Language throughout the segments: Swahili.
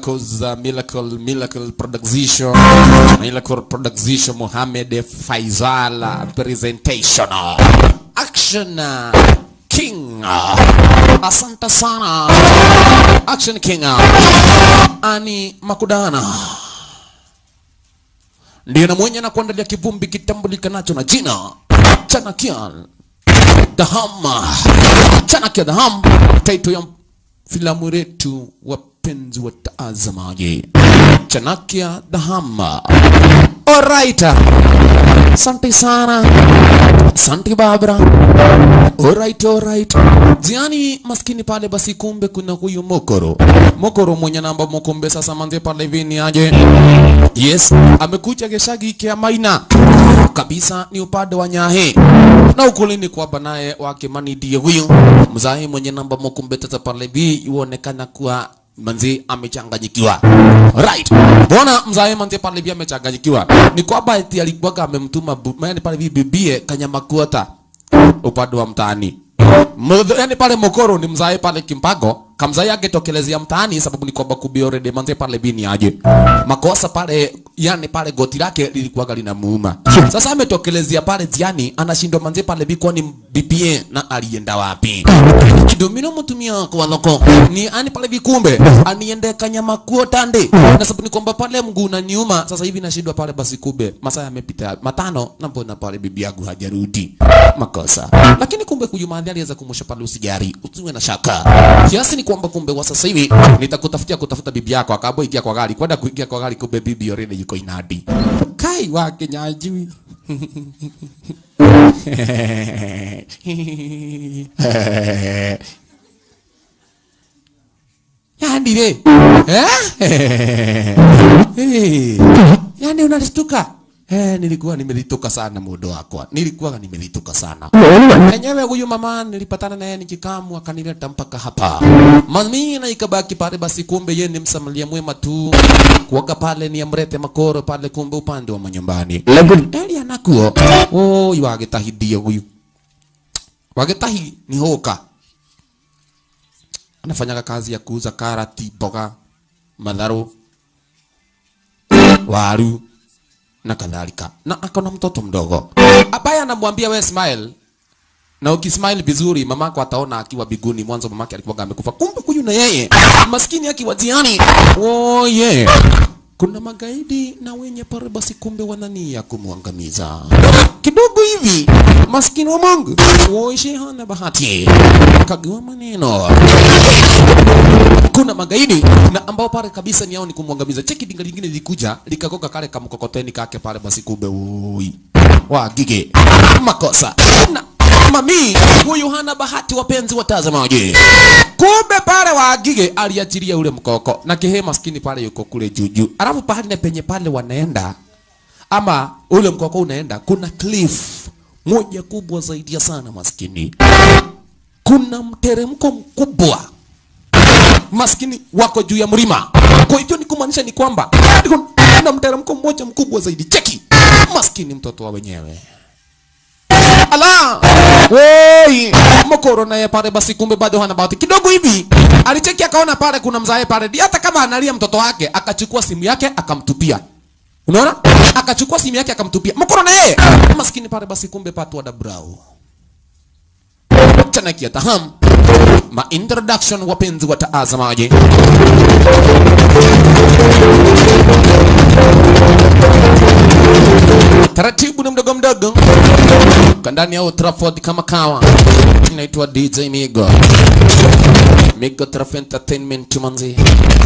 Miracles, uh, Miracle, Miracle Production, Miracle Production, Mohamed Faisal uh, presentation. Action uh, King. Asante sana. Action King. Ani Makudana ndiye na mwenye na kuandalia kivumbi kitambulikanacho na jina Chanakian Dahama. Chanakia Daham, title ya filamu letu wapenzi watazamaji. Chanakia Dahama. Alright. Asante sana. Asante Barbara. Alright, alright. Jiani maskini pale basi kumbe kuna huyu Mokoro. Mokoro mwenye namba Mokombe sasa manze pale vini aje. Yes, amekuja geshagi kia maina. Kabisa ni upande wa Nyahe. Na ukulini kwa banaye wake mani ndiye huyu. Mzahi mwenye namba Mokombe sasa pale vi yuonekana kuwa manzi amechanganyikiwa. Right. Bona mzae manzi pale vi amechanganyikiwa. Ni kwamba eti alikuwa amemtuma bu- maana pale vi bibie kanyama kuota upande wa mtaani. Mudho, yani pale Mokoro ni mzae pale Kimpago, kamzae angetokelezea mtaani sababu ni kwamba kubi already manze pale bini aje. Makosa pale yani pale goti lake lilikuwa linamuuma. Sasa ametokelezea pale jiani anashindwa manze pale bi kwani BPA na alienda wapi? Kidomino mtumia kwa loko. Ni ani pale vikumbe aniende kanyama kuo tande. Na sababu ni kwamba pale mguu na nyuma sasa hivi nashindwa pale basi kube. Masaa yamepita matano na mbona pale bibi yangu hajarudi. Makosa. Lakini kumbe kujumadhi aliweza kumusha pale usijari. Usiwe na shaka. Kiasi ni kwamba kumbe wa sasa hivi nitakutafutia kutafuta bibi yako akaamua ingia kwa gari. Kwenda kuingia kwa gari kumbe bibi already yuko inadi. Kai wake nyajui. yani re eh? hey. yani unalishtuka Eh, nilikuwa nimelitoka sana mudo wakwa, nilikuwa nimelitoka sana enyewe. Huyu mama nilipatana naye nikikamu, akanileta mpaka hapa mami, na ikabaki pale. Basi kumbe yeye ni msamalia mwema tu, kuoga pale ni amrete makoro pale, kumbe upande wa manyumbani eli anakuo oh, wagetahidia huyu wagetahi ni hoka anafanyaga kazi ya kuuza karati, mboga, madharo, waru na kadhalika, na akona mtoto mdogo ambaye anamwambia we smile, na ukismile vizuri mamako ataona akiwa biguni. Mwanzo mamake alikuwa amekufa, kumbe huyu na yeye maskini akiwa jiani. Oh yeah. Kuna magaidi na wenye pare basi, kumbe wanania kumwangamiza kidogo hivi. Maskini wa Mungu woishe hana bahati, kagua maneno kuna magaidi na ambao pale kabisa ni yao ni kumwangamiza. Cheki dinga lingine lilikuja likagoka kale kamkokoteni kake pale, basi kumbe ui wa gige makosa na mami huyu hana bahati, wapenzi watazamaji. Kumbe pale wa gige aliachilia ule mkoko na kihe maskini pale yuko kule juju, alafu pahali na penye pale wanaenda ama ule mkoko unaenda, kuna cliff moja kubwa zaidi ya sana maskini, kuna mteremko mkubwa maskini wako juu ya mlima. Kwa hivyo ni kumaanisha ni kwamba kuna mteremko mmoja mkubwa zaidi. Cheki maskini mtoto wa wenyewe ala woi mokoro naye pale basi, kumbe bado hana bahati kidogo hivi. Alicheki akaona pale kuna mzae pale, hata kama analia mtoto wake, akachukua simu yake akamtupia. Unaona, akachukua simu yake akamtupia mokoro na yeye maskini pale basi, kumbe patwa da brau Chanakia taham ma introduction, wapenzi watazamaji. Taratibu na mdogo mdogo kandani ya Old Trafford kama kawa, inaitwa DJ Migo Migo Traff Entertainment manzi.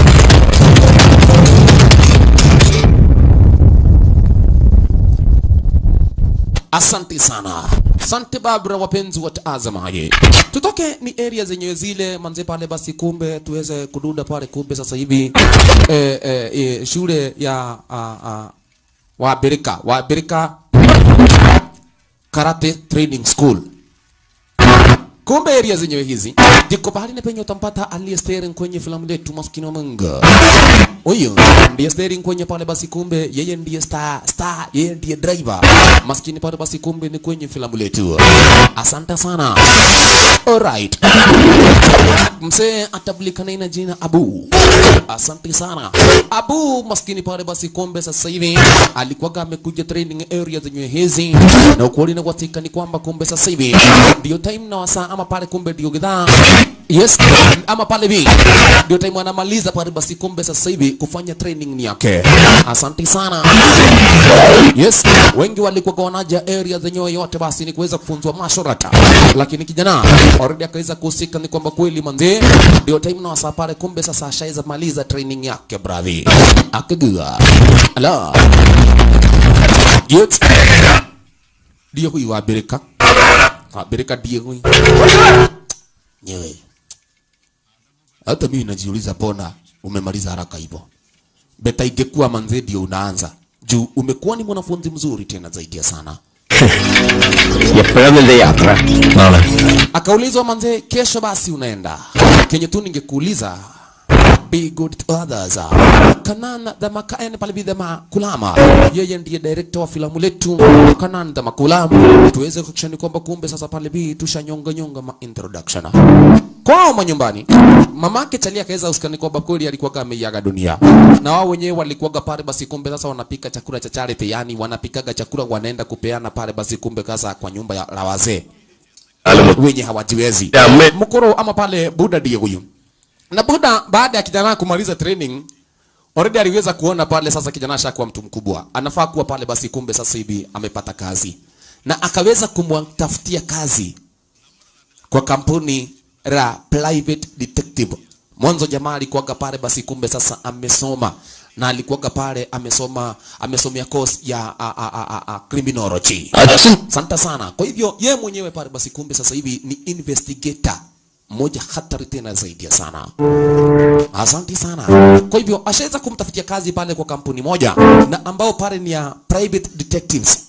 Asante sana. Asante Barbara, wapenzi watazamaji. Tutoke ni area zenyewe zile manze pale basi, kumbe tuweze kududa pale, kumbe sasa hivi eh, eh, eh, shule ya uh, uh, Wabirika Wabirika Karate Training School kumbe area zenyewe hizi ndiko pahali na penye utampata aliye steering kwenye filamu letu maskini wa Mungu huyu ndiye steering kwenye pale basi kumbe yeye ndiye star star yeye ndiye driver maskini pale basi kumbe ni kwenye filamu letu asante sana alright mzee atabulikana na jina Abu. Asante sana Abu, maskini pale basi, kumbe sasa hivi alikuwaga amekuja training area zenye hizi, na ukweli na uhakika ni kwamba kumbe sasa hivi ndio time na wasaa ama pale, kumbe ndio gidhaa Yes, ama pale bi ndio time anamaliza pale basi, kumbe sasa hivi kufanya training ni yake. Asante sana. Yes, wengi walikuwa wanaja area zenyewe yote basi ni kuweza kufunzwa mashorata, lakini kijana already akaweza kuhusika, ni kwamba kweli manze, ndio time na wasaa pale, kumbe sasa ashaweza maliza training yake bravi, akagua ala yes, ndio huyu wa Amerika, Amerika ndio huyu nyewe. Hata mimi najiuliza, mbona umemaliza haraka hivyo? Beta ingekuwa manze ndio unaanza juu umekuwa ni mwanafunzi mzuri tena zaidi ya sana. എപ്പോഴാ നിന്റെ യാത്ര നാളെ Akaulizwa manze, kesho basi unaenda kenye tu ningekuuliza be good to others. Kanan Dama Kaen pale bi Dama Kulama, yeye ndiye director wa filamu letu Kanan Dama Kulama, tuweze kuhakikisha ni kwamba kumbe sasa pale bi tushanyonga nyonga ma introduction kwao manyumbani. Mamake Chalia akaweza usikani kwamba kweli alikuwa ameiaga dunia, na wao wenyewe walikuwaga pale basi, kumbe sasa wanapika chakula cha charity, yani wanapikaga chakula wanaenda kupeana pale basi, kumbe kasa kwa nyumba ya la wazee wenye hawajiwezi Ame- mkoro ama pale Buda ndiye huyu na Buda baada ya kijana kumaliza training already aliweza kuona pale sasa kijana ashakuwa mtu mkubwa anafaa kuwa pale basi kumbe sasa hivi amepata kazi na akaweza kumtafutia kazi kwa kampuni la private detective mwanzo jamaa alikuwaga pale basi kumbe sasa amesoma na alikuwaga pale amesoma amesomea course ya a, a, a, a, a, criminology അച്ഛൻ Asante sana. Kwa hivyo ye mwenyewe pale basi kumbe sasa hivi ni investigator mmoja hatari tena zaidi ya sana. Asante sana. Kwa hivyo ashaweza kumtafutia kazi pale kwa kampuni moja na ambao pale ni ya private detectives.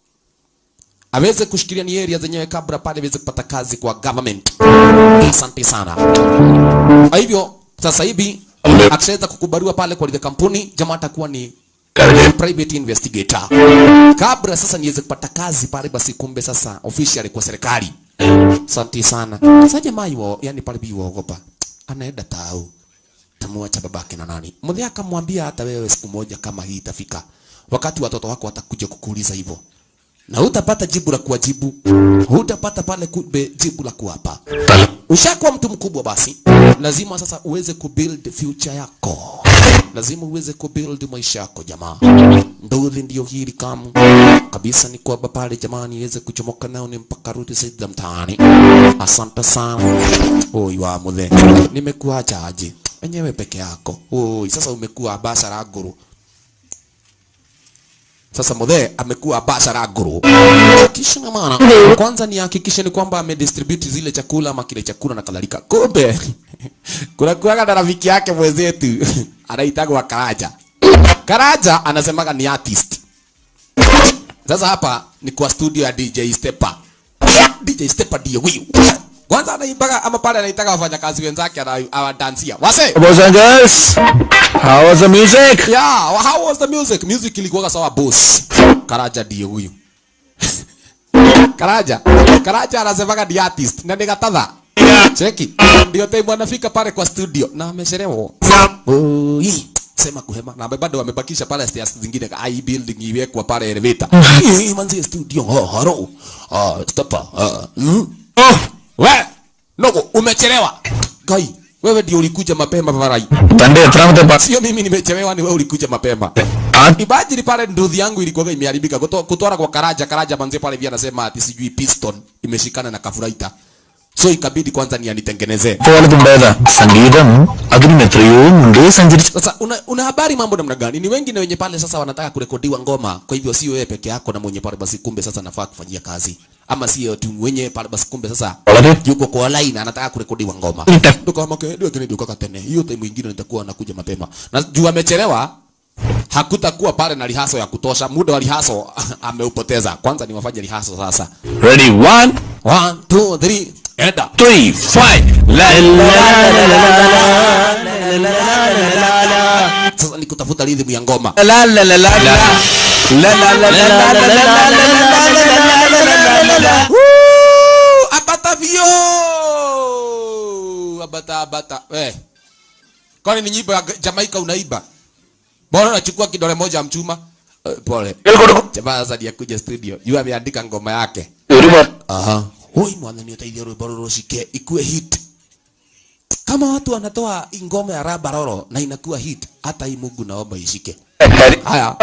Aweze kushikilia ni area zenyewe kabla pale aweze kupata kazi kwa government. Asante sana. Kwa hivyo sasa hivi akishaweza kukubaliwa pale kwa ile kampuni, jamaa atakuwa ni private investigator. Kabla sasa niweze kupata kazi pale basi kumbe sasa officially kwa serikali. Asante sana. Sasa jamaa yuo, yani pale bi waogopa. Anaenda tau. Tamwacha babake na nani. Mzee akamwambia hata wewe siku moja kama hii itafika. Wakati watoto wako watakuja kukuuliza hivyo. Na hutapata jibu la kuwajibu. Hutapata pale kumbe jibu la kuwapa. Ushakuwa mtu mkubwa basi, lazima sasa uweze kubuild future yako, lazima uweze kubuild maisha yako jamaa. Ndozi ndio hili kamu kabisa, ni kwamba pale jamani, iweze kuchomoka nao ni mpaka rudi sida mtaani. Asante sana oi wa muthe, nimekuacha aje wenyewe peke yako. Oi, sasa umekuwa basa la guru sasa mudhe amekuwa bashara guru. Kisha na maana kwanza ni hakikishe ni kwamba amedistribute zile chakula ama kile chakula na kadhalika. Kumbe kuna kuaga na rafiki yake mwenzetu anaitagwa Karaja. Karaja anasemaga ni artist. Sasa hapa ni kwa studio ya DJ Stepa. DJ Stepa ndiye huyu. Kwanza anaimbaga ama pale anaitaga wafanyakazi wenzake ana- awadansia. Wase Boys and girls, how was the music? Yeah, how was the music? Music ilikuwa sawa boss. Karaja ndiye huyu. Karaja. Karaja anasemaga ni artist na ni gatadha. Cheki. Ndio time anafika pale kwa studio na amechelewa. Oi. Sema kuhema na bado wamebakisha pale stairs zingine ka i building iwekwa pale elevator. Hii manzi studio. Oh, haro. Ah, stop. Ah. Mm. Oh, we. Noko umechelewa. Gai, wewe ndio ulikuja mapema parai. തന്റെ എത്രാമത്തെ പാ- Sio mimi nimechelewa, ni wewe ulikuja mapema. ആ- Imagine pale nduthi yangu ilikuwa imeharibika kuto- kutwara kwa Karaja. Karaja manze pale via anasema ati sijui piston imeshikana na kafuraita, so ikabidi kwanza ni anitengenezee. പോലത്തുണ്ടായതാ സംഗീതം അതിനും എത്രയോ മുമ്പേ സഞ്ചരിച്ചു Sasa una, una habari mambo namna gani? Ni wengi na wenye pale sasa wanataka kurekodiwa ngoma, kwa hivyo sio wewe peke yako na mwenye pale basi, kumbe sasa nafaa kufanyia kazi, ama sio tu mwenye pale basi, kumbe sasa വളരെ yuko kwa line anataka kurekodiwa ngoma. Nita- Ndio kama ndio kile ndio kaka tene. Hiyo time nyingine nitakuwa nakuja mapema. Na juu amechelewa hakutakuwa pale na lihaso ya kutosha. Muda wa lihaso ameupoteza. Kwanza ni wafanye lihaso sasa. ready one One, two, three. enda three, five. La la la la la la sasa ni kutafuta rhythm ya ngoma la la la la la la la la la la la la la la la Woo! abata vio abata abata eh kwani ni nyimbo ya Jamaica unaiba bora unachukua kidole moja ya mchuma eh, pole jamaa sasa ndiye kuja studio yu ameandika ngoma yake aha hoi mwathani uteithie rwimbo ruru cike ikue hit kama watu wanatoa ngoma ya raba roro na inakuwa hit hata hii Mungu naomba ishike haya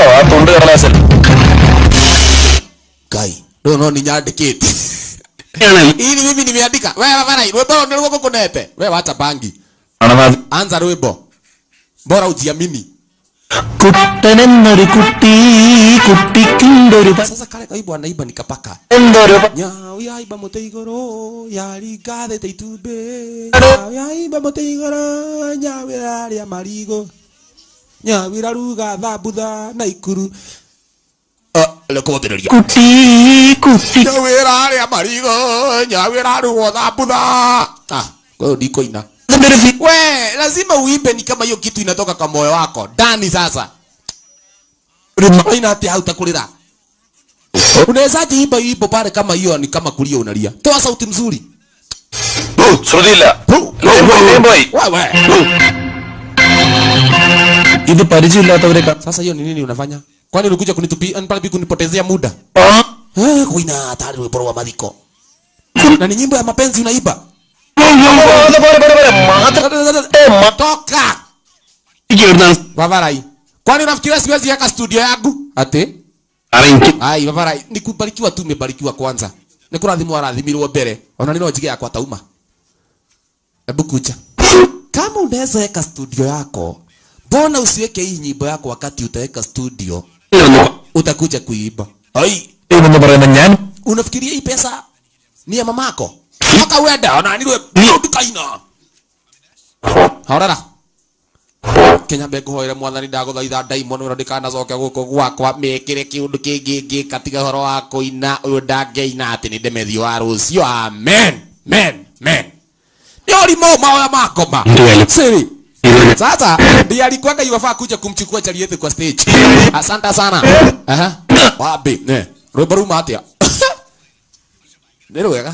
kai no no ni nyandikite ili mimi nimeandika wewe bana rwimbo ni rwoko kunete wewe wacha bangi anza rwimbo bora ujiamini കുട്ടനെന്നൊരു കുട്ടി കുട്ടിക്കുണ്ടൊരു sasa kale kaibu anaiba nikapaka എന്തൊരു nyawi aiba muti iguru yarigathite itumbĩ nyawi aiba muti iguru nyawi raria marigo nyawi raruga thambutha na ikuru rekothĩrĩria കുട്ടി കുട്ടി nyawi raria marigo nyawi rarugwo thambutha ah kwa hiyo ndikoina we lazima uimbe ni kama hiyo kitu inatoka kwa moyo wako ndani sasa aina ati hautakulira unawezaje imba imbo pale kama hiyo ni kama kulia unalia toa sauti mzuri ശ്രുതിയില്ല wewe ഇത് പരിചയമില്ലാത്തവരെ ക- sasa hiyo ni nini unafanya kwani ulikuja kunitupia pale kunipotezea muda ആ? eh kuina hatari rwimbo rwa mathiko na ni nyimbo ya mapenzi unaiba പോരെ, പോരെ, പോരെ, പോരെ. മാത്രം toka എനിക്ക് എവിടുന്നാണ് vavarai kwani unafikiria siwezi weka studio yangu ati അറിയിക്കും ai vavarai nikubarikiwa tu umebarikiwa kwanza nikurathimwo arathimirwo mbere ona nino njige yakwa tauma hebu kuja kama unaweza weka studio yako mbona usiweke hii nyimbo yako wakati utaweka studio utakuja kuiba ai എന്ന് പറയുന്ന ഞാൻ unafikiria hii pesa ni ya mamako mpaka uende onanirwe ndukaina horera kenya mbe ngũhoere mwathani ndagũthaitha ndaimono ĩno ndĩkanacoke gũkũ gwakwa mĩkĩre kĩũndũ kĩngĩ ngĩka tiga ũhoro wa kũina ũyũ ndangĩina atĩ nĩ ndemethio wa rũciũ amen men men nĩ ũrimũ maoya makoma Ndiyo. siri sasa ndiye alikuwaga iwafaa kuja kumchukua Charieth kwa stage. Asante sana. Aha. Wapi? Ne. Rwimbo ruma atia. Nĩ rwega.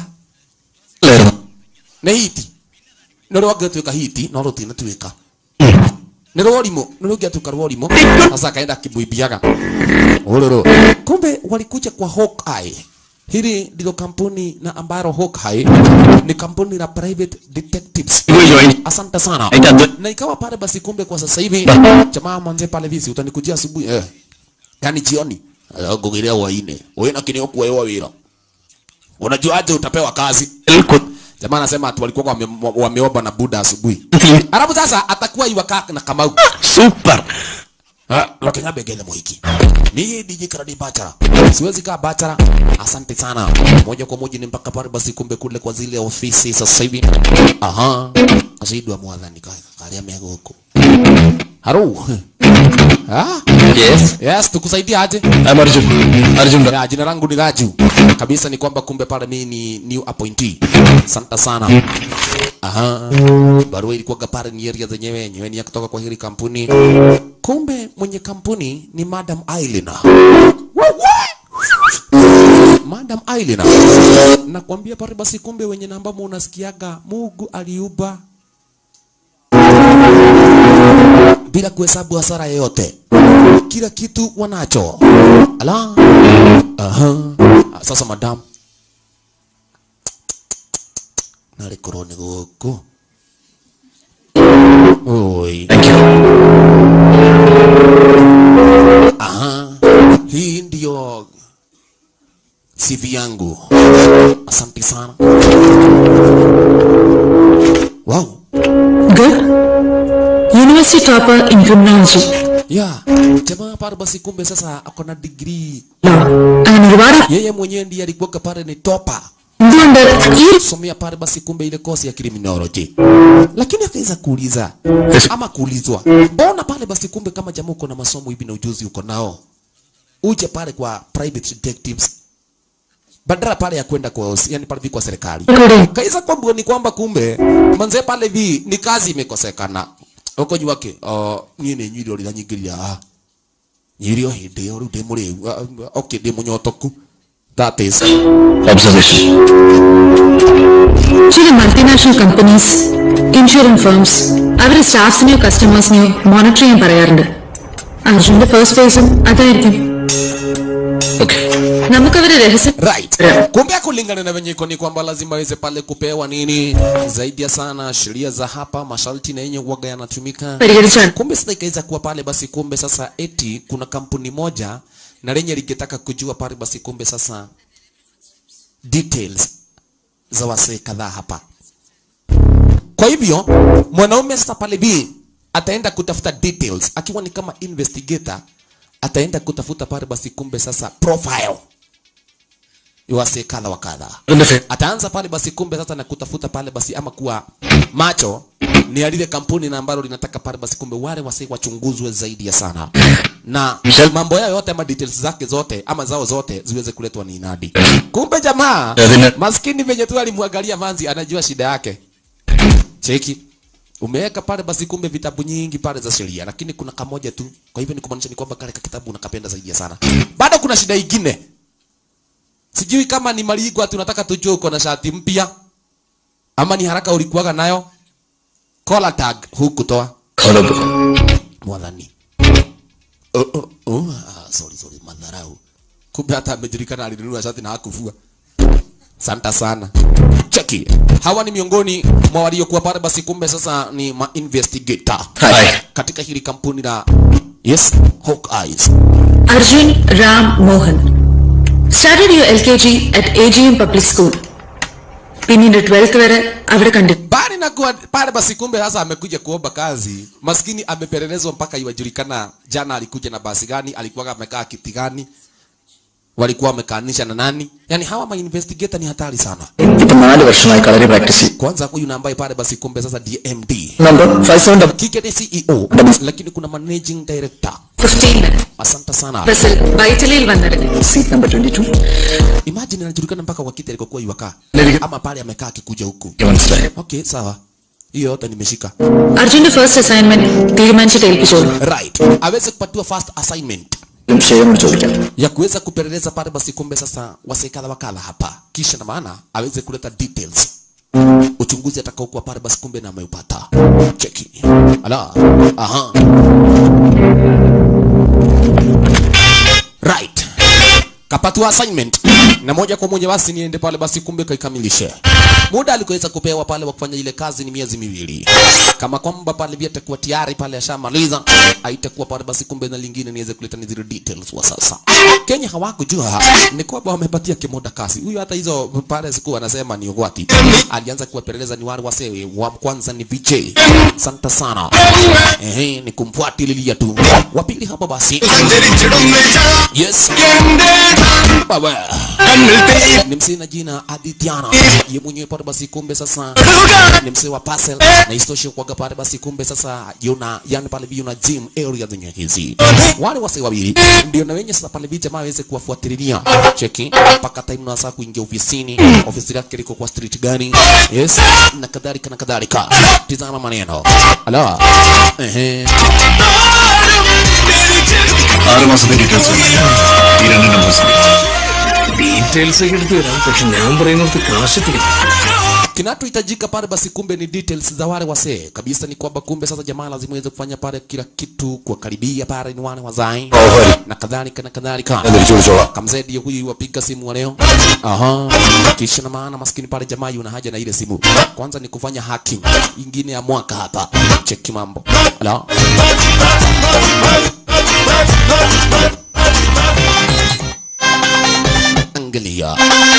Nĩ hiti. Nĩ rwangĩtuĩka hiti no rũtinatuĩka. Nĩ rworimũ, nĩ rũngĩatuĩka rworimũ. Sasa akaenda akimwimbiaga. Ũrũrũ. Kumbe walikuja kwa Hawkeye. Hili ndilo kampuni na ambalo Hawkeye ni kampuni la private detectives. Asante sana. Na ikawa pale basi kumbe kwa sasa hivi jamaa mwanze pale visi utanikujia asubuhi eh. Yaani jioni. Ngogelea waine. Wewe na kinyo kuewa wira. Unajuaje utapewa kazi? Jamaa anasema atu walikuwa wame, wameomba na Buda asubuhi. Alafu sasa atakuwa iwakaa na Kamau. Super Ah, Lokenya begele moiki. Ni DJ Karadi Bachara. Siwezi kaa Bachara. Asante sana. Moja kwa moja ni mpaka pale basi kumbe kule kwa zile ofisi sasa hivi. Aha. Asidwa mwathani kaya. Kalia mego huko. Haro. Ah? Yes Yes, tukusaidia aje? Arjun Arjun Ya, jina langu ni Raju. Kabisa ni kwamba kumbe pale mimi ni new appointee. Asante sana. Aha. Barua ilikuwa pale ni area zenyewe yenyewe ni ya kutoka kwa hili kampuni. Kumbe mwenye kampuni ni Madam Ailina. Madam Ailina. Nakwambia pale basi kumbe wenye namba unasikiaga Mungu aliuba bila kuhesabu hasara yoyote. Kila kitu wanacho. Ala. Aha. Ah, Sasa madam. Nari korone goko. Oi. Aha. Hii ndio CV yangu. Asante sana. Wow. Good. University topper in criminology. Yeah. Jamaa pale basi kumbe sasa ako na degree. Law. And ഒരുപാട് Yeye mwenyewe ndiye alikuwa pale ni topa. എന്തുകൊണ്ട് ഈ Somea pale basi kumbe ile kosi ya criminology. Lakini akaweza kuuliza ama kuulizwa, mbona pale basi kumbe kama jamaa uko na masomo hivi na ujuzi uko nao, uje pale kwa private detectives badala pale ya kwenda kwa yani pale vi kwa serikali Recording. kaisa kwamba ni kwamba kumbe manze pale vi ni kazi imekosekana uko juu wake uh, niĩ nĩ nyuire ũrĩa nyingĩria haha nyuire o hĩndĩ ĩyo rĩu ndĩ mũrĩu uh, okay ndĩ mũnyotoku that is Observation. ചില multinational companies insurance firms അവരുടെ സ്റ്റാഫ്സിനെയോ കസ്റ്റമേഴ്സിനെയോ മോണിറ്റർ ചെയ്യാൻ പറയാറുണ്ട് അർജുന്റെ ഫസ്റ്റ് ഫേസും അതായിരിക്കും Okay. നമുക്കവരെ രഹസ്യം right kumbe kulingana na venye iko ni kwamba lazima aweze pale kupewa nini zaidi ya sana sheria za hapa masharti na yenye uwaga yanatumika പരിഹരിച്ചാണ് kumbe sasa ikaweza kuwa pale basi kumbe sasa eti kuna kampuni moja na lenye lingetaka kujua pale basi kumbe sasa details za wasee kadhaa hapa kwa hivyo mwanaume sasa pale b ataenda kutafuta details akiwa ni kama investigator ataenda kutafuta pale basi kumbe sasa profile ya wasee kadha wa kadha അതിന്റെ ഫെ- ataanza pale basi kumbe sasa na kutafuta pale basi ama kuwa macho ni ya lile kampuni na ambalo linataka pale basi kumbe wale wasi wachunguzwe zaidi ya sana na Michelle- mambo yao yote ama details zake zote ama zao zote ziweze kuletwa ni inadi kumbe jamaa Lazima- maskini venye tu alimwangalia manzi anajua shida yake cheki umeweka pale basi kumbe vitabu nyingi pale za sheria lakini kuna kamoja tu kwa hivyo ni kumaanisha ni kwamba kale ka kitabu unakapenda zaidi ya sana bado kuna shida ingine sijui kama ni maligwa tunataka tujue uko na shati mpya ama ni haraka ulikuwaga nayo collar tag hukutoa Horrible. mwathani oh, oh, oh, ah, sorry, sorry, madharau kumbe hata amejulikana alinunua shati na hakufua santa sana cheki hawa ni miongoni mwa waliokuwa pale basi kumbe sasa ni ma investigator Hi. katika hili kampuni la yes Hawk Eyes Arjun Ram Mohan started U L K G at A G M public school പിന്നീട് twelfth വരെ അവിടെ കണ്ടു bali na kuwa pale basi kumbe sasa amekuja kuomba kazi maskini amepelelezwa mpaka iwajulikana jana alikuja na basi gani alikuwa amekaa kiti gani walikuwa wamekaanisha na nani yani hawa ma investigator ni hatari sana ഇപ്പൊ നാല് വർഷമായി kalari practice ചെയ്യും kwanza huyu na ambaye pale basi kumbe sasa DMD number five seven double kike ni CEO lakini kuna managing director fifteen asante sana ബസ്സിൽ വൈറ്റിലയിൽ വന്നിറങ്ങി seat number twenty two imagine anajulikana mpaka kwa kiti alikokuwa iwakaa ama pale amekaa akikuja huku മനസ്സിലായി okay sawa hiyo yote nimeshika അർജുന്റെ first assignment തീരുമാനിച്ചിട്ട് ഏൽപ്പിച്ചോളൂ right aweze kupatiwa first assignment ഷെയറിനോട് ചോദിക്കാം ya kuweza kupeleleza pale basi kumbe sasa wasekadha wakala hapa kisha na maana aweze kuleta details uchunguzi atakaokuwa pale basi kumbe na ameupata cheki ala aha right kapatiwa assignment na moja kwa moja basi niende pale basi kumbe kaikamilishe muda alikoweza kupewa pale wa kufanya ile kazi ni miezi miwili kama kwamba pale vya atakuwa tayari pale ashamaliza aitakuwa pale basi kumbe na lingine niweze kuleta ni zile details wa sasa Kenya hawakujua ni kwamba wamepatia kimoda kasi huyu hata hizo pale siku anasema ni ugwati alianza kuwapeleleza ni wale wasee wa kwanza ni VJ santa sana ehe ni kumfuatilia tu wa pili hapa basi yes baba ni msee na jina Adithiana ye mwenyewe pale basi kumbe sasa ni msee wa parcel na istoshe kwaga pale basi kumbe sasa yuna yani pale vi yuna gym area zenye hizi wale wasee wawili ndio na wenye sasa pale vi jamaa waweze kuwafuatilia cheki mpaka time na saa kuingia ofisini ofisi yake liko kwa street gani yes na kadhalika na kadhalika tizama maneno ala ehe ആറ് മാസത്തെ ഡീറ്റെയിൽസ് ഈ രണ്ട് numbers details ഒക്കെ എടുത്തു തരാം പക്ഷെ ഞാൻ പറയുന്നത് കാശ് kinachohitajika pale basi kumbe ni details za wale wasee kabisa ni kwamba kumbe sasa jamaa lazima iweze kufanya pale kila kitu kuwakaribia pale ni wale wazai na kadhalika na kadhalika kamzee ndiye huyu wapiga simu wa leo aha kisha na maana maskini pale jamaa yuna haja na ile simu kwanza ni kufanya hacking ingine ya mwaka hapa cheki mambo ala angalia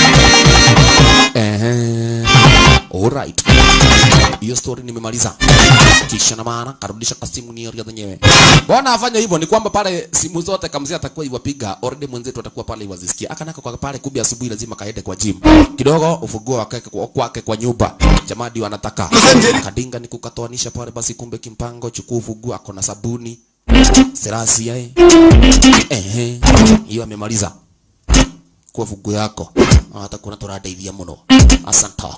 Ehe. Alright. Hiyo story nimemaliza. Kisha na maana karudisha kasimu ni area zenyewe. Mbona afanya hivyo ni kwamba pale simu zote kamzee atakuwa iwapiga, already mwenzetu atakuwa pale iwazisikia. Akanaka kwa pale kumbe asubuhi lazima kaende kwa gym. Kidogo ufunguo wake kwa kwake kwa nyumba. Jamaa ndio anataka. Kadinga ni kukatoanisha pale basi kumbe kimpango chukua ufunguo ako na sabuni. Serasi yae. Ehe. Hiyo amemaliza chukua fugu yako hata kuna turadeithia muno asanta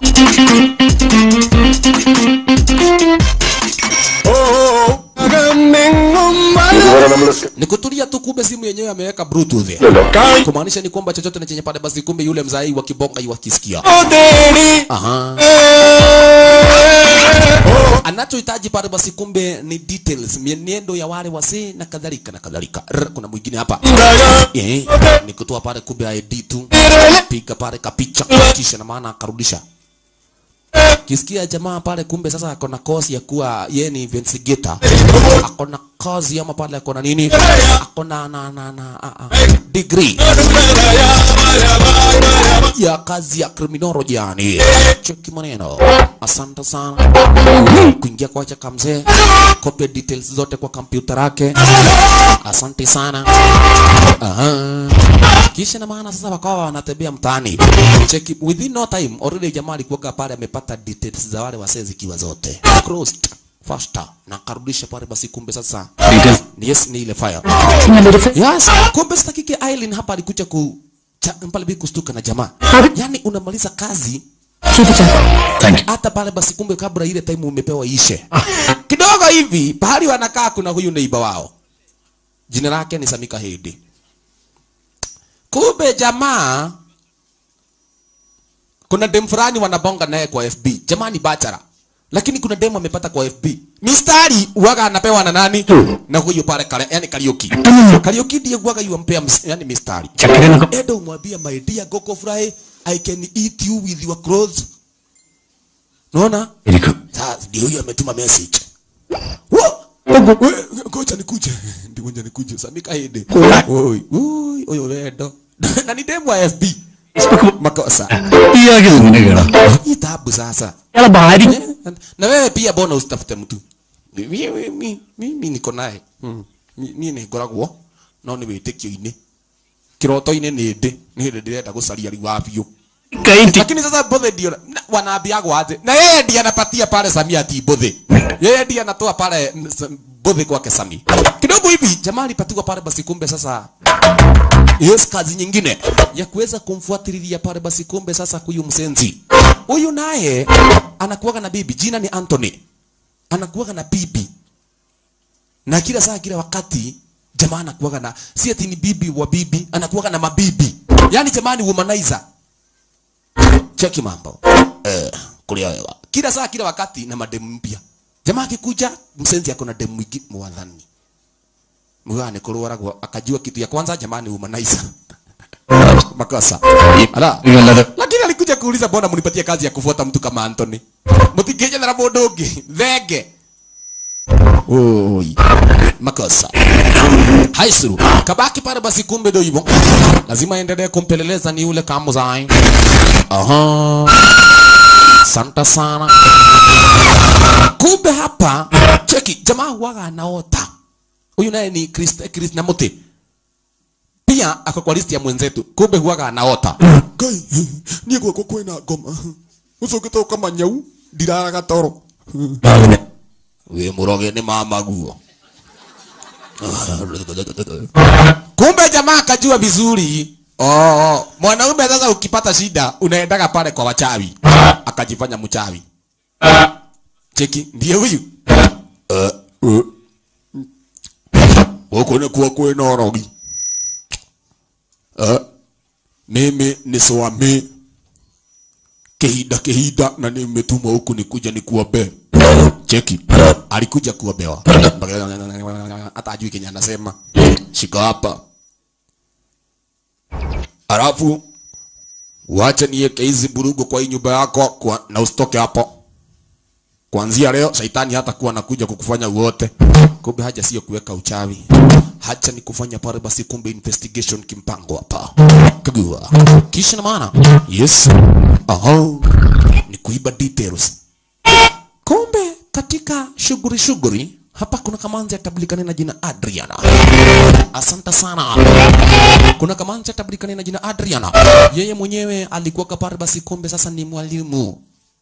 ni kutulia tu kumbe simu yenyewe ameweka bluetooth kumaanisha ni kwamba chochote na chenye pale basi kumbe yule mzai wa kibonga yuwakisikia Aha. anachohitaji pale basi kumbe ni details mienendo ya wale wasee na kadhalika na kadhalika Rr, kuna mwingine hapa eh, ni kutoa pale kumbe ID tu piga pale kapicha kisha na maana akarudisha kisikia jamaa pale kumbe sasa ako na kosi ya kuwa yeye ni investigator ako na kozi ama pale ako na nini ako na na na, na a, a, degree ya kazi ya criminology yani cheki maneno asante sana kuingia kwa chaka mzee copy details zote kwa kompyuta yake asante sana Aha. kisha na maana sasa wakawa wanatembea mtaani cheki within no time already jamaa alikuwa pale amepata details za wale wasee zikiwa zote crossed faster na akarudisha pale basi kumbe sasa Details. ni yes ni ile fire Nimeverify. Yes, kumbe sasa kike Aileen hapa alikuja ku cha, pale bi kustuka na jamaa. Yaani unamaliza kazi Keep it up. Thank you. hata pale basi kumbe kabla ile time umepewa ishe. Kidogo hivi pahali wanakaa kuna huyu neighbor wao. Jina lake ni Samika Hedi. Kumbe jamaa kuna dem fulani wanabonga naye kwa FB. Jamaa ni bachara. Lakini kuna demo amepata kwa FB. Mistari uwaga anapewa na nani? Na huyo pale kale, yani Karaoke. Karaoke ndiye uwaga yuampea mis- yani mistari. Chakere na Edo umwambia my dear Goko Fry, I can eat you with your clothes. Unaona? Eriko. Sasa ndio huyo ametuma message. Wa! We, Ngoja nikuje. Ndio ngoja nikuje. Samika hede. Oi, oi, oyo wedo. Na ni demo ya FB. Makosa. Iyagize ninegera. Hii tabu sasa. Yala bahari. Eh, Na wewe pia bona usitafute mtu. Mimi mimi mimi niko naye. Mm. Mimi ni ngoragwo no ni witikio-ini. Kiroto-ini ni ndi. Ni hindi ndirenda gucaria riu wa biũ. Kaiti. Lakini sasa Mbũthĩ ndio na- wanaambiagwo aje. Na yeye ndiye anapatia pale Samia ati Mbũthĩ. Yeye ndiye anatoa pale mm, s- Mbũthĩ kwake Sami. Kidogo hivi jamaa alipatiwa pale basi kumbe sasa Yes, kazi nyingine ya kuweza kumfuatilia pale basi kumbe sasa huyu msenzi. Huyu naye anakuwaga na bibi, jina ni Anthony. Anakuwaga na bibi. Na kila saa kila wakati jamaa anakuwaga na si ati ni bibi wa bibi, anakuwaga na mabibi. Yaani jamaa ni womanizer. Cheki mambo. Eh, kulia wewe. Kila saa kila wakati na mademu mpya. Jamaa akikuja msenzi ako na demu mwingi mwadhani. Mwana kurwaragwo akajua kitu ya kwanza jamani womanizer. Makosa. Ala. Igala. Lakini alikuja kuuliza mbona mnipatie kazi ya kufuata mtu kama Anthony. Mtingeje na mũndũ ũngĩ. Thenge. Oi. Makosa. Haisuru. Kabaki pale basi kumbe ndio hivyo. Lazima endelee kumpeleleza ni yule Kamuzai. Aha. Santa sana. Kumbe hapa cheki jamaa huwaga anaota. Huyu naye ni Chris Chris Namuti. Pia ako kwa list ya mwenzetu. Kumbe huwaga anaota. Ngai, niĩ gwakwa kwĩna ngoma. Ũcũngĩte kama nyau, ndiraraga toro. Bagune. Wĩ mũroge nĩ mama guo. Kumbe jamaa akajua vizuri. Oh, mwanaume sasa ukipata shida unaendaga pale kwa wachawi. Akajifanya mchawi. Cheki, ndiye huyu. Eh, eh. Huko ni kuwa kwĩna ũrogi. Eh, mimi ni swami kihinda kihinda na nimetumwa huku nikuja nikuombe. Cheki, alikuja kuombewa. Hata ajui kenye anasema. Shika hapa. Alafu wacha niweke hizi burugu kwa hii nyumba yako kwa, na usitoke hapo. Kuanzia leo shaitani hata kuwa anakuja kukufanya uote. Kumbe haja sio kuweka uchawi. Hacha ni kufanya pale basi kumbe investigation kimpango hapa. Kagua. Kisha na maana. Yes. Aha. Ni kuiba details. Kumbe katika shughuli shughuli hapa kuna kamanzi atabulikana na jina Adriana. Asante sana. Kuna kamanzi atabulikana na jina Adriana. Yeye mwenyewe alikuwa kapare basi kumbe sasa ni mwalimu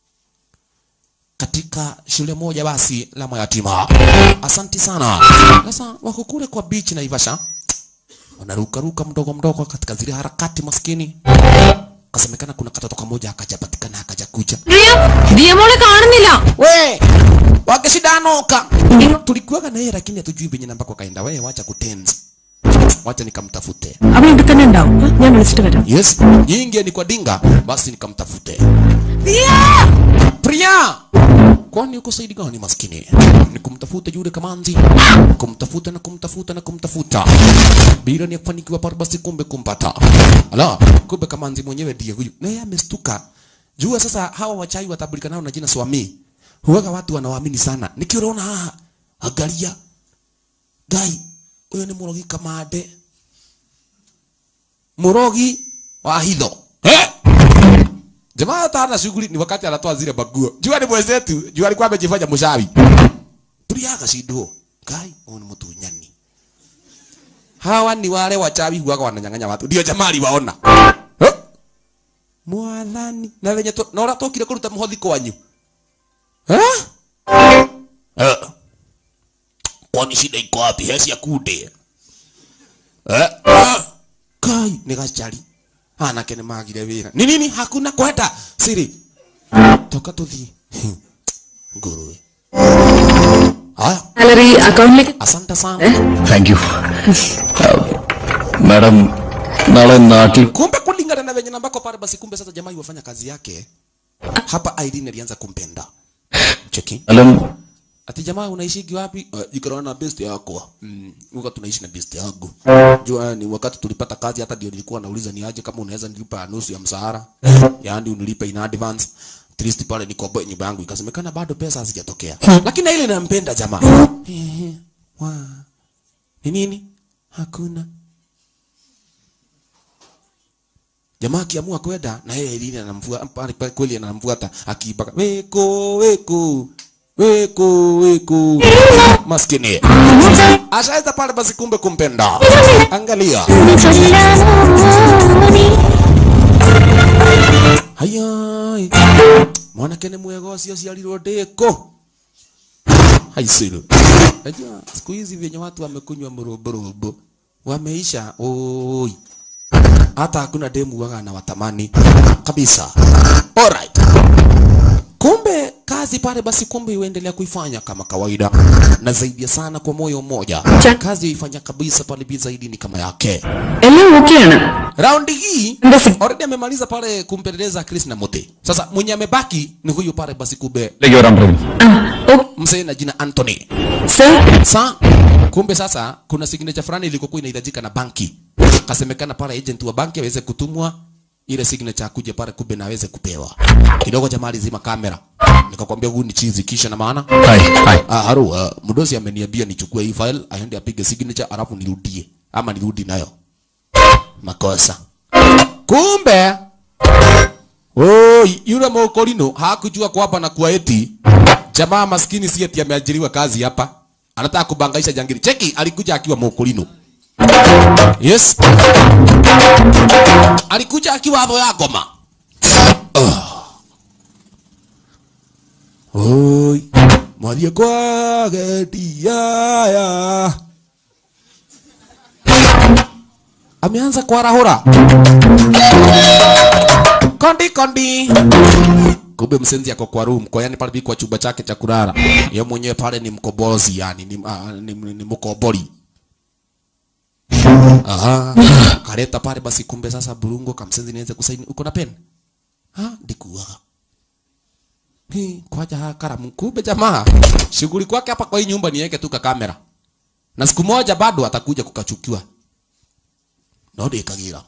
katika shule moja basi la mayatima. Asanti sana. Sasa wako kule kwa beach Naivasha. wanarukaruka mdogo mdogo katika zile harakati maskini kasemekana kuna katoto kamoja akajapatikana akaja kuja ദിയമോളെ കാണുന്നില്ല we wakishidanoka tulikuwaga na yeye lakini hatujui venye nambako kaenda we wacha kutenzi wacha nikamtafute അവൻ ഇവിടെ തന്നെ ഉണ്ടാവും ഞാൻ വിളിച്ചിട്ട് വരാം yes nyingi ni kwa dinga basi nikamtafute Priya kwani uko saidi gani maskini nikumtafuta yule kamanzi kumtafuta na kumtafuta na kumtafuta bila ni kufanikiwa pale basi kumbe kumpata ala kumbe kamanzi mwenyewe ndiye huyu naye amestuka jua sasa hawa wachai watabulika nao na jina swami huwaga watu wanawaamini sana nikiona haha angalia gai huyo ni murogi kamande murogi wa hitho eh? jamaa hata hana shughuli ni wakati anatoa zile baguo jua ni mwenzetu jua alikuwa amejifanya mshawi tuliaga shindwo kai huyu ni mtunyani hawa ni wale wachawi huwaga wananyang'anya watu ndio jamaa aliwaona Eh? mwathani na venye tu- na ũrĩa tũkire kũruta mũhothi kwanyu Eh? Eh. kwani shida iko wapi hesi ya kunde eh? eh. kai nĩ gacari anake nĩ magire wĩra nĩ nini hakuna kwenda siri toka tũthiĩ ngũrwe haya salary അക്കൗണ്ടിലേക്ക് asante sana thank you madam നാളെ നാട്ടിൽ kumbe kulingana na venye nambako pale basi kumbe sasa jamaa iwafanya kazi yake hapa Irene alianza kumpenda cheki സ്ഥലം ati jamaa unaishigi wapi uh, ikarana na best yako mm, uka tunaishi na best yangu jua ni wakati tulipata kazi hata ndio nilikuwa nauliza ni aje kama unaweza nilipa nusu ya msahara yaani unilipe in advance at least pale nikoboe nyumba yangu ikasemekana bado pesa hazijatokea lakini na ile nampenda jamaa Ehe, wa ni nini hakuna jamaa akiamua kwenda na yeye Irene anamfuata pale pale kweli anamfuata akiibaka weko weko weko weko maskini ashaweza pale basi kumbe kumpenda angalia hayai mwanake nĩ mwega ũcio aciarirwo ndĩkũ haicirũ najua siku hizi vyenye watu wamekunywa mrumburumbu wameisha oi hata hakuna demu waga na watamani kabisa alright kumbe kazi pale basi kumbe iendelea kuifanya kama kawaida na zaidi ya sana kwa moyo mmoja kazi ifanya kabisa pale bi zaidi ni kama yake എല്ലാം ഓക്കെയാണ് raundi hii എന്താ സി- already amemaliza pale kumpeleleza Chris na Mote sasa mwenye amebaki ni huyu pale basi kumbe ലേക്ക് വരാൻ പറയും ആ okay mzee na jina Anthony sir sa kumbe sasa kuna signature fulani ilikokuwa inahitajika na banki kasemekana pale agent wa banki aweze kutumwa ile signature akuje pale kumbe na aweze kupewa kidogo jamaa alizima kamera nikakwambia huyu ni chizi kisha na maana hi hi ah, haro uh, mdosi ameniambia nichukue hii file aende apige signature alafu nirudie ama nirudi nayo makosa kumbe Oi, yule mokolino hakujua kwamba na kuwa eti jamaa maskini si eti ameajiriwa kazi hapa, anataka kubangaisha jangili. Cheki, alikuja akiwa mokolino. Yes, alikuja akiwa hapo ya goma. Oh. Oi, mwalie kwa geti ya ameanza kuarahura kondi kondi kumbe msenzi ako kwa room kwa yani pale kwa chumba chake cha kulala yeye mwenyewe pale ni mkobozi yani ni, uh, ni, ni, ni mkobori aha kaleta pale basi kumbe sasa burungo kamsenzi niweze kusaini uko na pen ha ndikuwa Hi, kwaja ha karamu kumbe jamaa shughuli kwake hapa kwa hii nyumba niweke tu ka kamera na siku moja bado atakuja kukachukiwa no ndikagira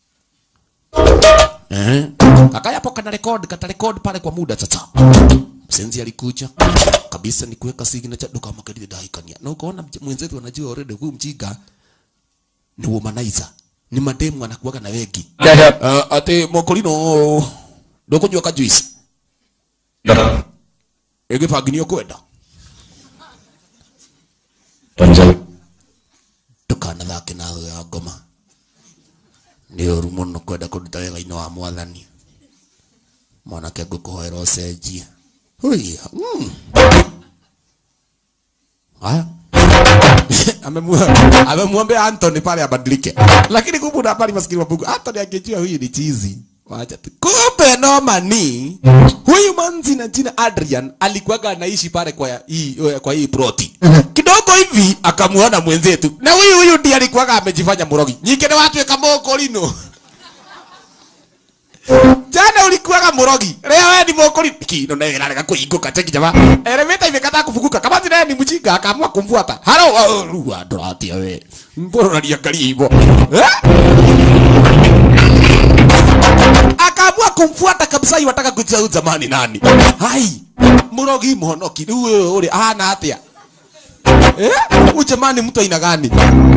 Eh. Kakaya hapo kana record, kata record pale kwa muda sasa. Msenzi alikuja kabisa ni kuweka signature duka makaridi daikania. Na ukaona mj- mwenzetu anajua already huyu mjinga ni womanizer. Ni mademu anakuwaga na wengi. Uh, ate mokolino ndokujua ka juice. Ege paginio kwenda. Punjab Tukana thake na ya ngoma. Nĩ ũru mũno kwenda kũruta wĩra-inĩ wa mwathani. Mwanake ngũkũhoera ũcenjie. Hũia. Mm. Haya. Amemwa- amemwombea Anthony pale abadilike, lakini kumbe una habari maskini wa Mungu, Anthony angejua huyu ni chizi. Wacha tu. Kumbe noma ni huyu manzi na jina Adrian alikuwaga anaishi pale kwa ya- hii kwa hii proti kidogo hivi, akamuona mwenzetu, na huyu huyu ndiye alikuwaga amejifanya murogi nyike na watu ekamoko lino jana ulikuwaga murogi leo wewe ni mokori kino na ila kuinguka cheki jamaa elementa imekataa kufunguka kama zile ni mjinga akaamua kumfuata halo ruwa dorati wewe mbona unaniangalia hivyo eh akaamua kumfuata kabisa iwataka kujua huyu zamani nani hai murogi monoki uwe ule ana atia eh huyu jamani mtu aina gani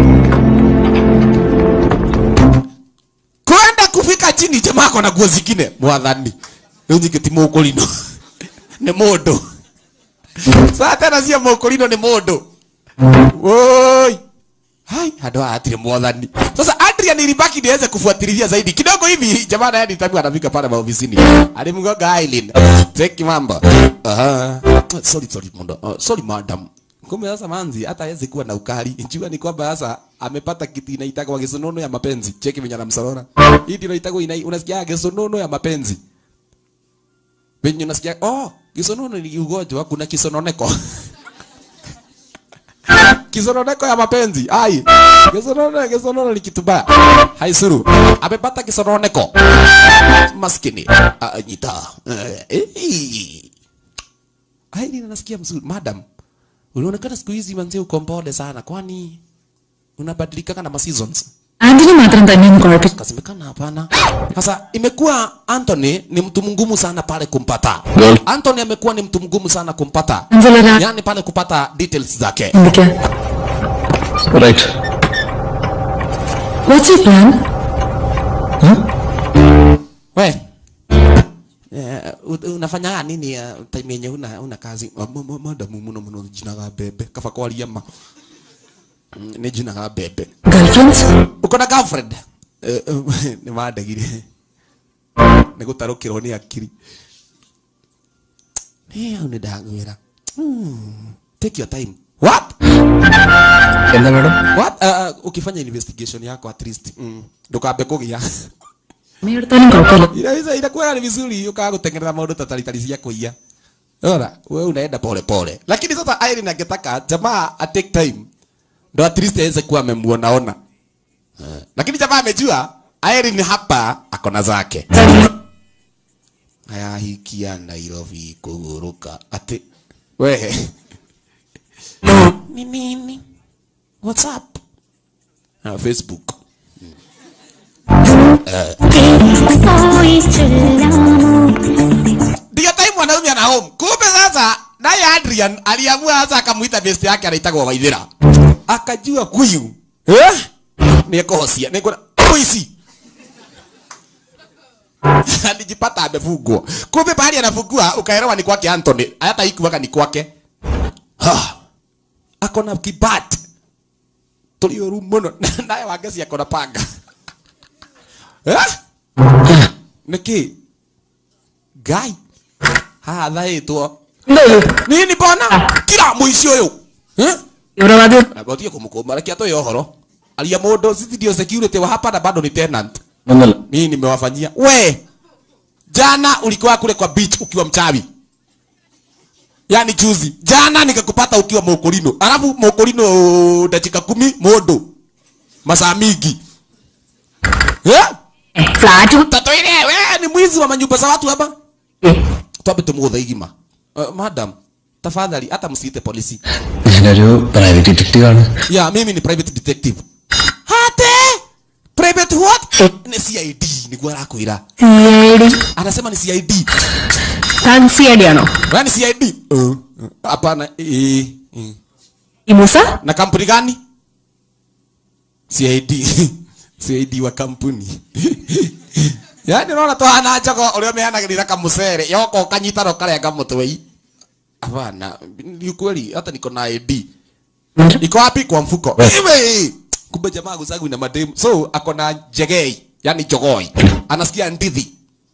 kwenda kufika chini jamaa ako na nguo zingine mwathani rĩu nyikĩti mũkũrino nĩ mũndũ saa tena cia mũkũrino nĩ mũndũ woi hai handũ haha hatirĩ mwathani sasa Adrian ilibaki niweze kufuatilia zaidi kidogo hivi jamaa naye nitamu anafika pale maofisini alimgonga Aileen take mambo aha sorry sorry mundo uh, sorry madam kumbe sasa manzi hata hawezi kuwa na ukali njua ni kwamba sasa amepata kitu inaitagwa kisonono ya mapenzi cheki venye anamsorora hii ndio inaitagwa ina, unasikia kisonono ya mapenzi venye unasikia oh kisonono ni ugonjwa kuna kisononeko kisononeko ya mapenzi ai kisonono kisonono ni kitu baya hai suru amepata kisononeko maskini ah, nyita eh, eh. ai nina nasikia mzuri madam unaonekana siku hizi manzi uko mpole sana kwani unabadilika kana ma seasons Anthony മാത്രം തന്നെയൊന്നും കുഴപ്പമില്ല kasemekana hapana sasa imekuwa Anthony ni mtu mgumu sana pale kumpata Girl. Anthony amekuwa ni mtu mgumu sana kumpata അഞ്ചലരാ yani pale kupata details zake എന്തൊക്കെയാ Right. What's you plan we eh, u- unafanya nini uh, time yenye una, una kazi Ma- ma- ma- madamu muno muno jinaga bebe kaba kwaria ma Mm, ni jinaga bebe girlfriends uko na girlfriend Eh, eh, nĩ mandagire nĩ gũtarũkĩrwo nĩ akiri au nĩ ndagwĩra Hmm, take your time what എന്താ madam what uh, uh, ukifanya investigation yako at least mm, ndukambe kũgĩa അമ്മയെടുത്താലും കുഴപ്പമില്ല inaweza inakuwa ni vizuri ukaga kutengeneza maundu tatalitali cia kuia Ora, wewe unaenda pole pole. Lakini sasa Irene angetaka jamaa a take time. Ndo at least aweze kuwa amemuona ona. Uh, lakini jamaa amejua Irene hapa akona zake. Haya hikia Nairobi kuguruka. Ati wewe. Ni nini? What's up? Uh, Facebook. Ndio time mwanaume ana home. Kumbe sasa naye Adrian aliamua sasa akamuita best yake anaitagwa Waithira. Akajua kuyu. Eh? Ni kohosia. Ni kuna oisi. Alijipata amefungwa. Kumbe pahali anafungua ukaelewa ni kwake Anthony. Hata ikuwaka ni kwake. Ha. Akona kibat. Tulioru muno. Naye wangeci akona panga. Eh? Niki? Guy. Haha thaĩtwo. Nini bona? Kira mũici ũyũ. Eh? തീവ്രവാദി Agotie kumkoma reke atoe ohoro. Alia mũndũ sisi ndio security wa hapa na bado ni tenant. ഒന്നല്ല Mimi nimewafanyia. We. Jana ulikuwa kule kwa beach ukiwa mchawi. Yaani juzi. Jana nikakupata ukiwa mokorino. Alafu mokorino dakika kumi modo. Masaa mingi. Eh? Flat Tatoile we ni mwizi wa manyumba za watu hapa. Twambe tumuthe igima. Uh, madam, tafadhali hata msiite polisi. ഞാനൊരു private detective ആണ് Ya, mimi ni private detective. Hate? Private what? Ni CID, ni gwarakwira. C I D Anasema ni CID. താൻ C I D ആണോ Wewe ni CID? Uh, uh, Hapana, eh, eh. ഈ Musa Na kampuni gani? CID. CID wa kampuni. Yaani unaona tu hana chogo ũrĩa ũmehanagĩrĩra kamucere yoko kanyita ro karenga mũtwe hapana ni ukweli hata niko na ID iko wapi kwa mfuko Iwe! kumbe jamaa guzagu ina mademu so ako na jegei yani jogoi anasikia ndithi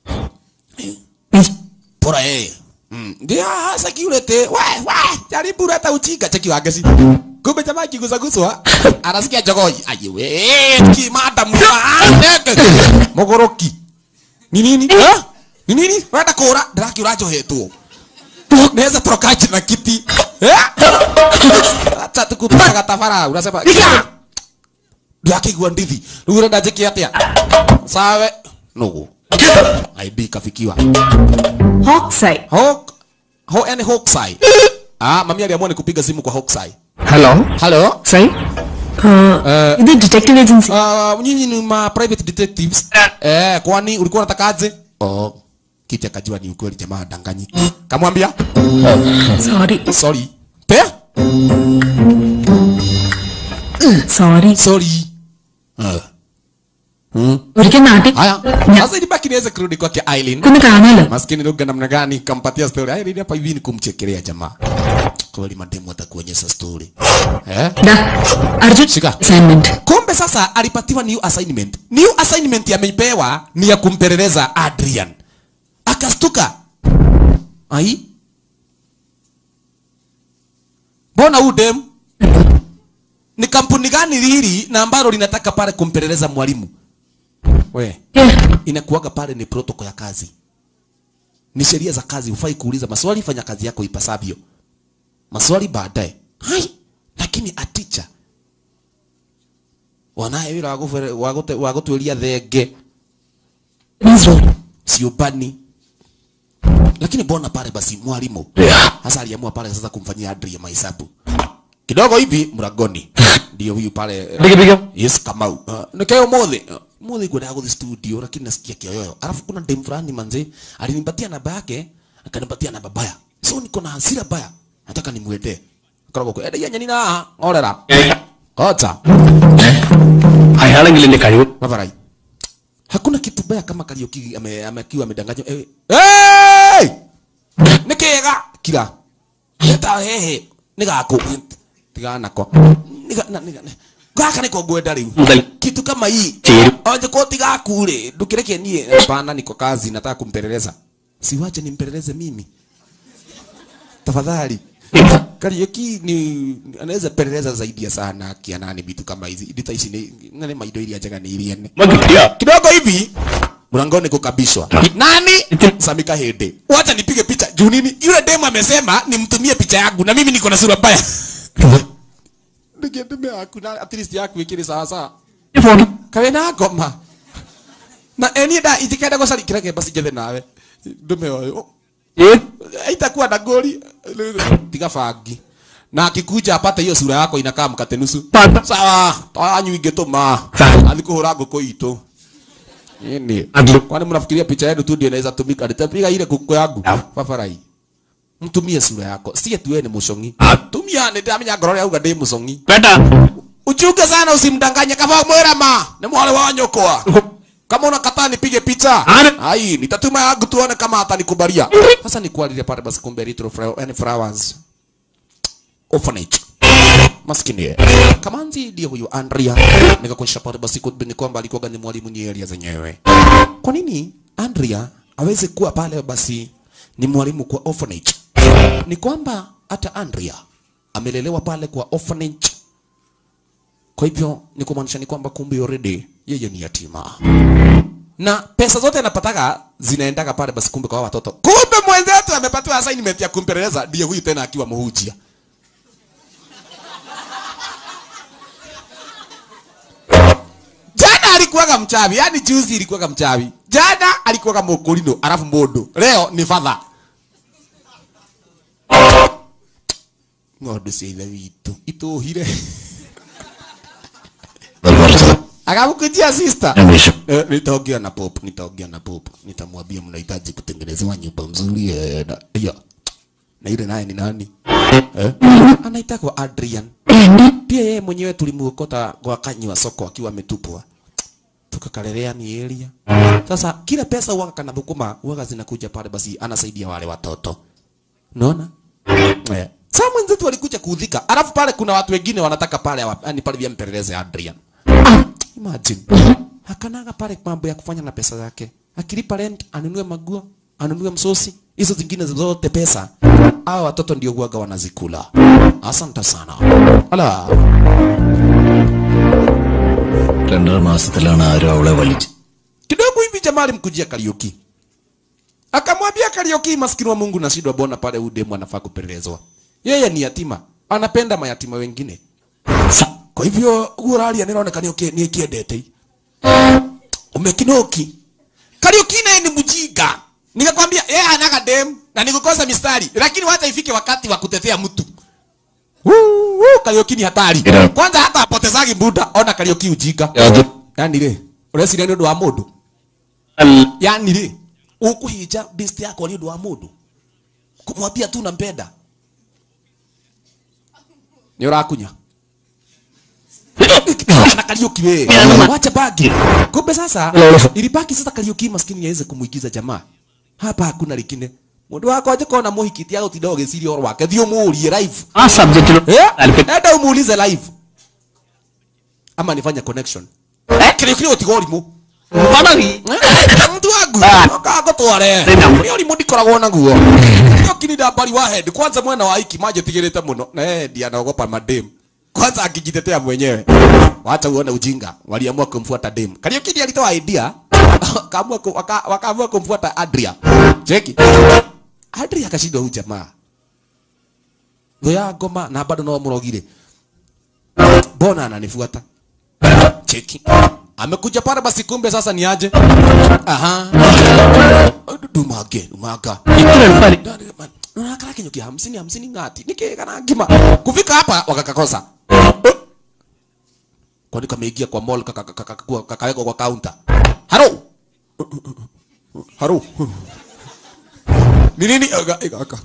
pora yeye mm. ndio security we we jaribu leta ujinga cheki wangeci kumbe jamaa akigusaguswa anasikia jogoi ayiwe kimada mwanege mogoroki ni nini Eh? ni nini wenda kura ndiraki urajohetwo naweza torokaje na kiti Eh? acha tukutaka tabara unasema "Iga!" ndakigua ndithi rĩu ũrenda njĩke atĩa sawe nũgũ id kafikiwa Hawkseye. Hawk ho yani Hawkseye ah mami aliamua ni kupiga simu kwa Hawkseye Hello? hello Sai? Uh, இது detective agency. uh, nyinyi ni ma private detectives eh kwani ulikuwa unatakaje oh kiti akajua ni ukweli jamaa danganyi kamwambia Sorry. sorry pe Sorry. sorry uh. ഒരിക്കൽ നാട്ടിൽ haya ഞാൻ sasa ilibaki niweze kurudi kwake Eileen ഒന്ന് കാണാലോ maskini lugha namna gani kampatia story ai nini hapa hivi ni kumchekelea jamaa kweli mademu atakuonyesha story eh ദാ, Arjun Shika. assignment kumbe sasa alipatiwa new assignment new assignment amepewa ni ya kumpeleleza Adrian akastuka ai mbona huu dem ni kampuni gani hili na ambalo linataka pale kumpeleleza mwalimu we Eh, inakuwaga pale ni protocol ya kazi ni sheria za kazi hufai kuuliza maswali fanya kazi yako ipasavyo maswali baadaye hai lakini aticha wanaye wira wa gũbere- wa gũte- wa gũtuĩria thenge please roll. siubani lakini mbona pale basi mwalimu hasa aliamua pale sasa kumfanyia Adria mahesabu kidogo hivi mlangoni ndio huyu pale Piga piga. yes kamau uh, nikayo mothe uh, mothe kwenda guthi studio lakini nasikia kioyoyo alafu kuna dem fulani manze alinipatia namba yake akanipatia namba baya so niko na hasira baya nataka nimwendee korogwo kwa enda nyani na orera kocha അയാളെങ്കിൽ എന്റെ കഴിവ് Mavarai. Hakuna kitu baya kama Kariuki ame, amekiwa amedanganywa. Eh, hey! Nikega kila. Eta hehe. Nigako. Tiga nako. Niga na niga. Gaka niko gwenda riu. മുതൽ Kitu kama hii. Chiru. Onje ko tiga kule. Ndukireke nie. Hapana niko kazi nataka kumpeleleza. Siwache nimpeleleze mimi. Tafadhali. Kariuki ni anaweza peleleza zaidi ya sana akianani vitu kama hizi. Ndita hizi ni nani maido ili ajaga ni iliene. കിട്ടിയ Kidogo hivi mlangoni kukabishwa. Nani? Samika Hede. Wacha nipige picha. Juu nini? Yule demu amesema nimtumie picha yangu na mimi niko na sura mbaya. Ndige demu yako na at least yako ikiri sawa sawa. Kawe na ngoma. Na eni da itikenda gocari kireke basi jethe nawe. Ndume oyo. Haitakuwa na goli. Tiga fangi. Na akikuja apate hiyo sura yako inakaa mkate nusu. Pata. Sawa. Twanyu ingetuma. Sawa. Athikuhura ngũkũ itũ. Nini? Adlu. Kwani mnafikiria picha yenu tu ndio inaweza tumika? Nitapiga ile kuku yangu. Naam. Babarai. Mtumie sura yako. Si eti wewe ni mushongi. Ah. Tumia ni ndamenya ngoro yauga ndi mushongi. വേണ്ട Uchunge sana usimdanganye kama mwera ma. Ni mwale wa nyokwa. Kama unakataa nipige picha. Ana- Ai, nitatuma yangu tuone kama atanikubalia. Sasa nikualilie pale basi kumbe Little Flower and Flowers. Orphanage. Maskini ye. Kamanzi ndiye huyu Andrea. Nikakuonyesha pale basi kumbe ni kwamba alikuwa ni mwalimu ni area zenyewe. Kwa nini Andrea aweze kuwa pale basi ni mwalimu kwa orphanage? Ni kwamba hata Andrea amelelewa pale kwa orphanage. Kwa hivyo ni kumaanisha ni kwamba kumbe already yeye ni yatima. Na pesa zote anapataga zinaendaga pale basi kumbe kwa hawa watoto. Kumbe mwenzetu amepatiwa assignment ya kumpeleleza ndiye huyu tena akiwa muhujia. Jana alikuwaga mchawi, yani juzi ilikuwaga mchawi. Jana alikuwaga mukulino, alafu mundu. Leo ni father. Ng'ondu cia ithe witũ itũhire akamkujia sister Eh, nitaongea na pop nitaongea na pop nitamwambia mnahitaji kutengenezewa nyumba nzuri eh, na ya na ile naye ni nani eh? anaitwa Adrian pia yeye mwenyewe tulimuokota kwa kanywa soko akiwa ametupwa tukakalelea ni area sasa kila pesa huwaga kana thukuma huwaga zinakuja pale basi anasaidia wale watoto unaona eh. Sasa mwenzetu alikuja kuudhika alafu pale kuna watu wengine wanataka pale awa- yani pale vya mpeleleze Adrian Imagine. Hakanaga pale mambo ya kufanya na pesa zake. Akilipa rent, anunue maguo, anunue msosi, hizo zingine zote pesa hawa watoto ndio huwaga wanazikula. Asante sana. Ala, രണ്ടര മാസത്തിലാണ് ആരും അവളെ വലിച്ച് kidogo hivi jamaa alimkujia Karioki, akamwambia Karioki, maskini wa Mungu, nashindwa bona pale udemu anafaa kupelelezwa. Yeye ni yatima, anapenda mayatima wengine. Kwa hivyo uraria niraoneka ni okay, ni kiendete umekinoki. Karioki naye ni mjinga, nikakwambia yeye anaga dem na nikukosa mistari, lakini wacha ifike wakati wa kutetea mtu Woo, woo, Karioki ni hatari. Ira. Kwanza hata apotezagi muda, ona Karioki ujinga. Yani rĩ ũreciria nĩ ũndũ wa mũndũ yani rĩ ũkũhinja best yako nĩ ũndũ wa mũndũ kumwambia tu nampenda nĩ ũrakunya na Kariuki we wacha bagi kumbe sasa ilibaki sasa Kariuki maskini yaweze kumuigiza jamaa hapa hakuna likine mundu wako aje kona muhikiti au tidogo giciria oro wake thio muurie live ആ സബ്ജക്റ്റിൽ eh enda umuulize live ama nifanye connection Kariuki utiga ũrimũ mtu wangu akagotware nä å rimå ndikoragwo naguo nä kinida mbari wa head kwanza mwena wa iki manjätigä te må no na endi anaogopa madem kwanza akijitetea mwenyewe wacha uone ujinga waliamua kumfuata dem kariokidi alitoa idea wakaamua kum- waka- wakaamua kumfuata adria cheki adria akashindwa huyu jamaa thå ya ngoma na bado no må rogire mbona ananifuata cheki amekuja pale basi kumbe sasa ni aje aha dumage dumaga nakara kinyuki hamsini hamsini ngati nikigana ngima kufika hapa wakakakosa kwani kameingia kwa mall kaka- kaka- kaka- kakawekwa kwa counter haro haro ni nini Aga- ega- aka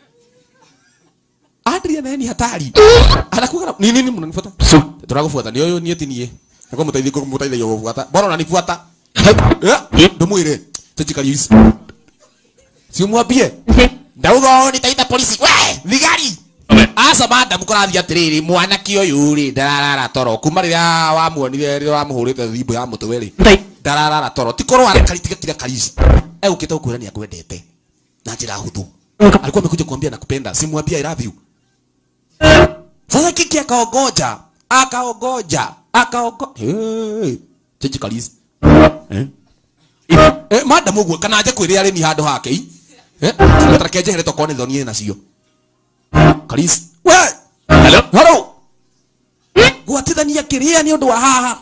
Adrian naye ni hatari anakuwa na- ni nini mnanifuata turagufuata ni uyu ni eti nie nako mutaithie ko mutaithie yo gufuata bora unanifuata eh ndumuire tujikario ici si umwambie ndauga nitaita polisi we thigari aca madam kũrathiĩ atĩrĩrĩ mwanake ũyũ rĩ ndararara toro kuma rĩrĩa wamuonire rĩrĩa wamũhũrĩte thimũ ya mũtwe rĩ ndararara toro ti korwo arakari tiga kira karici egũkĩte gũkwĩra nĩ akwendete na njĩra hũthũ alikuwa amekuja kuambia nakupenda simwambia I love you sasa kiki akaogoja akaogoja akaogo hey, chechi kalisi eh? eh, madam ũguo kana anje kwĩrĩa arĩmi handũ hake i eh? tareke njehere tokone thonie nacio kalisi we Hello? halo gwatithania kĩrĩa nĩ ũndũ wa haha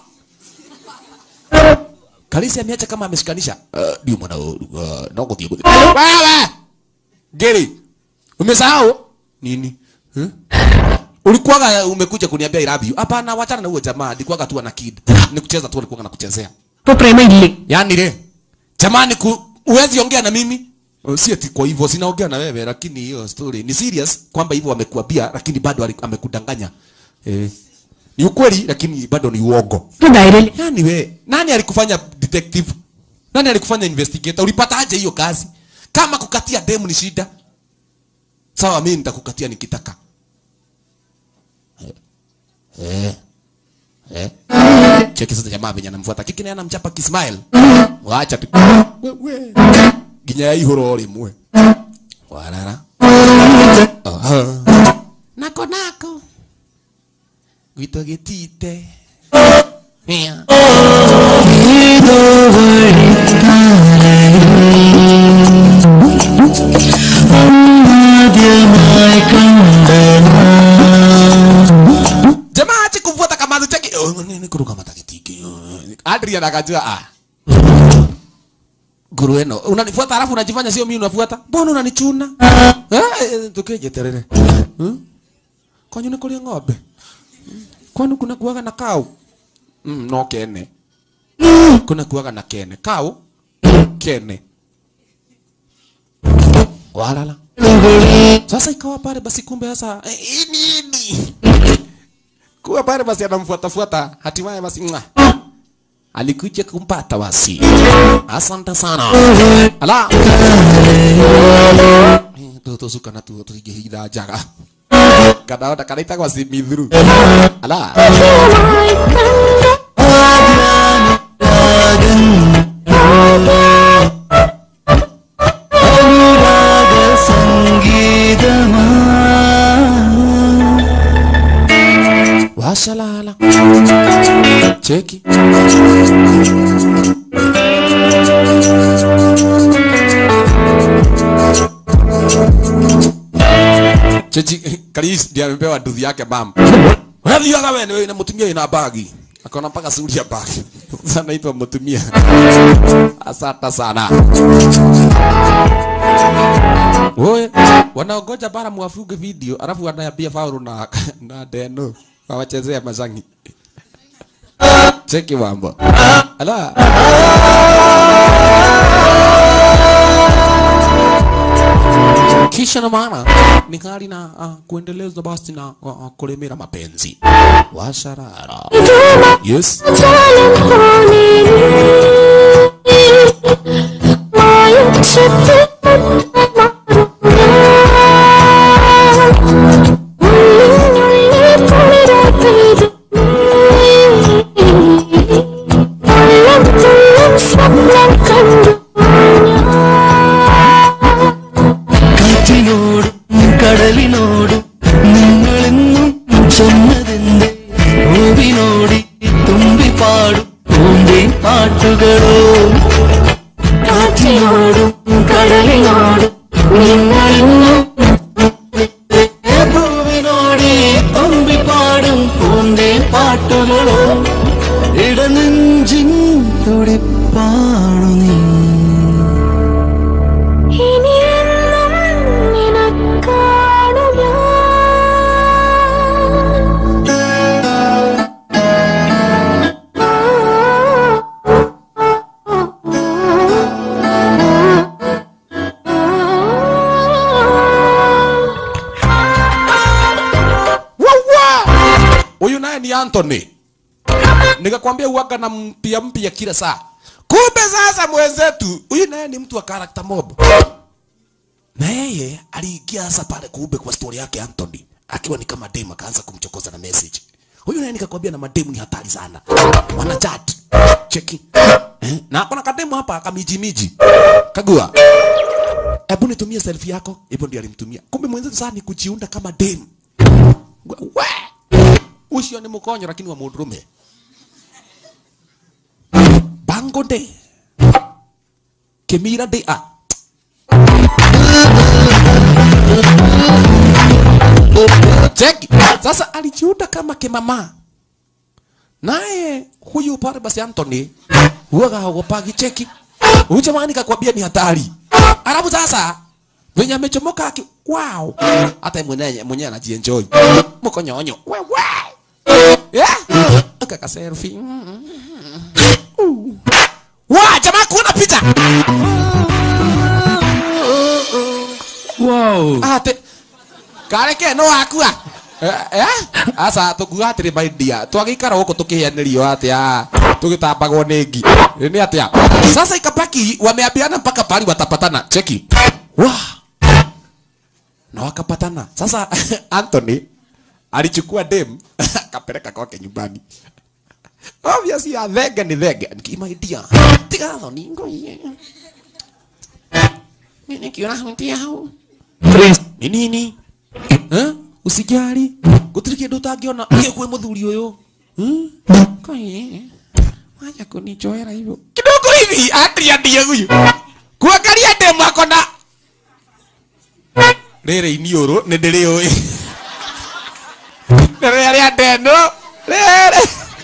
kalisi ameacha kama ameshikanisha uh, ndio mwana uh, no gũthiĩ gũthiĩ wewe ngiri umesahau nini huh? ulikuwaga umekuja kuniambia I love you hapana wachana na huo jamaa nilikuwaga tu na kid ni kucheza tu alikuwa nakuchezea ഇപ്പൊ പ്രേമ ഇല്ലേ yani le jamani ku, uwezi ongea na mimi Oh, si ati kwa hivyo sinaongea na wewe lakini hiyo story ni serious kwamba hivyo amekuambia lakini bado ali- amekudanganya eh, ni ukweli lakini bado ni uongo ഇപ്പൊ ധൈര്യം nani we nani alikufanya detective nani alikufanya investigator ulipata aje hiyo kazi kama kukatia demu ni shida sawa mimi nitakukatia nikitaka eh eh cheki sasa jamaa venye anamfuata kiki naye anamchapa kismile wacha tu wewe ginya ya ihoro rimwe warara aha nako nako gwito gitite yeah. jamaa ache kumfuata kama cheki oh, nini kuruka matakitiki Adrian akajua ah guru eno unanifuata alafu unajifanya sio mimi unafuata mbona unanichuna eh tukeje terere hmm? kwanyu ni kulia ng'ombe Hmm? kwani kuna kuaga na kau mm, no kene kuna kuaga na kene kau kene walala sasa ikawa pale basi kumbe sasa eh, hii nini kuwa pale basi anamfuata fuata hatimaye basi mwa alikuja kumpata basi asante sana ala toto suka na tu tuigihitha njaga kadaona kanaitagwa simithuru ala സംഗീതം washalala cheki chechi Karis ndiye amepewa nduthi yake bam Unathiaga wewe wewe na mutumia ina bagi. Akaona mpaka suri ya bagi. Sasa naitwa mutumia. Asante sana. Wewe wanaongoja bara mwafuge video alafu wanayambia Paulo na na Deno wawachezea mazangi. Cheki mambo. Ala. kisha na maana ni hali na uh, kuendeleza basi na uh, uh, kulemera mapenzi washarara yes കാറ്റിനോടും കടലിനോടും നിങ്ങളെന്നും ചെന്നതെന്തേ പൂവിനോടി തുമ്പി പാടും പൂന്തേ പാട്ടുകളോ കാറ്റിനോടും കടലിനോടും നിങ്ങളെന്നും പൂവിനോടി തുമ്പി പാടും പൂന്തേ പാട്ടുകളോ ഇടനെഞ്ചിൻ തുടിപ്പാണു നീ ഇനിയെന്നും നിനക്കാണു ഞാൻ huyu naye ni Anthony nikakwambia uwaga na mpya mpya kila saa kumbe sasa mwenzetu huyu naye ni mtu wa character mob na yeye aliingia sasa pale kumbe kwa story yake Anthony akiwa ni kama dem akaanza kumchokoza na message huyu naye nikakwambia na mademu ni hatari sana wana chat cheki eh? na kuna kademu hapa kamijimiji kagua hebu nitumie selfie yako hivyo ndio alimtumia kumbe mwenzetu sasa ni kujiunda kama dem we ucio nĩ mũkonyo lakini wa mũndũrũme bango de kemira de a cheki sasa alijiunda kama kimama naye huyu pale basi Anthony huwaga haogopagi cheki huyu jamani kakwambia ni hatari alafu sasa venye amechomoka aki wow hata mwenyewe mwenyewe anajienjoy mkonyonyo wewe yeah kaka selfie wa jamaa kuna picha Wow. ate kareke no akua eh eh? asa tukua atiri maidia twagikara guku tukihianirio atia tugitambagwo ni ngi ni atia sasa ikabaki wameambiana mpaka pali watapatana cheki wa na wakapatana sasa Anthony alichukua dem akapeleka kwake nyumbani obviously ya thenge ni thenge nikimaidia tiga thoni ngoie mimi kiona hunti hau ni nini eh usijali gutiri kindu utangiona uye kwe muthuri uyu hmm? koye waja kunichoera hivyo kidogo hivi atria ndiye huyu kuangalia demu akona rĩrĩ iniũrũ nĩ ndĩrĩũĩ nĩ rĩrĩa ndeno rĩrĩ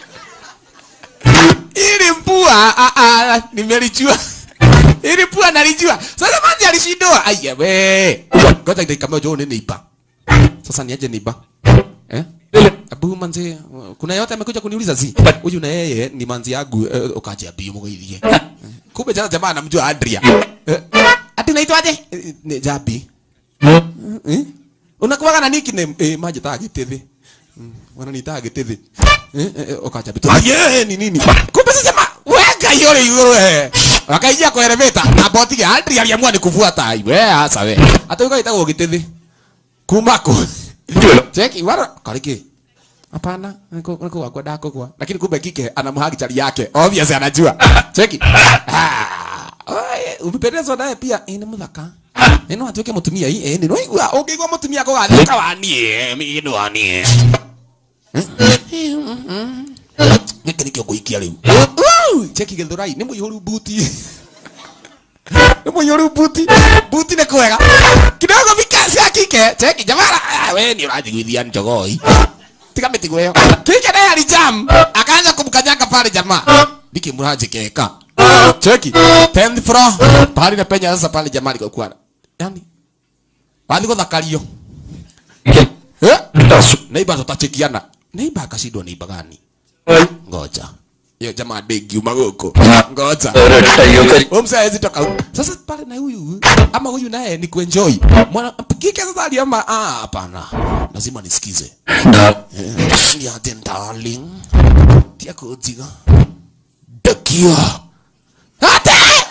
ili mpua ah, ah, nimelijua ili pua nalijua sasa manzi alishindwa aya we ngoja dakika moja uone nipa sasa niaje nipa eh abu manzi kuna yote amekuja kuniuliza zi huyu na yeye ni manzi yangu eh, ukaje abu mgoithie kumbe jana jamaa anamjua Adria eh, ati unaitwaje Eh, ni Jabi eh? unakuwaga na nickname eh, maji taa gitithi Mm, wananiita gitithi eh, eh, ukaja bitu aye ni nini kumbe sasa jamaa wega yore yore wakaingia kwa elevator na boti ya Adria aliamua ni kufuata we hasa we hata ukaita gitithi kumako cheki wara kariki hapana niko niko wakwa dako kwa lakini kumbe kike anamhagi chali yake obvious anajua cheki ah oye umependezwa naye pia eh, ni muthaka ino atuike mutumia hii eh nino igua ukigwa mutumia ko gathika wanie mino wanie gĩkĩ nĩkĩo ngũikia rĩu cheki gĩthurai nĩ mũihũru buti nĩ mũihũru buti buti nĩ kwega kidogo vikasi ya kike cheki jamara ah, we nĩ ũranjiguithia njogoi tiga mĩtigo ĩyo kike naye alijam akaanza kumkanyaga pale jamaa nikimranjikeka cheki 10th floor pale na penya sasa pale jamaa alikokuwa yani wathi guthakario eh neighbor tutachekiana neighbor akashindwa neighbor gani ngoja hiyo jamaa degi umaguko ngoja Umse hawezi toka huko. Sasa pale na huyu ama huyu naye ni kuenjoy. Mwana kike sasa aliama ah hapana. Lazima nisikize. Eh, Ni ate darling. Tia kujiga. Dakia. Ate!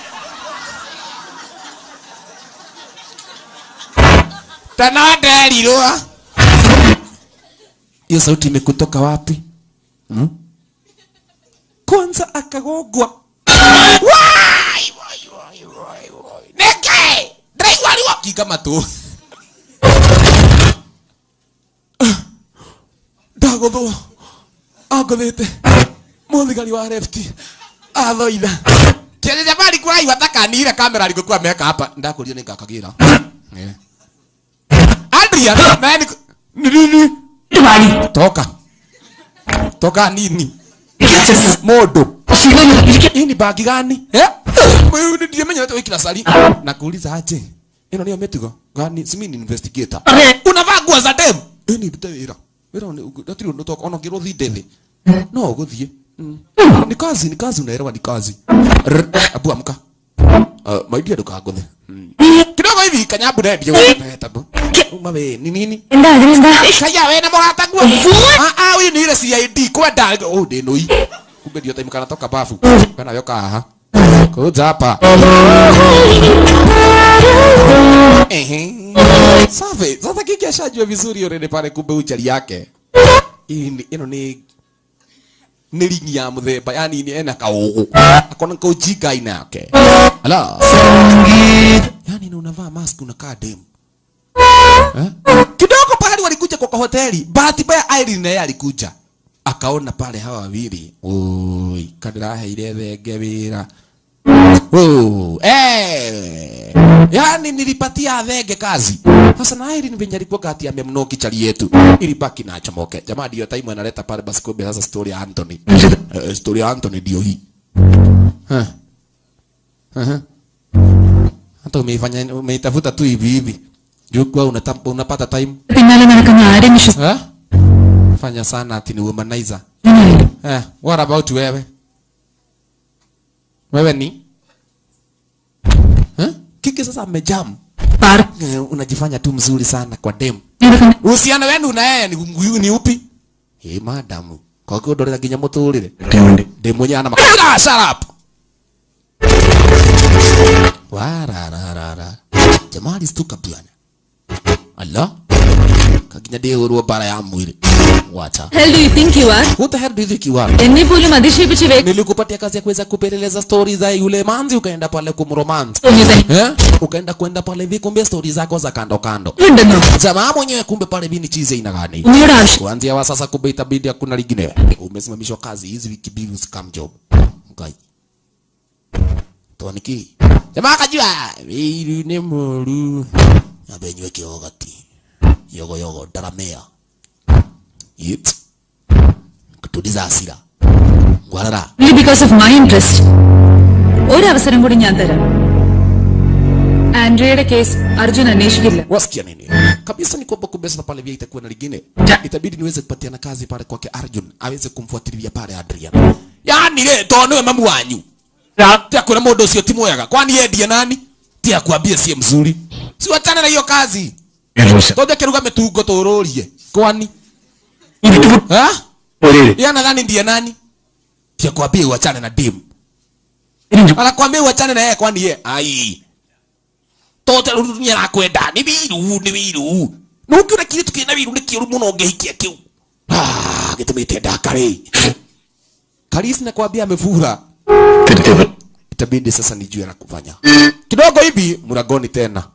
Tana derirwa. Hiyo sauti imekutoka wapi? Hmm? Kwanza akagogwa. Wai, wai, wai, wai, wai. Neke! Ndĩraigua ruo. Kinga matũ. Ndagũthwo. Angũthĩte. Mũthigari wa left. Athoitha. Kĩrĩa jamani kũraihu atakanire kamera alikokuwa ameweka hapa. Ndakũria nĩngakagira. Eh. Adrian, naye ni ni nini? Toka. Toka nini? Mũndũ. Hii ni bagi gani? Eh? Wewe ndiye mwenye wewe kila sali. Nakuuliza aje? Ino niyo metigo. Gani? Si mimi ni investigator. Unavaa nguo za dem. Eh ni ndute wira. Wira ni ndatiri ndo toka ona ngiro thidethi. No guthie. Mm. Ni kazi, ni kazi unaelewa ni kazi. Rr, Abu amka. Uh, maidia ndukaguthe. Mm. Kidogo hivi kanyambu ndio wewe tabu. Uma we ni nini? എന്താ അതിനെന്താ Kaya we na mũrata guo. Ah ah huyu ni ile CID kwenda oh de noi. Kumbe ndio time kana toka bafu. Kana yoka haha. Kuja hapa. Ehe. Safi. Sasa kiki ashajua vizuri already pale kumbe uchari yake. Hii ni ino ni nĩ ringi ya mũthemba yani ni ena kaũgũ akona kaũjinga aina yake ala yani ni unavaa mask unakaa demu Eh? kidogo pahali walikuja kwa hoteli bahati mbaya Irene naye alikuja akaona pale hawa wawili oi kadiraheire thenge wira Oh, eh. Yani nilipatia thenge kazi. Sasa na Irene venye alikuwa kati amemnoki chali yetu. Ilibaki na chomoke. Jamaa ndio time analeta pale basi kumbe sasa story ya Anthony. Uh, story ya Anthony ndio hii. Huh. Uh-huh. Hata umeifanya umeitafuta tu hivi hivi. Juu kwa unata- unapata time. പിന്നാലെ നടക്കുന്ന ആരെയും Eh? Fanya sana ati ni womanizer. വിശ്വസിക്കുന്നില്ല Eh, what about wewe? Wewe ni? Eh? Kiki sasa amejam. Park Eh, unajifanya tu mzuri sana kwa dem. നടക്കുന്ന Uhusiano wenu na yeye ni, ni, ni upi? Eh, madamu. Kwa hiyo ndorera nginya muturire. Dem mwenye ana makara shut up. Warararara. Jamaa alistuka bwana. Allah. Kaginya ndihurwo bara ya mwili. Wacha. hell do you think you are Who the hell do you think you are? എന്നെ പോലും അധിക്ഷേപിച്ച് വേ- nilikupatia kazi ya kuweza kupeleleza stori za yule manzi ukaenda pale kumromance തോന്നിയത് eh? ukaenda kwenda pale hivi kumbe stori zako za kando kando ഉണ്ടെന്നോ jamaa mwenyewe kumbe pale hivi ni chize ina gani ഉമ്മയുടെ ആവശ്യം kuanzia wa sasa kumbe itabidi hakuna lingine umesimamishwa kazi hizi wiki mbili usikam job ngai toniki jamaa akajua wiru ni muru abenywe kiogati yogo yogo daramea yit kutuliza hasira ngwarara only because of my interest ഒരവസരം കൂടി ഞാൻ തരാം ആൻഡ്രിയയുടെ case Arjun അന്വേഷിക്കില്ല wasikia nini kabisa ni kwamba kumbe sasa pale vya itakuwa na lingine itabidi niweze kupatiana kazi pale kwake Arjun aweze kumfuatilia pale Adrian yani le to niwe mamu wanyu tia kuna mundu ucio ti mwega kwani yeye ndiye nani tia kuambia sie mzuri si wachane na hiyo kazi tonde kiruga mitungo tururie kwani ha yeye nadhani ndiye nani tia kuambia uachane na dim anakwambia uachane na yeye kwani yeye ai tote runya rakwenda ni biru ni biru no ukiona kiritu kina biru ni kiuru muno ngehikia kiu ah gitumite ndakari Kalisi nakwambia amefura itabidi sasa nijue la kufanya kidogo hivi mlangoni tena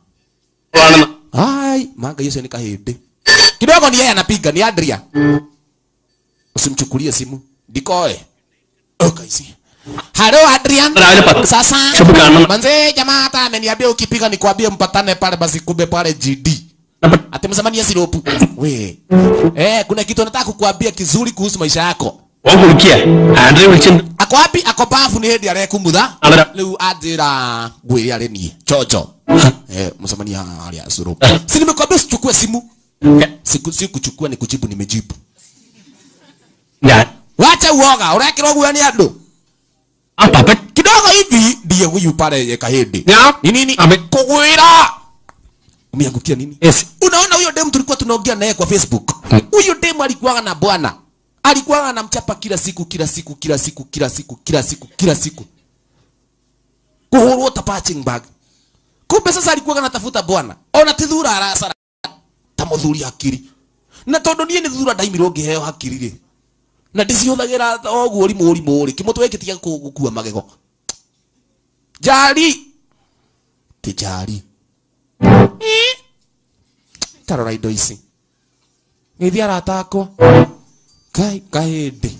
ai manga hiyo ni kahindi kidogo ni yeye anapiga ni Adria usimchukulie simu dikoe okaisi halo adrian രാവിലെ പത്ത് sasa shop കാണണം manze jamaa hata ameniambia ukipiga nikwambie mpatane pale basi kumbe pale gd ati msamania siropu we eh kuna kitu nataka kukuambia kizuri kuhusu maisha yako ഓൻ കുളിക്കുക ആൻഡ്രി വിളിച്ചിട്ടുണ്ട് ako wapi ako bafu ni hindi arekumutha Amera. riu anjira ngwire ari nie chocho eh msamania hali siropu si nimekwambia usichukue simu siku si kuchukua ni kujibu nimejibu ഞാൻ wacha uoga urekirwo guo ni andu ആ Pappan kidogo hivi ndiye huyu pale kahindi Ya. ni nini Ame- kugwira umeangukia nini Yes. unaona huyo dem tulikuwa tunaongea naye kwa facebook Hmm. huyo dem alikuwaga na bwana alikuwaga anamchapa kila siku kila siku kila siku kila siku kila siku kila siku kuhurwo ta punching bag kumbe sasa alikuwaga anatafuta bwana ona ti thura aracara ta muthuri hakiri na tondu nie ni thura ndaimirwo ngiheo hakiri ri na ndicihuthagira oguo rimå rimå rä kä må twe kä tiga gå kua magego njari tä njari tarora indo ici gäthi aratakwo kai kahä ndä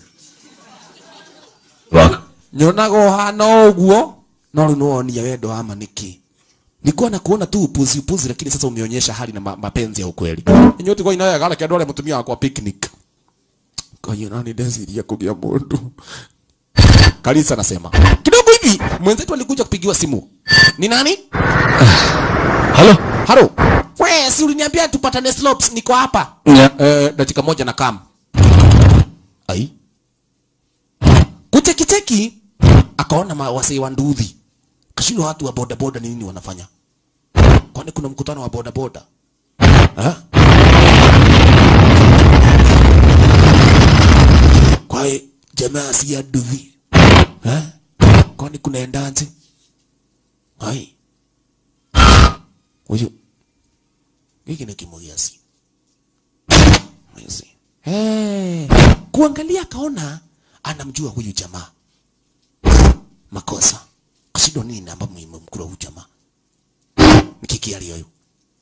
nyonaga å hana å guo no rä u nä wonia wendo wama nä kä nikuwa na kuona tu upuzi upuzi lakini sasa umeonyesha hali na ma mapenzi ya ukweli inyuti kwa inayo gala kiandore mutumia wakwa picnic Kaya nani ndeciria kugia mundu Kalisa anasema kidogo hivi mwenzetu alikuja kupigiwa simu ni nani hello halo we si uliniambia tupatane slopes niko hapa ഞാൻ eh, dakika moja na kam ai kuchekicheki akaona ma- wasee wa nduthi kashindwa watu wa bodaboda ni nini wanafanya kwani kuna mkutano wa bodaboda Ha? kwae jamaa si ya nduthi Ha? kwani kunaendaje ai huyu hiki ni kimugiasi Mwezi. Hey. Kuangalia akaona anamjua huyu jamaa. Makosa. Kasido nini ambapo mmemkula huyu jamaa? Nikikiali huyu.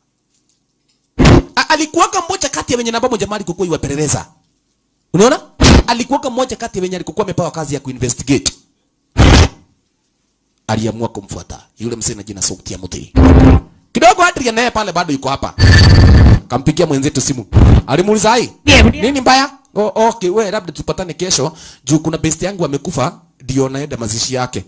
A- Alikuwaka mmoja kati ya wenye namba moja mali kukuwa iwapeleleza. Unaona? Alikuwaka mmoja kati ya wenye alikuwa amepewa kazi ya kuinvestigate. Aliamua kumfuata yule msee na jina sauti ya Muti. Kidogo Adrian naye pale bado yuko hapa kampigia mwenzetu simu alimuuliza ai nini mbaya oh, okay we labda tupatane kesho juu kuna best yangu amekufa ndio naenda mazishi yake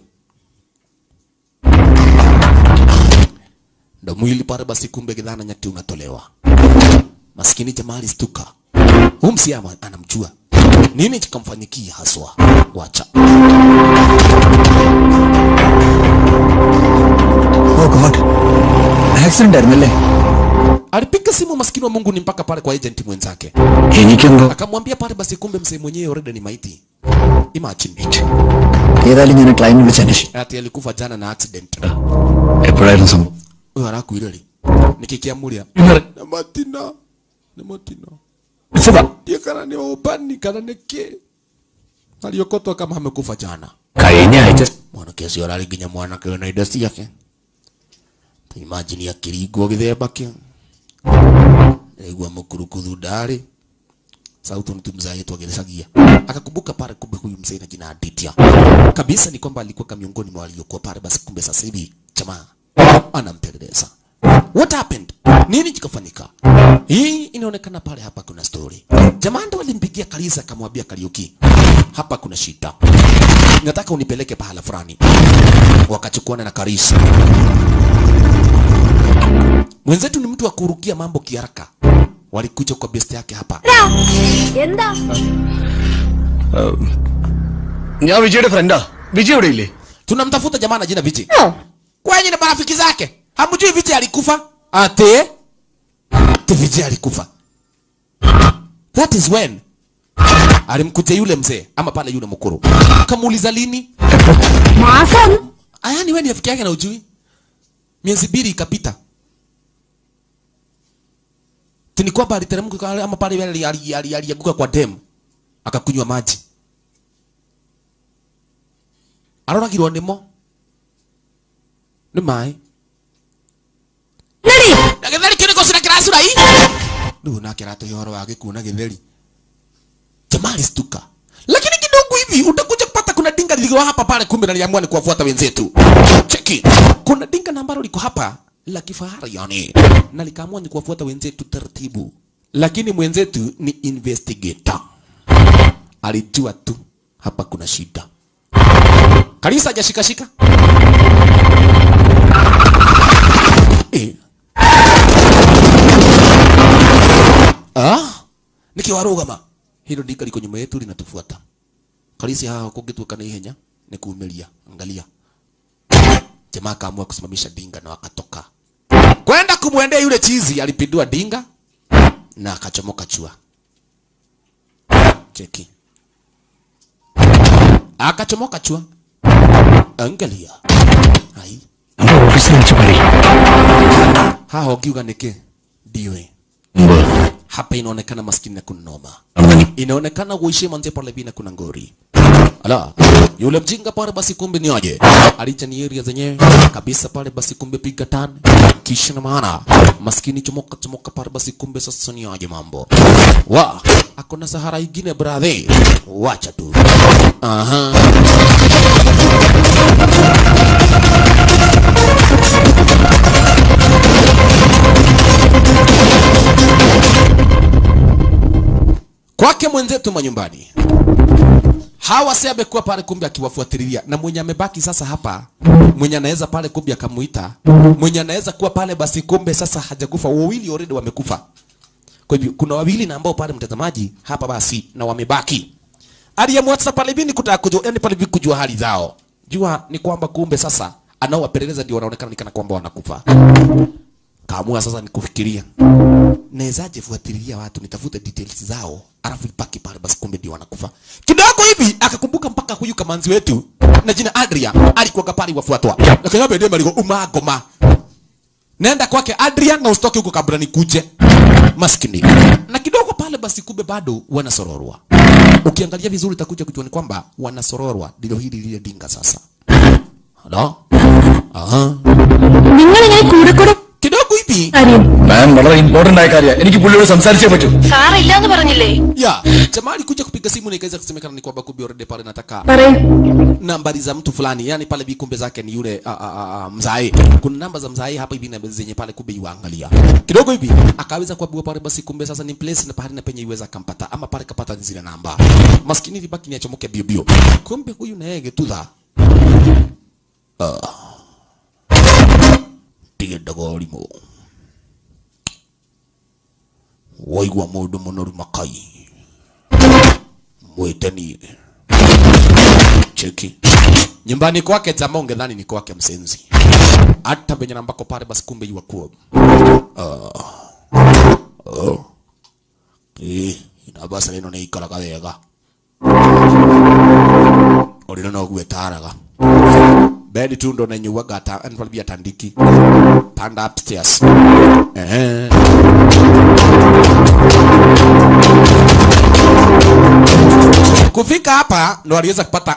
ndo mwili pale basi kumbe kidhana nyati unatolewa maskini jamaa alistuka huyu msi ama anamjua nini kikamfanyikia haswa wacha oh God accident ആയിരുന്നല്ലേ alipiga simu maskini wa Mungu ni mpaka pale kwa agent mwenzake എനിക്കെന്തോ akamwambia pale basi kumbe msee mwenyewe already ni maiti imagine ഏതായാലും ഞാൻ ക്ലൈന്റ് വിളിച്ച് അന്വേഷിക്കും ati alikufa jana na accident എപ്പോഴായിരുന്നു സംഭവം huyo arakuire ri nikikiamuria na matina nä matina ndiä kana nä åmbani kana nä kä aliokotwa kama amekufa jana കഴിഞ്ഞ ആഴ്ച mwanake ũcio ararĩ nginya mwanake wĩna indo ciake ta imagine akĩringwo gĩthemba kĩu aigua mũkurukuthu ndarĩ sauti mtu mzee gĩcagia akakumbuka pale kumbe huyu mzee na jina Aditya kabisa ni kwamba alikuwa miongoni mwa waliokuwa pale basi kumbe sasa hivi jamaa anampeleleza what happened nini kikafanyika hii inaonekana pale hapa kuna story jamaa ndo alimpigia Kalisa akamwambia Kariuki hapa kuna shida nataka unipeleke pahala fulani wakachukuana na Karisa mwenzetu ni mtu wa kurukia mambo kiharaka walikuja kwa best yake hapa എന്താ ഞാൻ വിജയുടെ ഫ്രണ്ടാ വിജയ് ഇവിടെ ഇല്ലേ tunamtafuta jamaa na jina Viji kwenye na marafiki zake hamjui Viji alikufa ate ate Viji alikufa that is when alimkuja yule mzee ama pale yule mkuru kamuuliza lini മാസം aya ni wewe ni rafiki yake na ujui miezi mbili ikapita tini kwamba aliteremka kwa- ama pale yule ali- ali- ali- alianguka kwa dem akakunywa maji aroragirwo nimo nĩ maĩ na gĩtheri kĩu nĩkũ cina kĩracura i rĩu nake aratũhe ũhoro wa gĩkuũ na gĩtheri jamaa jamaa alistuka lakini kidogo hivi utakuja kupata kuna dinga lilikuwa hapa pale kumbe naliamua ni kuwafuata wenzetu cheki kuna dinga na ambalo liko hapa la kifahari yani na likaamua ni kuwafuata wenzetu taratibu lakini mwenzetu ni investigator alijua tu hapa kuna shida kalisa hajashikashika eh. ah nikiwarugama hilo ndika liko nyuma yetu linatufuata kalisi haha kungituka na ihenya ni kuumilia angalia jamaa akaamua kusimamisha dinga na wakatoka kwenda kumwendea yule chizi alipindua dinga na akachomoka chua cheki akachomoka chua angalia ai നമ്മുടെ ഓഫീസിൽ വിളിച്ച് പറയും haha ukiuga niki ndiwe മുമ്പ് hapa inaonekana maskini na kunoma നടന്ന inaonekana uishi manze pale bina kuna ngori ala yule mjinga pale basi kumbe ni aje alicha ni area zenyewe kabisa pale basi kumbe piga tan kisha na maana maskini chomoka chomoka pale basi kumbe sasa ni aje mambo wa akona sahara ingine brother wacha tu aha kwake mwenzetu manyumbani hawa si amekuwa pale kumbe akiwafuatilia na mwenye amebaki sasa hapa mwenye anaweza pale kumbe akamuita mwenye anaweza kuwa pale basi kumbe sasa hajakufa wawili already wamekufa kwa hivyo kuna wawili na ambao pale mtazamaji hapa basi na wamebaki aliyemwatsa pale hivi ni kutaka kujua yani pale hivi kujua hali zao jua ni kwamba kumbe sasa anaowapeleleza ndio wanaonekana ni kana kwamba wanakufa kaamua sasa ni kufikiria nawezaje fuatilia watu nitafute details zao alafu ipaki pale basi kumbe ndio wanakufa kidogo hivi akakumbuka mpaka huyu kamanzi wetu na jina Adria alikuwa pale wafuatwa lakini hapo ndio maliko umagoma nenda kwake Adrian na usitoke huko kabla nikuje maskini na kidogo pale basi kumbe bado wanasororwa ukiangalia vizuri utakuja kujua ni kwamba wanasororwa ndilo hili lile dinga sasa Halo? Aha. നിങ്ങൾ ഇങ്ങനെ കൂടെ കൂടെ kidogo hivi കാര്യം മാം വളരെ ഇമ്പോർട്ടന്റ് ആയ കാര്യമാണ് എനിക്ക് പുള്ളിയോട് സംസാരിച്ചേ പറ്റൂ സാറില്ലാന്ന് പറഞ്ഞില്ലേ ya jamaa alikuja kupiga simu na ikaweza kusemekana ni kwamba kumbe already pale nataka പറയൂ nambari za mtu fulani yani pale vikumbe zake ni yule a, a, a, a, mzae kuna namba za mzae hapa hivi na zenye pale kumbe yuangalia kidogo hivi akaweza kuambiwa pale basi kumbe sasa ni place na pahali na penye iweza kampata ama pale kapata zile namba maskini vibaki ni achomoke bio bio kumbe huyu na yeye getudha tigenda gorimo waigua mundu munoru makai mwiteni cheki nyumbani kwake jamaa ungedhani ni kwake msenzi hata penye nambako pale basi kumbe yuwa kuwa uh, eh inabasa nino ni ikaraga wega orino no gwetaraga bedi tu ndo nanyuaga ta anpalbia tandiki panda upstairs eh kufika hapa ndo aliweza kupata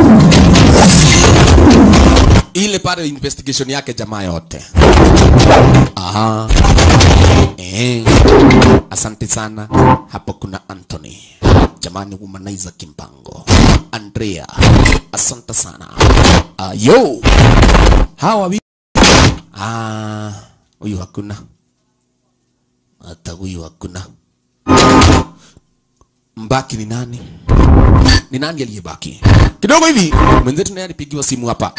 ile pale investigation yake jamaa yote. Aha. Eh. Asante sana. Hapo kuna Anthony. Jamani womanizer kimpango. Andrea. Asante sana. Ah, yo. Hawa vi Ah, huyu hakuna. Hata huyu hakuna. Mbaki ni nani? Ni nani aliyebaki? Kidogo hivi mwenzetu naye alipigiwa simu hapa.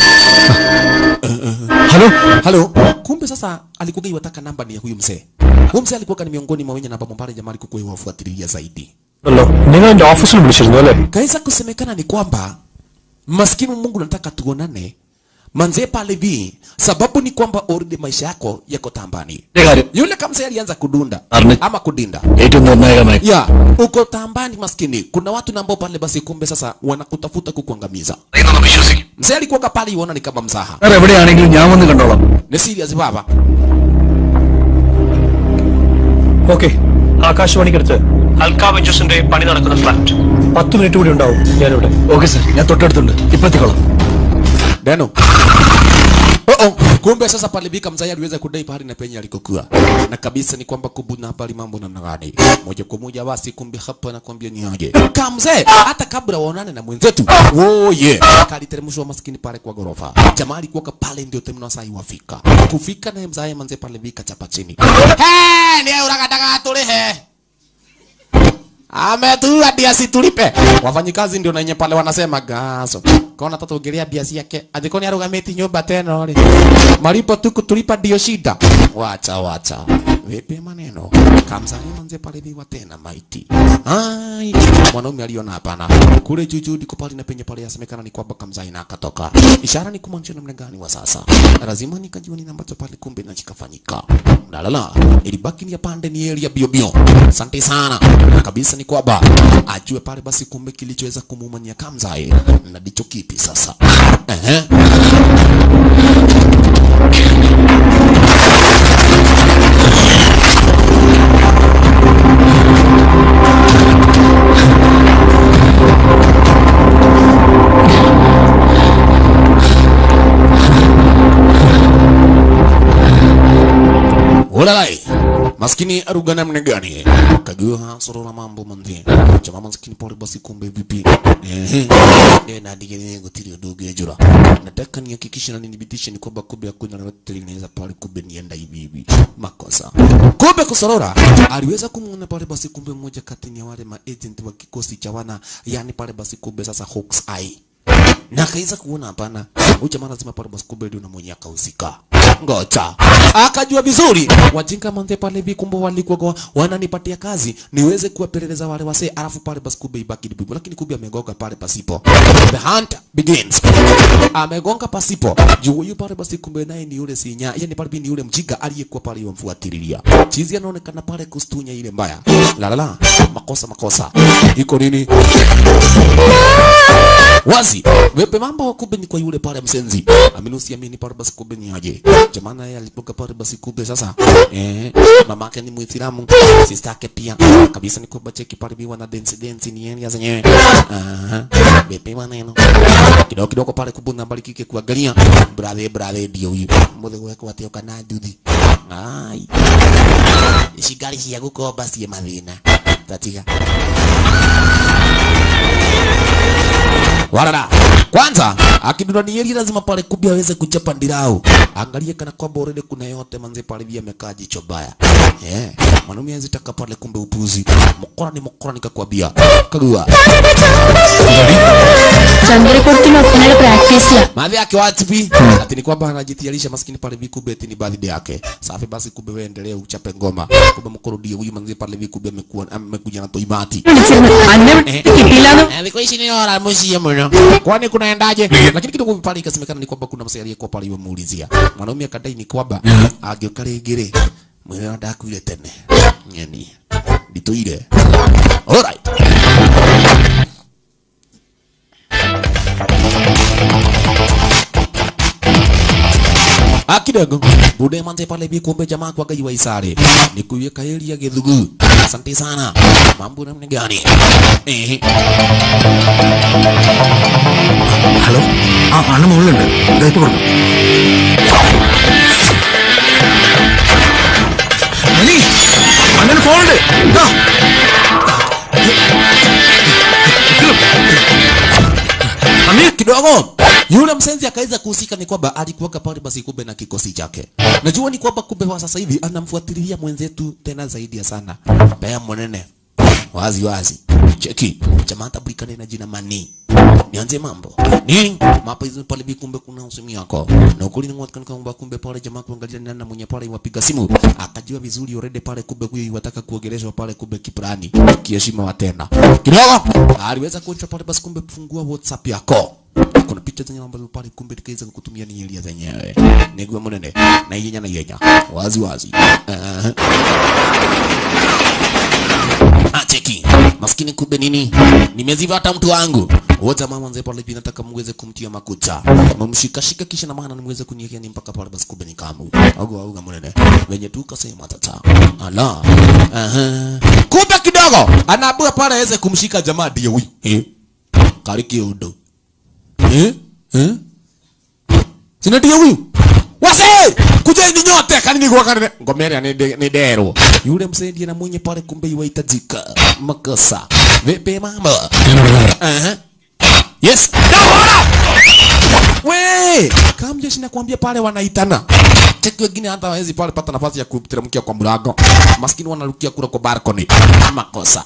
Hello Halo. Kumbe sasa alikuwa iwataka namba ni ya huyu mzee. Huyu mzee alikuwa ni miongoni mwa wenye namba mbali jamaa alikuwa yuwafuatilia zaidi. അല്ലോ നിങ്ങൾ എന്റെ ഓഫീസിൽ വിളിച്ചിരുന്നു അല്ലേ Kaweza kusemekana ni kwamba maskini Mungu nataka tuonane. Manze pale vi sababu ni kwamba already maisha yako yako tambani. കാര്യം Yule kamzee alianza kudunda Arne. ama kudinda. ഏറ്റവും നിർണായകമായി Ya, uko tambani maskini. Kuna watu na ambao pale basi kumbe sasa wanakutafuta kukuangamiza. പറയുന്നൊന്ന് വിശ്വസിക്കും Mzee alikuwa pale iona ni kama mzaha. Sir എവിടെയാണെങ്കിലും ഞാൻ വന്ന് കണ്ടോളാം Ni serious baba. Okay ആകാശവാണിക്കടുത്ത് അൽക്കാ വെഞ്ചേഴ്സിന്റെ പണി നടക്കുന്ന ഫ്ലാറ്റ് പത്ത് മിനിറ്റ് കൂടി ഉണ്ടാവും ഞാനിവിടെ ഓക്കെ സാർ ഞാൻ തൊട്ടടുത്തുണ്ട് ഇപ്പൊ എത്തിക്കോളാം Deno. Oh oh, kumbe sasa pale Bika mzai aliweza kudai pahali na penye alikokuwa na kabisa ni kwamba kubu na habari mambo namna gani moja kwa moja basi kumbe hapa nakwambia ni aje kamzee hata kabla waonane na mwenzetu oh yeah kaliteremshwa maskini pale kwa gorofa jamaa alikuwa pale ndio temno sai wafika kufika naye mzai manze pale Bika chapa chini he ni urakataka tulihe ametua biasi tulipe wafanyikazi ndio nenye pale wanasema gaso kona tata ongelea biasi yake adiko ni arugamiti nyumba tena ri malipo tu kutulipa ndio shida wacha wacha vipi maneno kamsani manze pale biwa tena maiti ai mwanaume aliona hapana kule juju ndiko pale na penye pale yasemekana ni kwamba kamzai na akatoka ishara ni kumaanisha namna gani wa sasa lazima nikajua nini ambacho pale kumbe na kikafanyika lalala ilibaki ni ya pande ni area bio bio asante sana kabisa ni kwamba ajue pale basi kumbe kilichoweza kumumania kamzai na ndicho kipi sasa ehe Ulalai. Maskini aruga namna gani? Kagua sorora mambo manzi. Chama maskini pole basi kumbe vipi? Ehe. Ndio na digeni ngotiri ndugu jura. Nataka nihakikishe na nithibitishe ni kwamba kumbe hakuna lolote linaweza pale kumbe nienda hivi hivi. Makosa. Kumbe kusorora aliweza kumuona pale basi kumbe mmoja kati ya wale ma agent wa kikosi cha wana yani pale basi kumbe sasa Hawks Eye na akaweza kuona hapana, huyu jamaa lazima pale basi kumbe ndio na mwenye akahusika. Ngoja akajua vizuri wajinga manze pale hivi, kumbe walikuwa kwa- wananipatia kazi niweze kuwapeleleza wale wasee, alafu pale basi kumbe ibaki ni bibu, lakini kumbe amegonga pale pasipo. The hunt begins. Amegonga pasipo juu huyu pale basi kumbe naye ni yule sinya, yani pale ni yule mjinga aliyekuwa pale yomfuatililia. Chizi anaonekana pale kustunya ile mbaya. La la la, makosa makosa. Iko nini? wazi wepe mambo kumbe ni kwa yule pale msenzi aminusi amini pale basi kumbe ni aje jamana yeye alipoka pale basi kumbe sasa eh mamake ni muislamu sister yake pia kabisa ni kwamba cheki pale biwa na dance dance ni yeye zenyewe aha wepe maneno kidogo kidogo pale kubuna bali kike kuangalia brother brother ndio huyu muthe wako watio kana nduthi ai shigari cia gukomba cie mathina tatiga Warara. Kwanza akidura ni yeli lazima pale kubi aweze kuchapa ndirau. Angalie kana kwamba already kuna yote manze pale via amekaa jicho baya. Eh, mwanaume anzitaka pale kumbe upuzi. Mokora ni mokora nikakwambia. Kagua. ചന്ദ്രക്കുളത്തിന് ഒപ്പനയുടെ പ്രാക്ടീസിലാ Madhi yake wapi? Ati ni kwamba anajitayarisha maskini pale vikube eti ni birthday yake. Safi basi kumbe wewe endelea uchape ngoma. Kumbe mkorudie huyu manze pale vikube amekuwa amekuja na toimati. അന്നെ കിട്ടിയില്ലാന്ന് Eh, viko ishi ni ora mushie mno. Kwani kunaendaje? Lakini kidogo pale ikasemekana ni kwamba kuna msee aliyekuwa pale yuamuulizia. Mwanaume akadai ni kwamba ageuka rĩngĩ mwĩrĩ wa ndakuire tene. Nyeni. Nditũire. Alright. akidogo bude manze pale bi kumbe jamaa kwa gaji wa isare ni kuiweka elia githugu asante sana mambo namna gani eh hello ആ അണ്ണ മുകളിലുണ്ട് ദാ ഇപ്പൊ കൊടുക്കും മണി അണ്ണന് ഫോണുണ്ട് ദാ. Amir kidogo yule msenzi akaweza kuhusika ni kwamba alikuwaka pale basi kumbe na kikosi chake. Najua ni kwamba kumbe kwa sasa hivi anamfuatilia mwenzetu tena zaidi ya sana. Bea mwenene. Wazi wazi. Cheki. Jamaa tablikane na jina Mani. Nianze mambo. Nini? Mapa hizo pale bi kumbe kuna usemi yako. Na ukuli ni mwaka kwamba kumbe pale jamaa kuangalia ni nani mwenye pale wapiga simu. Akajua vizuri already pale kumbe huyu wataka kuogeleshwa pale kumbe kiprani. Kiheshima wa tena. Kidogo aliweza kuonja pale basi kumbe fungua WhatsApp yako kuna picha zenye ambazo pale kumbe tukaweza kukutumia ni elia zenyewe niguo munene na ihenya na ihenya wazi wazi uh-huh. Ah, cheki maskini kumbe nini nimeziva hata mtu wangu wote mama mzee pale hivi nataka muweze kumtia makucha mumshikashika kisha na maana niweze kuniwekea ni mpaka pale basi kumbe ni kamu au au munene wenye tu kasema tata ala aha kumbe kidogo anaabua pale aweze kumshika jamaa ndiye huyu eh kariki udo eh eh sina ndiye huyu wase kujeni nyote kanini kwa kanini ngomera ni de- ni dero yule msaidia na mwenye pale kumbe yuhitajika makosa vipi mambo Aha. yes we kamjeshi nakwambia pale wanaitana cheki wengine hata hawezi pale pata nafasi ya kuteremkia kwa mlango maskini wanarukia kura kwa balcony makosa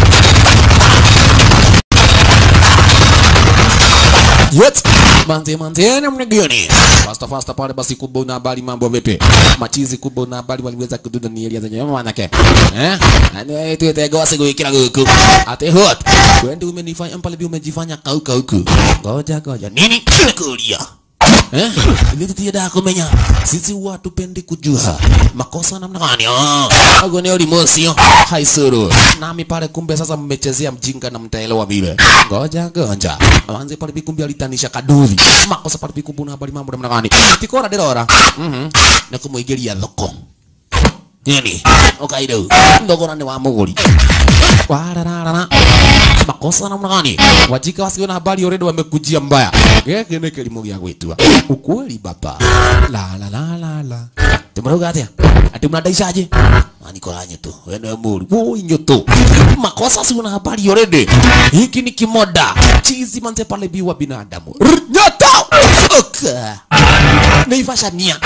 Yet, manze manze namna gani? Fasta fasta pale basi kubwa una habari mambo vipi? Machizi kubwa una habari waliweza kududa ni elia zenye mama nake. Eh? Ani tu tego wasi kuikira huku. Ate hot. Kwende umenifanya pale bi umejifanya kauka huku. Ngoja ngoja. Nini? Kulia. Eh? Hivi tutia kumenya. Sisi watu pendi kujua. Makosa namna gani? Ah. Hago ni olimosi. Haisuru. Nami pale kumbe sasa mmechezea mjinga na mtaelewa vile. Ngoja ngoja. Anze pale bikumbi alitanisha kaduri. Makosa pale bikumbi na habari mambo namna gani? Tikora derora. Mhm. Na kumuigeria thoko. Nini? Ukaido. Ndogora ni wa muguri. Wararara. Makosa namna gani? Wajika wasio na habari already wamekujia mbaya. Geke ni kilimo gya gwitua. Ukweli baba. La la la la la. Tumroga atia. Ati mnadaisaje? Ani koranye tu. Wewe ni muri. Woi nyoto. Makosa si una habari already. Hiki ni kimoda. Chizi manze pale biwa binadamu. R- Nyoto. Oka. Naivasha nia.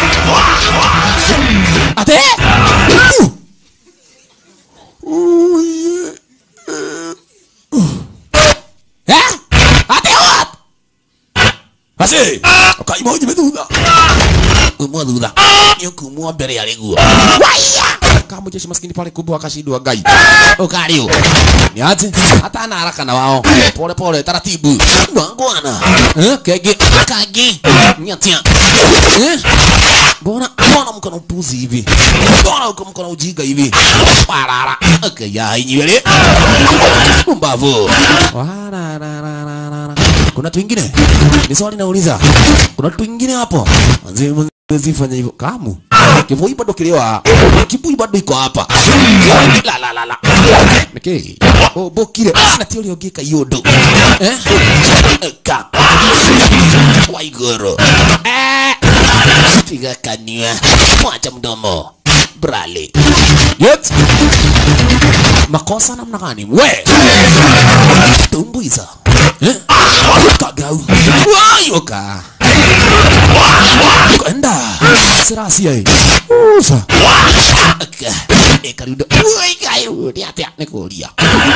Ate. Uh. Uye. Eh? Ate what? Basi. Ukaima uje medudha. Umwa dhudha. Niyo kumwa mbere ya leguo. Waya. Kama jeshi maskini pale kubwa akashindwa gai. Ukario. Ni aje? Hata ana haraka na wao. Pole pole taratibu. Wangwana. Eh? Kege. Kage. Nyatia. Eh? Mbona mbona mko na upuzi hivi? Mbona uko mko na ujinga hivi? Parara. Okay, ya nywele. Mbavu. Wararararara. Kuna tu ingine? Ni swali nauliza. Kuna tu ingine hapo? Anzi mzee fanya hivyo. Kamu. Kivui bado kilewa. Kibui bado iko hapa. La la la la. Okay. Oh, bokire. Na tio leo gika yodo. Eh? Ka. Waigoro. Eh. Piga kanywa. Mwacha mdomo. Brale. Yet. Makosa namna gani? We. Tumbuiza. Eh? Kagau. Wayoka. Kwenda. Sirasia hii. Usa. Aka. Ekarudo. Uy, kairudi atia nikulia.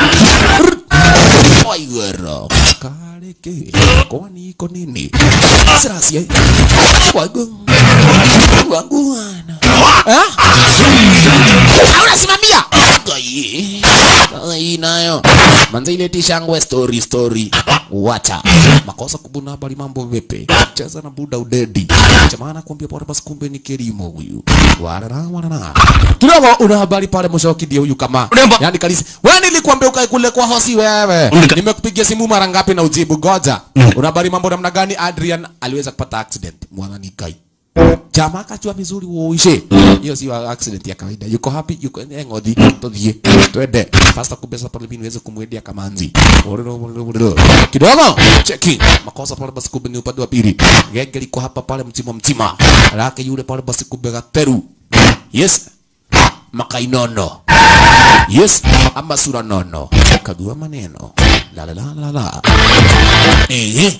Waigoro. Kareke. Kwani iko nini? Sirasia hii. Wagung. Waguana. Eh? Unasimamia. Ai. Ai nayo. Manze ile tishangwe story story. Wacha. Makosa kubuna habari mambo vipi? Cheza na buda udedi. Chamana kuambia pale basi kumbe ni kilimo huyu. Warara warara. Kidogo una habari pale mshoki ndio huyu kama. Unemba. Yaani kalisi. Wewe nilikwambia ukae kule kwa hosi wewe. Unika- Nimekupigia simu mara ngapi na ujibu goja. Una habari mambo namna gani Adrian aliweza kupata accident. Mwana ni kai. Jamaa akajua vizuri uishe. Hiyo sio accident ya kawaida. Yuko happy, yuko eh, ng'othi. Tuthie. Twende. Pasta kubesa pale bini niweze kumwendea kamanzi. Ororo, ororo, ororo. Kidogo. Cheki. Makosa pale basi kumbe ni upande wa pili. Genge liko hapa pale mtima mtima. Lake yule pale basi kumbe gateru. Yes. Makainono. Yes. Ama sura nono. Kagua maneno. La la la la la. Eh.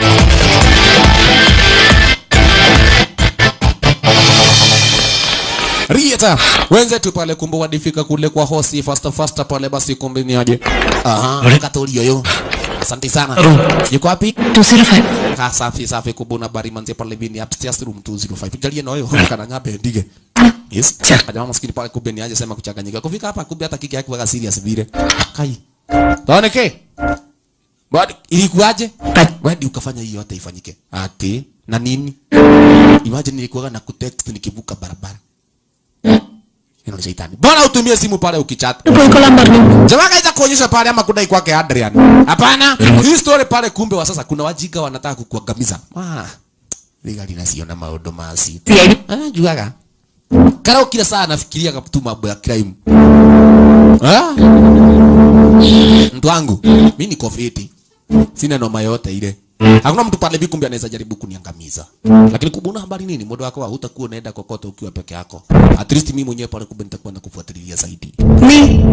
Rieta wenzetu pale kumbe wadifika kule kwa hosi fasta fasta pale basi kumbe ni aje. Aha, katolio yo. Asante sana. Yuko wapi? 205 Ka safi safi kubuna bari manze pale bini upstairs room 205. Jalie noyo kana ngape ndige. Yes. Kajamaa maskini pale kumbe ni aje sema kuchanganyika. Kufika hapa kumbe hata kiki yake waka serious vile. Kai. Taoneke. Bado ilikuwaje? Wewe ukafanya hiyo hata ifanyike. Ati na nini? Imagine nilikuwa na kutext nikivuka barabara. Hilo ni shetani. Bora utumie simu pale ukichat. Poy ko lang barno. Jamaa kaita kuonyesha pale ama kudai kwake Adrian. Hapana. Hii story pale kumbe wa sasa kuna wajinga wanataka kukuangamiza. Ah. Liga linasiona maodo masi. Ah, juaga. Kara kila saa nafikiria tu mambo ya crime. Ah? Mtu wangu, mimi niko fiti. Sina noma yote ile. hakuna mtu pale hivi kumbe anaweza jaribu kuniangamiza lakini kubuna habari nini muda wako hutakuwa unaenda kokote ukiwa peke yako at least mimi mwenyewe pale kumbe nitakuwa nakufuatilia zaidi നീ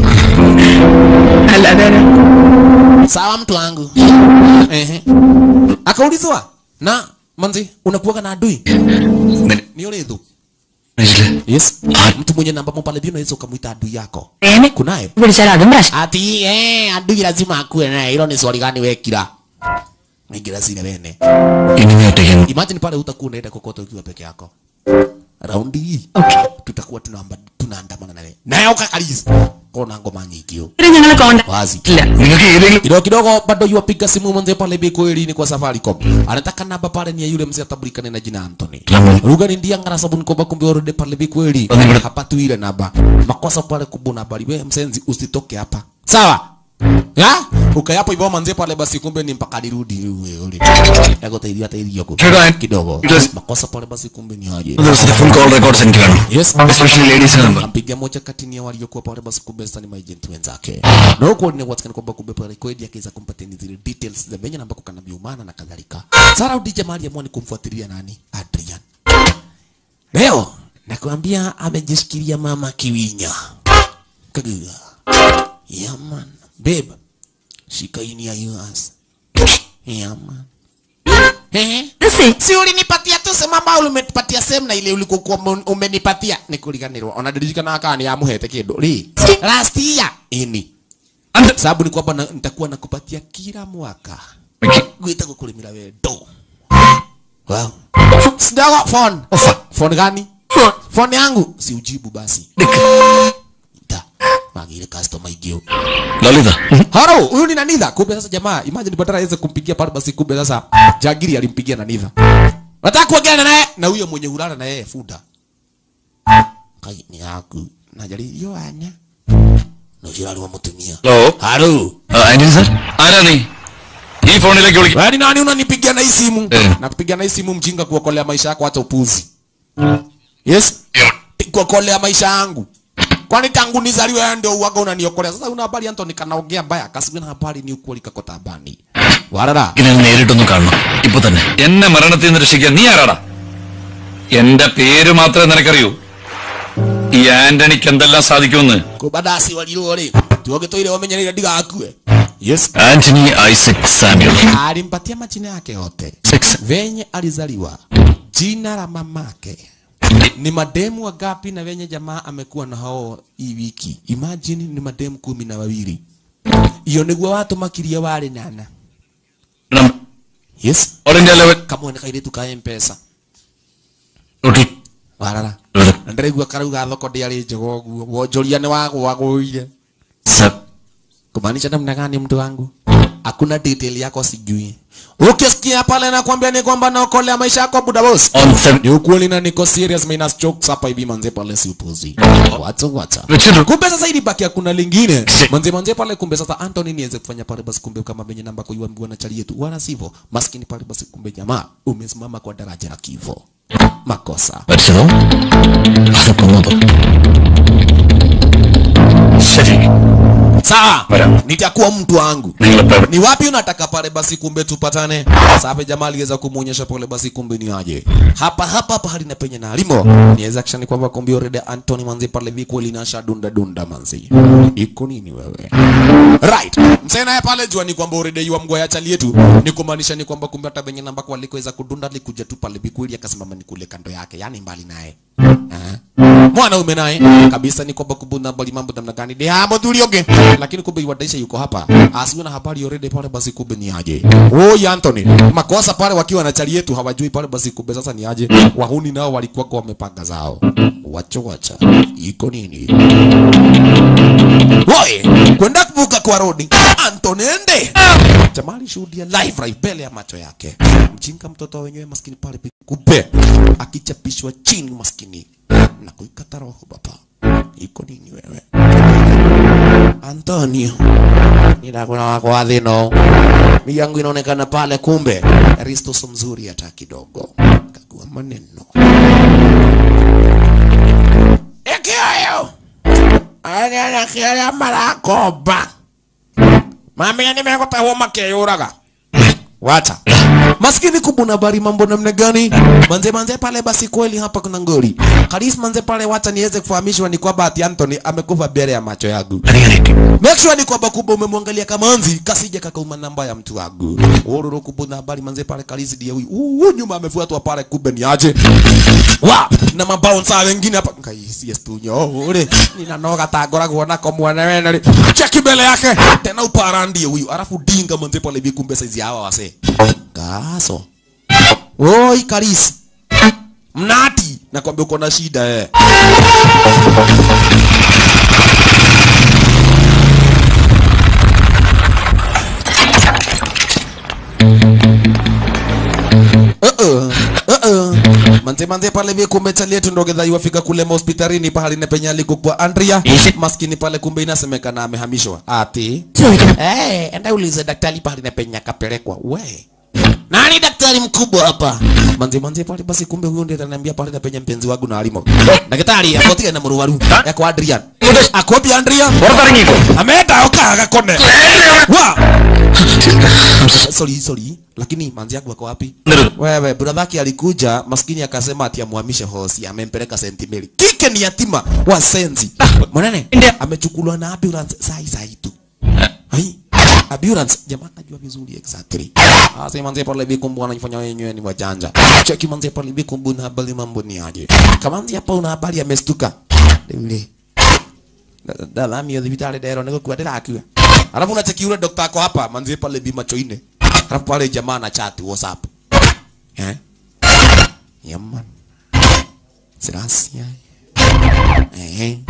അല്ലാതെ sawa mtu wangu ehe akaulizwa na manzi unakuwaga na adui ni yule tu yes mtu mwenye namba mo pale hivi unaweza ukamwita adui yako ഏനെ kunaye പിടിച്ചാൽ അതും പ്രശ്നം ati eh adui lazima akuwe naye hilo ni swali gani wekira Ingira zile wene ഇനി നീ ഒറ്റയ്ക്ക് imagine pale utakuwa unaenda kokote ukiwa peke yako raundi hii tutakuwa tunaamba tunaandamana nawe naye ukakaliza kona ngoma nyingi yo ഞങ്ങളെ contact wazi ഇല്ല നിങ്ങൾക്ക് ഏതെങ്കിലും kidogo kidogo bado yuwapiga simu mzee pale bi kweli ni kwa Safaricom anataka namba pale ni ya yule mzee atabulikane na jina Anthony Lamu. ruga ni ndia ngara sabuni kwa kumbe orode pale bi kweli Wazee- hapa tu ile namba makosa pale kubuna bali wewe msenzi usitoke hapa sawa ya ukayapo hivyo manze pale basi kumbe ni mpaka nirudi wewe ule yako taidia hata hiyo Kidogo. kidogo Yes. makosa pale basi kumbe ni aje ദിവസത്തെ full call records എനിക്ക് വേണം yes especially ലേഡീസിന്റെ number ampiga moja kati ya waliokuwa pale basi kumbe sasa ni maagent wenzake na huko ni what's kwamba kumbe pale kweli akaweza kumpatia ni zile details za venye namba kana biumana na kadhalika Sara udije mali amua ni kumfuatilia nani Adrian leo nakwambia amejishikilia mama kiwinya kagiga yeah man babe shika ini ya yours yeah man eh si ulinipatia tu sema ambao ulimetupatia sehemu na ile ulikokuwa ume- umenipatia nikuliganirwa onadirikana aka ni amuhete kindu ri last year ini sababu ni kwamba na- nitakuwa nakupatia kila mwaka gwita kukulimira wendo wow sidago phone phone gani phone yangu si ujibu basi da magire customer igio Lalitha Haro, huyu ni Nanitha. Kumbe sasa jamaa, imagine badala aweze kumpigia pale basi kumbe sasa Jagiri alimpigia Nanitha. Nataka kuongea naye na huyo mwenye hulala na yeye Fuda. Kai ni yaku. Najali yo anya. No jira aliwa mutumia. Hello Haro. Anthony sir ആരാ നീ ഈ ഫോണിലേക്ക് വിളിക്കും Wewe ni nani unanipigia na hii simu? Eh. Nakupigia na hii simu mjinga kuokolea maisha yako hata upuzi. Yes? Kuokolea maisha yangu. Kwani tangu nizaliwe wewe ndio uwaga unaniokolea. Sasa una habari Anthony kanaongea mbaya. Kasibina habari ni ukweli kakotabani. Warara. ഇതിനെ നേരിട്ടൊന്ന് കാണണം ഇപ്പൊ തന്നെ എന്നെ മരണത്തിൽ നിന്ന് രക്ഷിക്കാൻ നീ ആരാടാ എന്റെ പേര് മാത്രമേ നിനക്കറിയൂ ഈ ആന്റണിക്ക് എന്തെല്ലാം സാധിക്കുമെന്ന് kubadasi walirore tuoge toire wamenyerera ndigakue yes Anthony Isaac Samuel alimpatia majina yake yote Six. venye alizaliwa jina la mamake ni mademu wangapi na venye jamaa amekuwa na hao hii wiki imagine ni mademu kumi na wawili iyo niguo watu makiria wari nana yes all India level kamwene kairitu ka mpesa total warara na ndĩraigua karauga thoko ndĩarĩ njega ũguo wonjoria nĩ wagwagũire kumaanisha namna gani mtu wangu hakuna detail yako sijui ukisikia pale nakwambia ni kwamba naokolea maisha yako buda boss on seven ni ukweli na niko serious minus jokes hapa hivi manze pale si upuzi watu wata വെച്ചിട്ടു kumbe sasa ili baki hakuna lingine manze manze pale kumbe sasa Anthony niweze kufanya pale basi kumbe kama venye namba kuiwa mguu na chali yetu wala sivyo maskini pale basi kumbe jamaa umesimama kwa daraja la kifo makosa മരിച്ചതോ അത് കൊന്നതോ ശരി sawa Madam. nitakuwa mtu wangu നിങ്ങളിപ്പോ എവിടെ- ni wapi unataka pale basi kumbe tupatane sape jamaa aliweza kumuonyesha pale basi kumbe ni aje hapa hapa pahali na penye na alimo niweza kishani kwamba kumbe already Anthony manzi pale viko linasha dunda dunda manzi iko nini wewe right msee naye pale jua ni kwamba already yua mgwa ya chali yetu ni kumaanisha ni kwamba kumbe hata venye namba kwa alikoweza kudunda likuja tu pale bikweli akasimama ni kule kando yake yani mbali naye Aha. mwanaume naye kabisa ni kwamba kubuna bali mambo namna gani ni hapo tulioge lakini kumbe iwadaisha yuko hapa asiwe na habari already pale basi kumbe ni aje oh Anthony makosa pale wakiwa na chali yetu hawajui pale basi kumbe sasa ni aje wahuni nao walikuwa kwa wamepanga zao wacho wacha iko nini Woi, kwenda kuvuka kwa rodi Anthony ende Jamali shuhudia live right mbele ya macho yake mjinga mtoto wenyewe maskini pale kupe akichapishwa chini maskini na kuikata roho baba iko nini wewe Antonio nidakuna wako wa thino migi yangu inaonekana pale kumbe Risto so mzuri hata kidogo kagua maneno Ekioyo Anya kioyo marakoba Mami nimekota homa keyuraga wacha maskini kubuna habari mambo namna gani manze manze pale basi kweli hapa kuna ngori karis manze pale wacha niweze kufahamishwa ni kwamba ati Anthony amekufa mbele ya macho yangu make sure ni kwamba kumbe umemwangalia kamanzi kasije kakauma namba ya mtu wangu ururu kubuna habari manze pale karis ndiye huyu uh, nyuma amefuatwa pale kumbe ni aje wa na mabouncer wengine hapa ngaisi estunyo ule ninanoga tangoragwo nako mwana wene ri cheki mbele yake tena uparandie huyu alafu dinga manze pale hivi kumbe saizi hawa wase gaso oi karisi mnati nakwambia uko na shida eh Uh-uh. Uh-uh. manze manze pale vi kumbe chali yetu ndo gedha iwafika kule hospitalini pahali na penye alikukua Andrea maskini pale kumbe inasemekana amehamishwa ati eh enda ulize daktari pahali na penye akapelekwa we nani daktari mkubwa hapa manze manze pale basi kumbe huyo ndiye ananiambia pale na penye mpenzi wangu na alimo daktari akotia na muruwaru yako Adrian akopi Andrea പുറത്തിറങ്ങിക്കോ ameenda oka akakone wa sorry sorry lakini manzi yangu wako wapi wewe bradhaki alikuja maskini akasema ati amuhamishe hosi amempeleka St Mary kike ni yatima wa senzi mwanene amechukuliwa na ambulance sai sai tu hai ambulance jamaa najua vizuri exactly asa manzi pale bikumbu anafanya wenyewe ni wajanja cheki manzi pale bikumbu na habari mambo ni aje kama manzi hapa una habari amestuka yule ndalamio thibitari ndero nä gå kua ndä rakua arabu unacheki yule dokta ako hapa manzie pale bi macho ine arabu pale jamaa na chat whatsapp eh yaman sirasia eh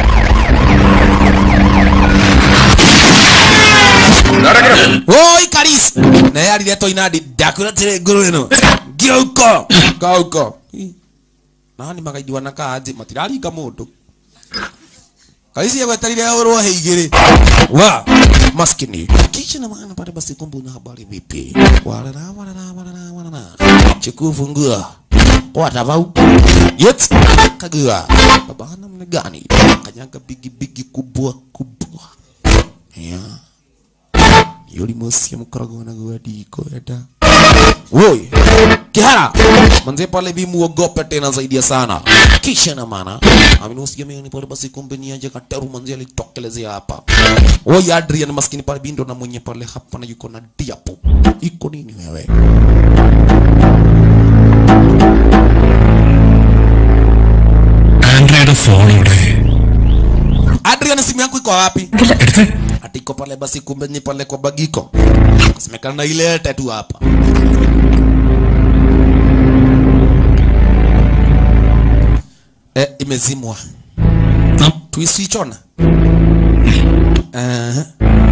oi karis na yari leto inadi dakura tire nguru ino giuko gauko nani magaidi wanakaa aje matiraringa mundu kaisi yagweterire urwo heigiri wa maskini kisha na maana pale basi kumbe una habari vipi warara warara warara warara chikufungua watabau yet kagua baba namna gani kanyaga bigi bigi kubwa kubwa ya yuli mosi mkarago na gwadi koenda woi kihara manze pale bi muogope tena zaidi ya sana kisha na maana aminusikia mimi pale basi kumbe ni aje kataru manze alitokelezea hapa woi Adrian maskini pale bindo na mwenye pale hapa na yuko na diapo iko nini wewe ആൻഡ്രയുടെ phone ഇവിടെ Adrian simu yangu iko wapi എടുത്ത് ati iko pale basi kumbe ni pale kwa bagiko semekana na ile tatu hapa eh, imezimwa tuiswichona uh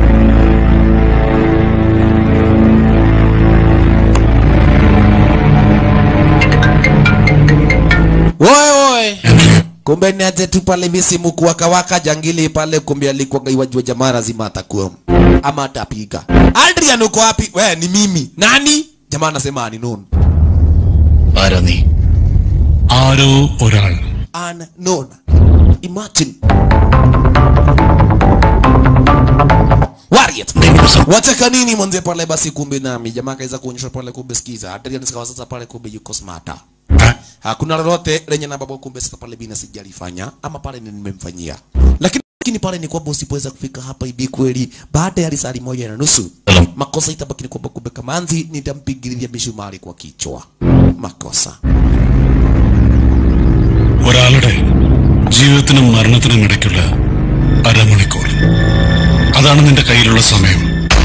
Woe woe. Kumbe ni aje tu pale misimu kuwaka waka jangili pale kumbe alikuwa gaiwajua jamaa lazima atakuwa ama atapiga. Adrian uko wapi? We ni mimi. Nani? Jamaa anasema ni none. ആരാ നീ ആരോ ഒരാൾ Unknown. Imagine. Warrior. Wataka nini mwanze pale basi kumbe nami jamaa kaweza kuonyesha pale kumbe sikiza. Adrian sikawa sasa pale kumbe yuko smarter. Hakuna lolote lenye na baba kumbe sasa pale bina sijalifanya ama pale ni nimemfanyia. Lakini lakini pale ni kwamba usipoweza kufika hapa hivi kweli baada ya risali moja na nusu makosa itabaki ni kwamba kumbe kamanzi nitampigilia mishumari kwa kichwa. Makosa. ഒരാളുടെ ജീവിതത്തിനും മരണത്തിനും ഇടയ്ക്കുള്ള അരമണിക്കൂർ അതാണ് നിന്റെ കയ്യിലുള്ള സമയം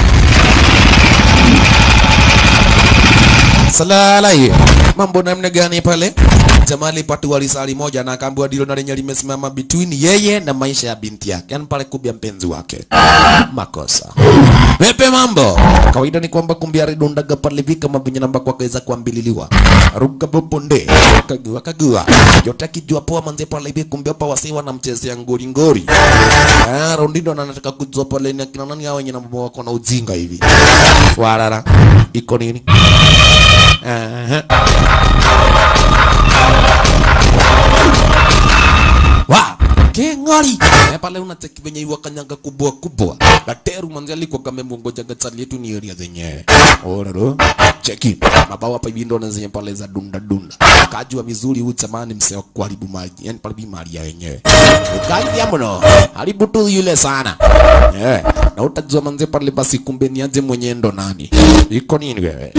Salalai. Mambo namna gani pale? Jamaa alipatiwa risali moja na akaambiwa dilo na lenye limesimama between yeye na maisha ya binti yake. Yaani pale kubia mpenzi wake. Makosa. Pepe mambo. Kawaida ni kwamba kumbe aridondaga pale vika mabinya namba kwa kaweza kuambililiwa. Ruka boponde. Kagua kagua. Yote akijua poa manze pale hivi kumbe hapa wasee wanamchezea ngori ngori. Ah, Rondindo anataka kujua pale ni akina nani hao wenye namba wako na ujinga hivi. Warara. Iko nini? Aha. Wa, keng'ari Eh, pale unacheki venye iwa kanyanga kubwa kubwa gateru manzi alikuwa kamemongoja gatali yetu ni area zenyewe ororo cheki mabawa hapa hivi ndo na zenye pale za dunda dunda kajua vizuri huyu jamani msee wa kuharibu maji yani pale bi mali ya wenyewe ukaja mno haribu tu yule sana eh na utajua manzi pale basi kumbe ni aje mwenye ndo nani iko nini wewe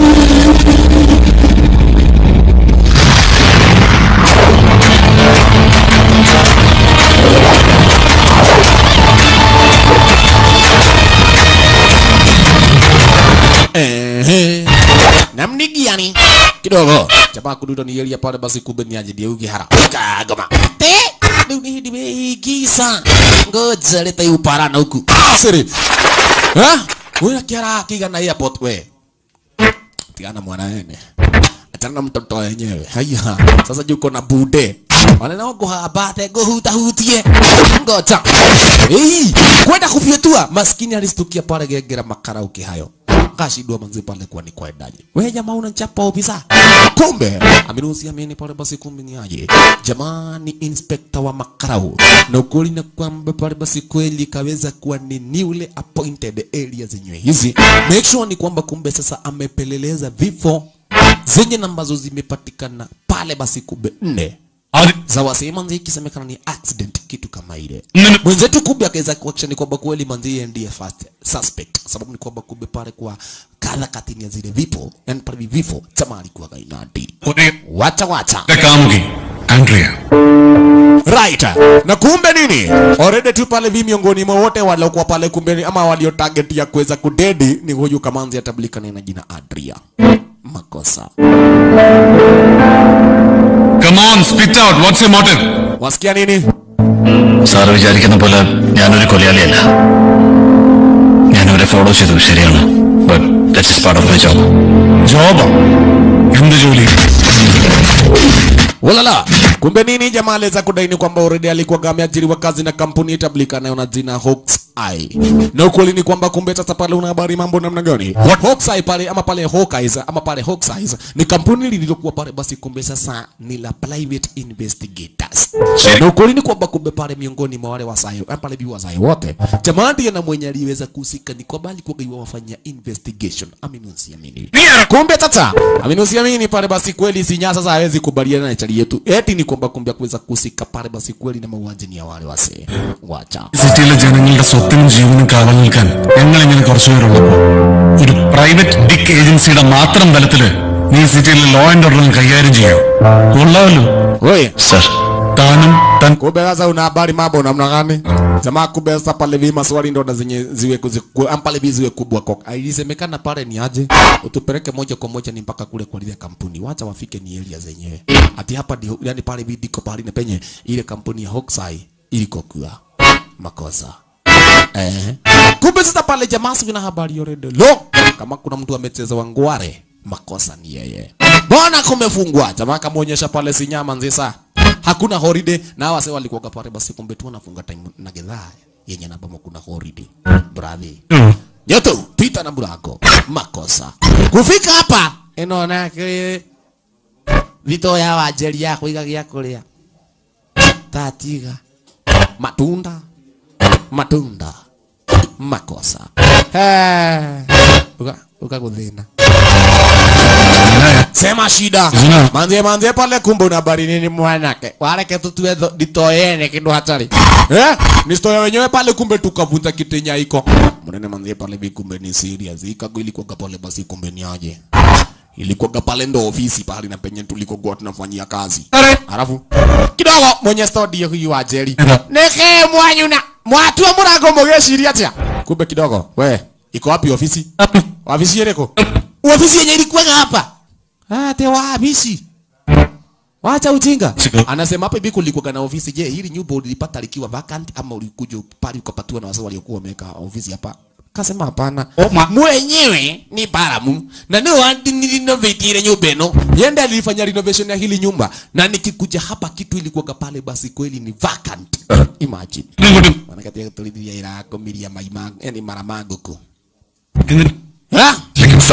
Ehe. namni gani kidogo jamaa kududa ni yelia pale basi kumbe ni aje dia ugihara kagoma te ndio ni nimeigiza ngoja leta hiyo para na huku siri ha wewe kiara kigana airport we tigana mwana ene achana na mtoto wenyewe haya sasa juko na bude wale nao kuhabate kuhuta hutie ngoja hey kwenda kufyetua maskini alistukia pale gegera makarauki hayo kashidwa manzi pale kwa ni kwaendaje wewe jamaa unachapa ofisa kumbe aminusi ameni pale basi kumbe ni aje jamani inspector wa makarau na ukweli na kwamba pale basi kweli kaweza kuwa ni newly appointed area zenyewe hizi make sure ni kwamba kumbe sasa amepeleleza vifo zenye na ambazo zimepatikana pale basi kumbe nne za wasee manzi ikisemekana ni accident kitu kama ile mwenzetu kumbe akaweza kuhakikisha ni kwamba kweli manzi yeye ndiye first suspect sababu ni kwamba kumbe pale kwa kadha katini ya zile vipo yani pale vifo chama alikuwa gainadi wacha wacha കാമുകി Andrea right na kumbe nini already tu pale vi miongoni mwa wote waliokuwa pale kumbe ni- ama walio target ya kuweza kudedi ni huyu kamanzi atablikana na jina Adria makosa come on spit out what's your motive wasikia nini sir വിചാരിക്കുന്ന പോലെ ഞാനൊരു കൊലയാളിയല്ല ഞാൻ അവരെ follow ചെയ്തു ശരിയാണ് but that's is part of my job ജോബോ എന്ത് ജോലി Ulala. Kumbe nini jamaa aliweza kudaini kwamba already alikuwa ameajiriwa kazi na kampuni itablikanayo na jina Hawks Eye. Na ukweli ni kwamba kumbe sasa pale una habari mambo namna gani? Hawks Eye pale ama pale Hawkeyes ama pale Hawks Eyes ni kampuni lililokuwa pale basi kumbe sasa ni la private investigators. Na ukweli ni kwamba kumbe pale miongoni mwa wale wasayo, ama pale bi wasayo wote. Jamaa ndiye na mwenye aliweza kuhusika ni kwamba alikuwa gaiwa wafanya investigation. Amini usiamini. Kumbe tata, amini usiamini pale basi kweli sinya sasa hawezi kubaliana na chali yetu. Eti ni kwamba kumbe kuweza kuhusika pale basi kweli na mauaji ni ya wale wasee. Wacha. സിറ്റിയിലെ ജനങ്ങളുടെ സ്വത്തിനും ജീവനും കാവൽ നിൽക്കാൻ ഞങ്ങൾ ഇങ്ങനെ കുറച്ചുപേരുള്ളപ്പോ ഒരു പ്രൈവറ്റ് ഡിക് ഏജൻസിയുടെ മാത്രം ബലത്തില് നീ സിറ്റിയിലെ ലോ ആൻഡ് ഓർഡർ കൈകാര്യം ചെയ്യൂ കൊള്ളാമല്ലോ Wewe, സർ താനും തൻ kumbe sasa una habari mambo namna gani? Jamaa kumbe sasa pale vi maswali ndo na zenye ziwe kuziku, am pale vi ziwe kubwa kwa. Ilisemekana pale ni aje? Utupeleke moja kwa moja ni mpaka kule kwa ile kampuni. Wacha wafike ni area zenyewe. Ati hapa ndio yani pale vi diko pale na penye ile kampuni ya Hawkseye iliko kwa makosa. Eh. Kumbe sasa pale jamaa sivina habari already. Lo, kama kuna mtu amecheza wangware, makosa ni yeye. Bwana kumefungwa. Jamaa kamuonyesha pale sinyama nzisa. Hakuna holiday na wase walikuwa pale basi kumbe tu wanafunga time na gedhaa yenye na bamo kuna holiday. Bravi. Nyoto, pita na burako. Makosa. Kufika hapa inaona ke vito ya wajeri ya kuiga gya kuria. Tatiga. Matunda matunda makosa Eh, uka ukakuthina sema shida Zina. manzie manzie pale kumbe una habari nini mwanake wareke tutue tho- ditoyene kindu hatari eh ni stoya wenyewe pale kumbe tukavunja kitenya iko mnene manzie pale bi kumbe ni serious ikago ilikuwa pale basi kumbe ni aje ilikuwa pale ndo ofisi pale na penye tulikokuwa tunafanyia kazi Alafu kidogo mwenye studio huyu wa Jerry. Neke mwanyuna. Mwatua murango mugeciria atia. Kumbe kidogo we iko wapi ofisi? Ofisi yereko? Ofisi yenye ilikuwa hapa. Ah, te ofisi. Wacha ujinga. Anasema hapa hivi kulikuwa na ofisi. Je, hili nyumba ulipata likiwa vacant ama ulikuja pale ukapatiwa na wazee waliokuwa wameka ofisi hapa? Kasema hapana. Mwenyewe ni Baramu na ndio wandi nilinovate ile nyumba ino. Yende alifanya renovation ya hili nyumba na nikikuja hapa kitu ilikuwa pale basi kweli ni vacant. Imagine. Wanakatia tulidhia ila komiria maima yani mara maguku. എന്നിട്ട് Ha? അല്ലെങ്കിൽ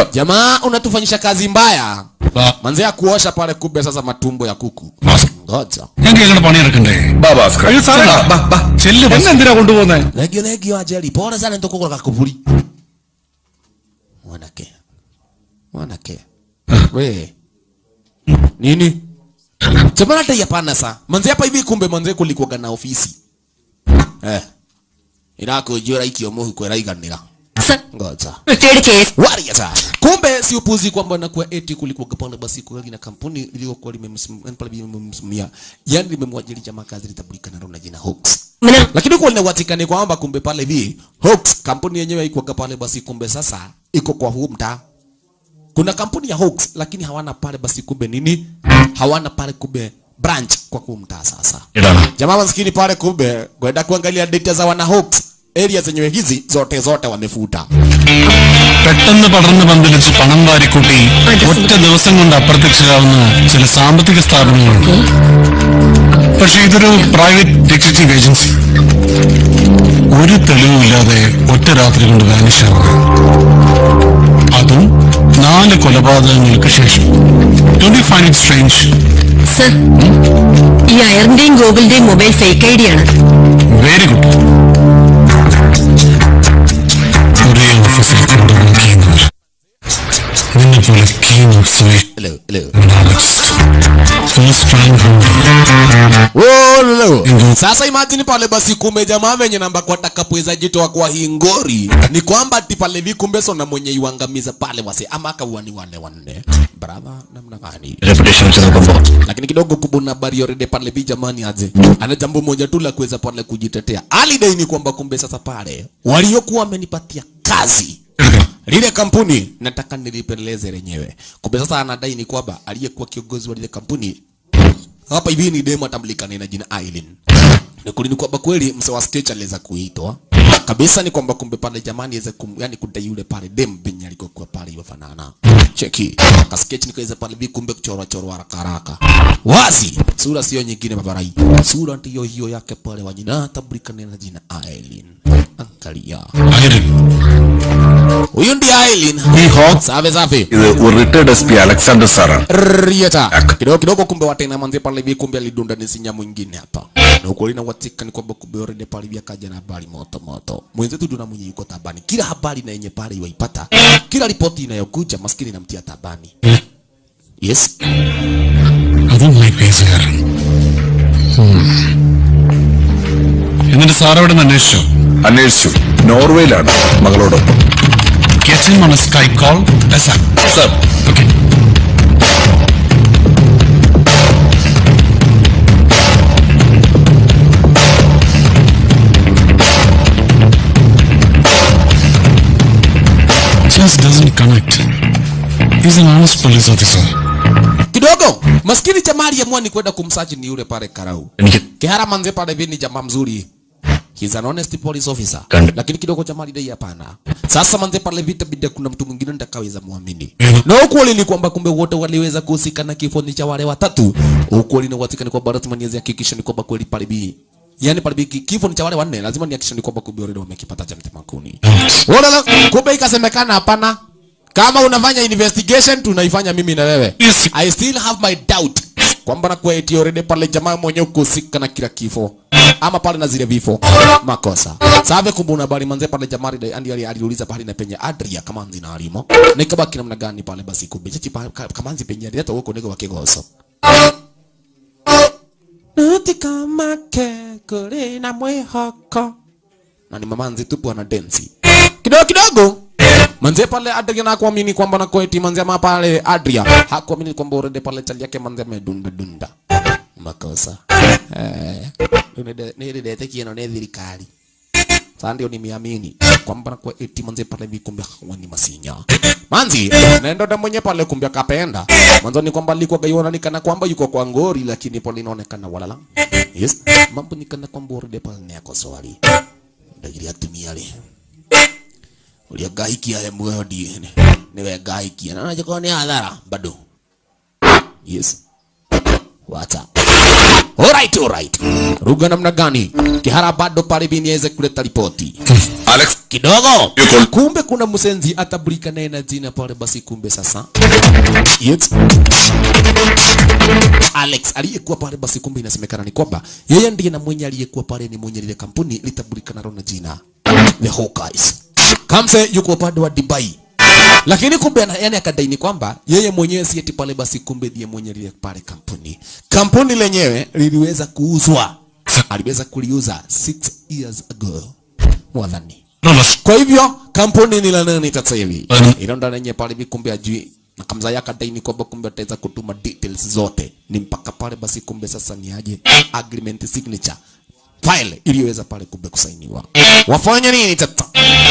sir. jamaa unatufanyisha kazi mbaya Ba- manze ya kuosha pale kumbe sasa matumbo ya kuku Bhaskar, ngoja ഞങ്ങൾക്ക് ഞങ്ങളുടെ പണിയെടുക്കണ്ടേ ബാ ഭാസ്കർ അയ്യോ സാറേ ബാ, ബാ, ബാ. ചെല്ല് എന്നെ ഭാസ്കർ. എന്തിനാ കൊണ്ടുപോകുന്നേ legio legio ajeli pole sana nitokoko kakuburi mwanake mwanake we nini jamani hata hapana sa manze hapa hivi kumbe manze kulikuwa na ofisi eh inakujura ikio muhu kwera iganira sir ngoja retired case waria sa kumbe si upuzi kwamba nakuwa eti kulikuwa pale basi kweli na kampuni iliyokuwa limemsimamia yani limemwajiri jamaa kazi litambulika na jina Hawks lakini kwa linawatikani kwamba kumbe pale hivi Hawks kampuni yenyewe haikuwa pale basi kumbe sasa iko kwa huu mtaa kuna kampuni ya Hawks lakini hawana pale basi kumbe nini hawana pale kumbe branch kwa huu mtaa sasa ഇടാണ് jamaa maskini pale kumbe kwenda kuangalia data za wana Hawks area zenyewe hizi zote zote wamefuta പെട്ടെന്ന് പടർന്ന് പന്തലിച്ച് പണം വാരിക്കൂട്ടി ഒറ്റ ദിവസം കൊണ്ട് അപ്രത്യക്ഷരാവുന്ന ചില സാമ്പത്തിക സ്ഥാപനങ്ങളുണ്ട് പക്ഷെ ഇതൊരു പ്രൈവറ്റ് ഡിറ്റക്റ്റീവ് ഏജൻസി ഒരു തെളിവുമില്ലാതെ ഒറ്റ രാത്രി കൊണ്ട് വാനിഷ് ആവുക അതും നാല് കൊലപാതകങ്ങൾക്ക് ശേഷം don't you find it strange sir ഈ അയറിന്റെയും ഗോകുലിന്റെയും മൊബൈൽ ഫേക്ക് ഐ ഡി ആണ് വെരി ഗുഡ് ഒരേ ഓഫീസിൽ കൊണ്ടുവന്ന് ചെയ്യുന്നവർ നിന്നെ പോലെ key notes hello hello First rank holder. Oh, lolo. Mhm. Sasa imagine pale basi kumbe jamaa venye namba kwa takapweza jitoa kwa hingori ni kwamba ati pale vi kumbe sona mwenye iwangamiza pale wase ama akauani wale wanne brother namna gani reputation വെച്ച് നോക്കുമ്പോ lakini kidogo kubuna habari already pale vi jamani aje ana jambo moja tu la kuweza pale kujitetea alidai ni kwamba kumbe sasa pale waliokuwa wamenipatia kazi lile kampuni nataka nilipeleleze lenyewe kumbe sasa anadai ni kwamba aliyekuwa kiongozi wa lile kampuni hapa hivi ni demo atambulikana na jina Aileen. Ni kweli ni kwamba kweli mse wa stage aliweza kuitwa kabisa, ni kwamba kumbe pale jamani aweze kum, yani kudai yule pale dem penye alikokuwa pale yofanana cheki ka sketch nikaweza pale vi kumbe kuchorwa chorwa haraka haraka wazi, sura sio nyingine babarai, sura ndiyo hiyo yake pale wa jina atambulikana na jina Aileen. Angalia Iron. huyu ndiye Aileen. ഈ hawks Safi safi. ഇത് ഒരു retired S P Alexander സാറാണ് Rieta. Kidogo kidogo kumbe watena manze pale hivi kumbe alidunda ni sinya mwingine hapa. Na ukweli na watika ni kwamba kumbe already pale hivi akaja na habari moto moto. Mwenzetu ndio na mwenye yuko tabani. Kila habari na yenye pale iwaipata. Kila ripoti inayokuja maskini inamtia tabani. Yes. അതും high പേസുകാരൻ എന്നിട്ട് സാറവിടെ നിന്ന് അന്വേഷിച്ചോ അന്വേഷിച്ചു നോർവേയിലാണ് മകളോടൊപ്പം Get him on a Skype call. Yes, sir. Sir Okay. Just doesn't connect. He's an honest police officer. Kidogo maskini jamaa aliamua ni kwenda kumsachi ni yule pale Karau. എനിക്ക് Kihara manze pale hivi ni jamaa mzuri. He's an honest police officer. Kande. Lakini kidogo jamaa lidai hapana. Sasa manze pale vita bida kuna mtu mwingine nitakaweza muamini. Mhm. Na ukweli ni kwamba kumbe wote waliweza kuhusika na kifo ni cha wale watatu. Ukweli ni watika ni kwamba lazima niweze hakikisha ni kwamba kweli pale bi. Yaani pale bi ki- kifo ni cha wale wanne lazima nihakikishe ni kwamba kumbe already wamekipata cha mtema kuni. Wala kumbe ikasemekana hapana. Kama unafanya investigation tunaifanya mimi na wewe. Yes. I still have my doubt kwamba na kwa eti already pale jamaa mwenyewe kuhusika na kila kifo ama pale na zile vifo makosa sabe kumbuna bali manze pale jamaa ali andi ali- aliuliza pale na penye Adria kama nzi na alimo nikabaki namna gani pale basi kumbe chichi pa- ka- kama nzi penye hata huko niko wakigoso Nuti kama ke kule na mwehoko na ni mamanzi tupu ana densi kidogo kidogo manze pale Adria na kuamini kwamba na kweti manze ama pale Adria hakuamini kwamba urede pale chali yake manze amedunda dunda makosa eh nilidete kieno ne thirikari sasa ndio nimeamini kwamba na kwa eti manze pale hivi kumbe hakuwa ni masinya manzi naenda ndo mwenye pale kumbe akapenda mwanzo ni kwamba alikuwa gaiona nikana kwamba yuko kwa ngori lakini pale inaonekana walala yes mambo nikana kwamba urede pale ni yako swali ndagiri atumia le uria ngahikia he muoyo ndiene niwe ngahikia na naje ni hadhara bado yes wacha alright alright ruga namna gani kihara bado pale bini aweze kuleta ripoti Alex kidogo Yuko- kumbe kuna msenzi atabulika naye na jina pale basi kumbe sasa yes. Alex aliyekuwa pale basi kumbe inasemekana ni kwamba yeye ndiye na mwenye aliyekuwa pale ni mwenye lile kampuni litambulika nalo na jina The Hawkeyes Kamse yuko upande wa Dubai lakini kumbe ana- yani akadaini kwamba yeye mwenyewe si eti pale basi kumbe ndiye mwenye lile pale kampuni kampuni lenyewe liliweza kuuzwa aliweza kuliuza 6 years ago mwadhani kwa hivyo kampuni ni la nani sasa hivi Mhm. ilo ndo lenye pale hivi kumbe ajui na kamza yake daini kwamba kumbe ataweza kutuma details zote ni mpaka pale basi kumbe sasa ni aje agreement signature file iliyoweza pale kumbe kusainiwa wafanya nini tata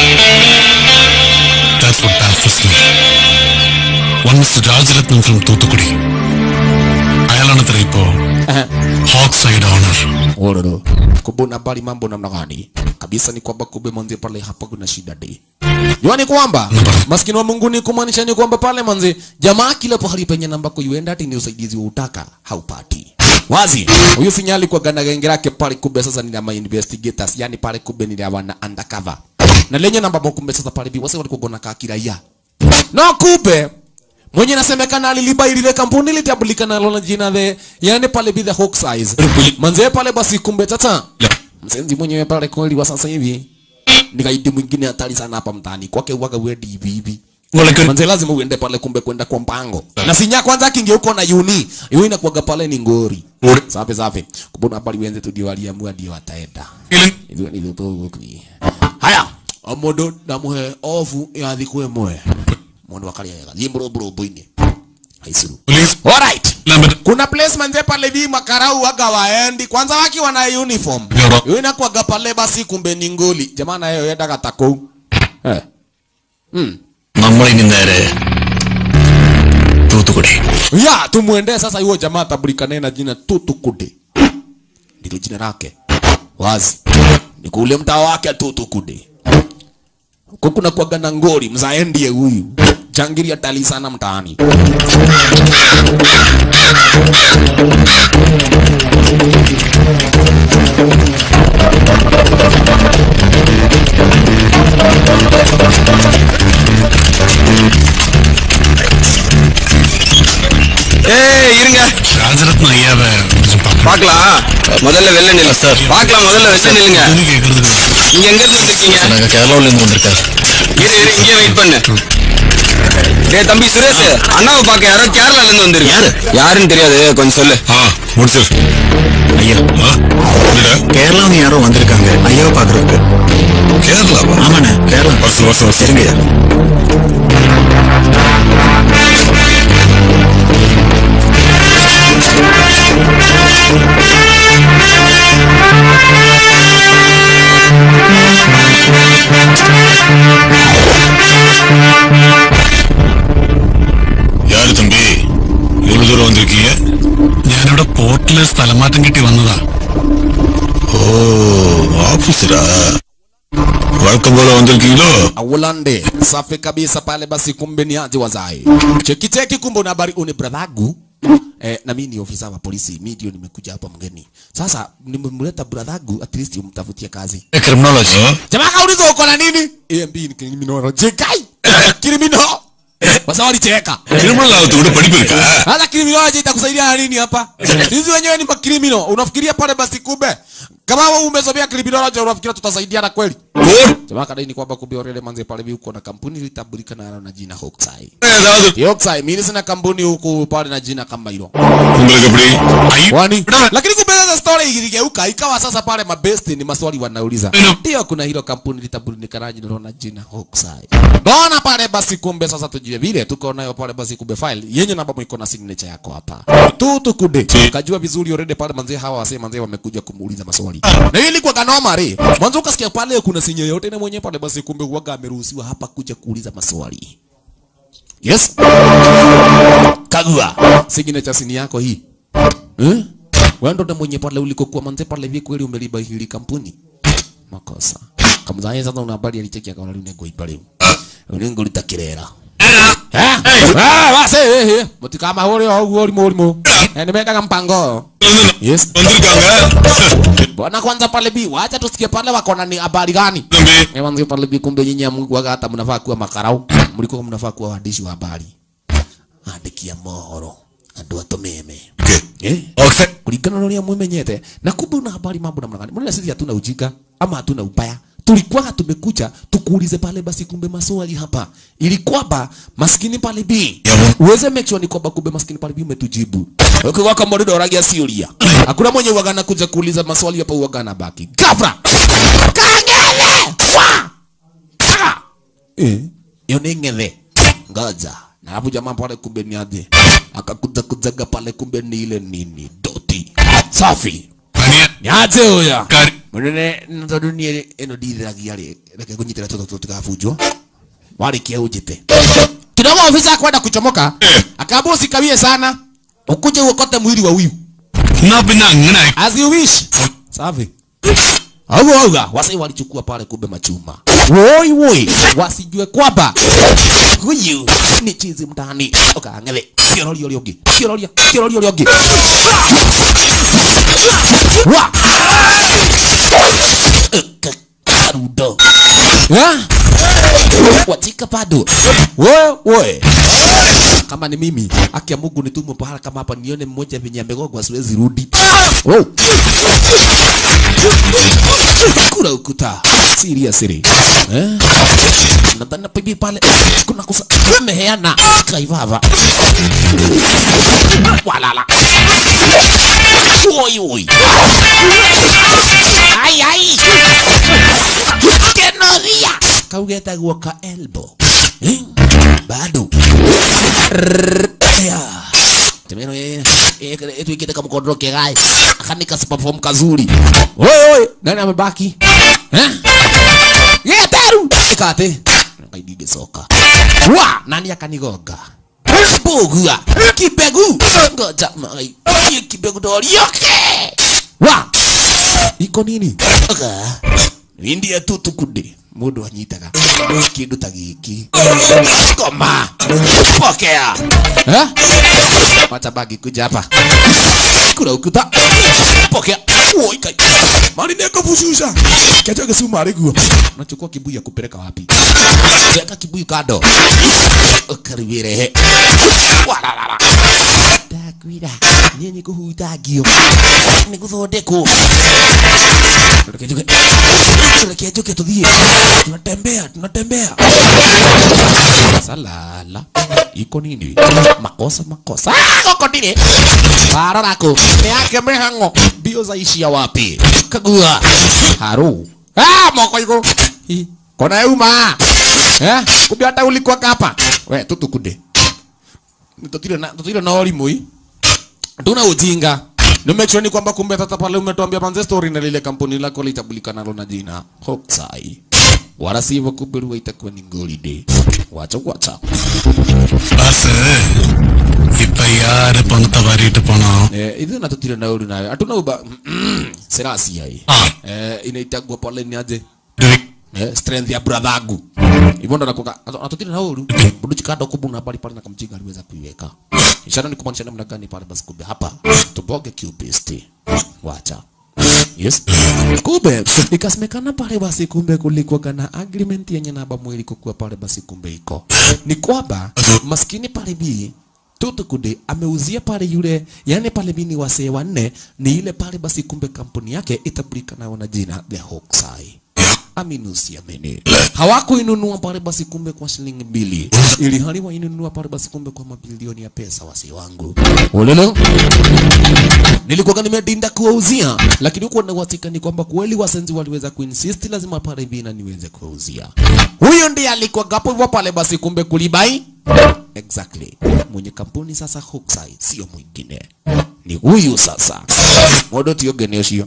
That's what baffles me. One Mr. Rajaratnam from Toothukudi. അയാളാണത്ര ഇപ്പോ hawk side owner Ororo. Kubuna bali mambo namna gani? Kabisa ni kwamba kumbe manzi pale hapa kuna shida de. Jua ni kwamba maskini wa Mungu ni kumaanisha ni kwamba pale manzi jamaa kila pahali penye namba kuienda ati ni usaidizi wa utaka haupati. Wazi. Huyu sinyali kwa ganda genge lake pale kumbe sasa ni ama investigators, yani pale kumbe ni wana undercover. Na lenye namba mo kumbe sasa pale bi wase walikuwa gona kaa kiraia. No kumbe mwenye nasemekana aliliba ile kampuni litambulika nalo na jina the yani pale bi the Hawkeyes. Manze pale basi kumbe tata. Msenzi mwenyewe pale kweli wa sasa hivi. Ni gaidi mwingine hatari sana hapa mtaani. Kwake waga wewe hivi hivi. Manze lazima uende pale kumbe kwenda kwa mpango. Na sinya kwanza kinge huko na uni. Yeye inakuaga pale ni ngori. Safi safi. Kubona pale wenze tu ndio waliamua ndio wataenda. Hivyo ndivyo tu kuni. Haya. Omodo ndamuhe ofu ya thikwe mwe. Mundu wakalia yega. Zimbro bro boine. Haisuru. Police. Alright. Lambert. Kuna place manze pale vi makarau waga waendi kwanza wakiwa na uniform. Yoro. Yeye inakuaga pale basi kumbe ni ngoli. Jamaa na yeye yenda katako. Eh. Mm. നമ്മളിനി നേരെ Thoothukudi Ya, tumuende sasa huyo jamaa atabulikane na jina Tutukude. Ndilo jina lake. Wazi. Ni kule mtaa wake Tutukude. Huko kuna kuaga na ngori mzaendie huyu. Changiri atali sana mtaani. ஏய் இருங்க രാജരത്നം അയ്യാവെ கொஞ்சம் பார்க்கணும். பார்க்கலாம் முதல்ல வெளில நில்லு சார் பார்க்கலாம் முதல்ல வெளில நில்லுங்க இது கேக்குறது நீங்க எங்க இருந்து வந்திருக்கீங்க ഞങ്ങൾ കേരളത്തിൽ നിന്ന് വന്നിരിക്കാം இரு இரு இங்கே வெயிட் பண்ணு டேய் தம்பி சுரேஷ் அண்ணாவை பார்க்க யாரோ கேரளால இருந்து வந்திருக்கு யாரு யாருன்னு தெரியாது கொஞ்சம் சொல்லு ആ മുടിച്ചു ஐயா ആ என்னடா கேரளாவில் யாரோ வந்திருக்காங்க ஐயாவை பார்க்கறதுக்கு കേരളാവാ ஆமாண்ணே கேரளா வருஷம் வருஷம் வருஷம் சரிங்கய்யா யாரு தம்பி இவ்வளவு தூரம் வந்திருக்கீங்க ഞാനിവിടെ പോർട്ടില് സ്ഥലമാറ്റം കിട്ടി വന്നതാ ஓ ஆபீசரா வழக்கம் போல வந்திருக்கீங்களோ Awolande. Safi kabisa pale basi kumbe ni aje wazai. Cheki cheki kumbe una habari uni bradhagu. Eh, na mimi ni ofisa wa polisi. Mimi ndio nimekuja hapa mgeni. Sasa nimemleta bradhagu at least umtafutie kazi. Criminology Jamaa kauliza uko na nini? AMB ni criminology. Kai. Criminal. Wasa walicheka. திருமணம் ஆகத்து கூட படிப்பு இருக்கா Sasa criminology itakusaidia na nini hapa? Sisi wenyewe ni makriminal. Unafikiria pale basi kumbe kama wewe umesomea criminology unafikiria tutasaidiana kweli? Jamaa kadai ni kwamba kumbe orele manze pale hivi uko na kampuni litambulika na na jina Hawkeye. ஏதாவது Hawkeye mimi sina kampuni huku pale na jina kama hilo. உங்களுக்கு எப்படி ஐ- Kwani lakini kumbe sasa story iligeuka ikawa sasa pale mabesti ni maswali wanauliza. Ndio kuna hilo kampuni litambulika na jina na jina Hawkeye. Bona pale basi kumbe sasa tujue vile tuko nayo pale basi kumbe file yenye namba iko na signature yako hapa. Tu tukude. Kajua vizuri already pale manze hawa wase manze wamekuja kumuuliza maswali. Na hii ilikuwa kanoma re. Mwanzo ukasikia pale kuna sinye yote na mwenye pale basi kumbe huaga ameruhusiwa hapa kuja kuuliza maswali. Yes. Kagua. Signature sini yako hii. Eh? Wewe ndo mwenye pale ulikokuwa manze pale hivi kweli umeliba hili kampuni. Makosa. Kama sasa una habari alicheki akaona leo nego ibale. Ulingo litakirera. Eh? Ah, wase eh, eh. mutikama hore oguo urimu urimu Eh, nimeekaga mpango yes வந்திருக்காங்க bwana kwanza pale bi wacha tusikie pale wako ni habari gani தம்பி Eh, wanzi pale bi kumbe nyinyi mlikuwa hata mnafaa kuwa makarau mlikuwa mnafaa kuwa waandishi wa habari andiki ya mohoro andu atumeme eh okay kulingana na uria mwimenyete na kumbe una habari mambo namna gani mbona sisi hatuna ujinga ama hatuna ubaya tulikuwa tumekuja tukuulize pale basi kumbe maswali hapa ili kwamba maskini pale bi uweze make sure ni kwamba kumbe maskini pale bi umetujibu ukiwa kama ndio ragia siulia hakuna mwenye uwaga kuja kuuliza maswali hapa uwaga na baki gafra kangele wa Taka! eh hiyo ni ng'ethe ngoja na hapo jamaa pale kumbe ni aje akakuja kujaga pale kumbe ni ile nini doti safi பனியா ni aje huyo Kari. munene tondu ni ino ndithiragia ri reke kunyitira toto tutikabunjwo warikia unjite kidogo ofisa kwenda kuchomoka akaambia usikawie sana ukuje uokote mwili wa huyu நான் பின்ன அங்கன as you wish safi au auga wasai walichukua pale kumbe machuma woi woi wasijue kwamba huyu ni chizi mtani ukangele kiororio riongi kiororia kiororio riongi wa karudo ha watika bado we we kama ni mimi haki ya Mungu nitumwe pahala kama hapa nione mmoja venye amegogwa siwezi rudi oh. kura ukuta seriously eh nadhani pibi pale kuna kusa meheana kaivava walala oi oi ai ai kenoria kaugeta guoka elbow eh? bado ya temeno ye tuikite kama kodro kegai akanika perform kazuri oi oi nani amebaki eh ye taru ikate kaidide soka wa nani akanigonga bogua kibegu ngoja mai Hii kibegu dorioke wa iko nini Oka. India tu tukundi mundu anyitaga kindu ta giki koma pokea eh wacha bagi kuja hapa kuna ukuta pokea woi kai mali neka fushusha kacho kesumari guo unachukua kibuyu ya kupeleka wapi weka kibuyu kando ukaribire walalala takwira nyenye kuhutagio ni guthondekwo reke njuke reke njuke tuthie tunatembea tunatembea salala iko nini makosa makosa Ah, goko ndire bara rako ni yake mihango mbio zaishia wapi kagua haru ah moko iko Hi, kona uma eh kumbe hata ulikuwa hapa we tutukunde tutire na tutire na olimu hii tuna ujinga ni make sure ni kwamba kumbe tata pale umetuambia manze story na lile kampuni lako litabulikana nalo na jina Hokusai wala sivyo kumbe ruwa itakuwa ni holiday wacha wacha boss இப்ப யாரு பணத்தை வாரிட்டு போனோம் eh hizo na tutire na uli nayo hatuna uba serasi hai Ah. eh inaitagwa pale ni aje eh, strength ya bradhagu hivyo ndo nakuka atutire na uru budu chikado kubuna pale pale na kamjinga aliweza kuiweka ishara ni kumaanisha namna gani pale basi kumbe hapa tuboge qbst wacha yes kumbe ikasemekana pale basi kumbe kulikuwa kana agreement yenye naba mwili kukuwa pale basi kumbe iko ni kwamba maskini pale bi Tutukude ameuzia pale yule, yani pale bini wasee wanne, ni ile pale basi, kumbe kampuni yake itabulikana na jina The Hokusai. Amini usiamini, hawakuinunua pale basi kumbe kwa shilingi mbili, ili hali wainunua pale basi kumbe kwa mabilioni ya pesa. Wasee wangu ulolo nilikuwa nimedinda kuwauzia, lakini huko na uhakika ni kwamba kweli wasenzi waliweza kuinsist, lazima pale bina niweze kuwauzia. Huyo ndiye alikuwa gapo hivyo pale basi, kumbe kulibai exactly mwenye kampuni sasa Hookside sio mwingine ni huyu sasa modo tiogene ucio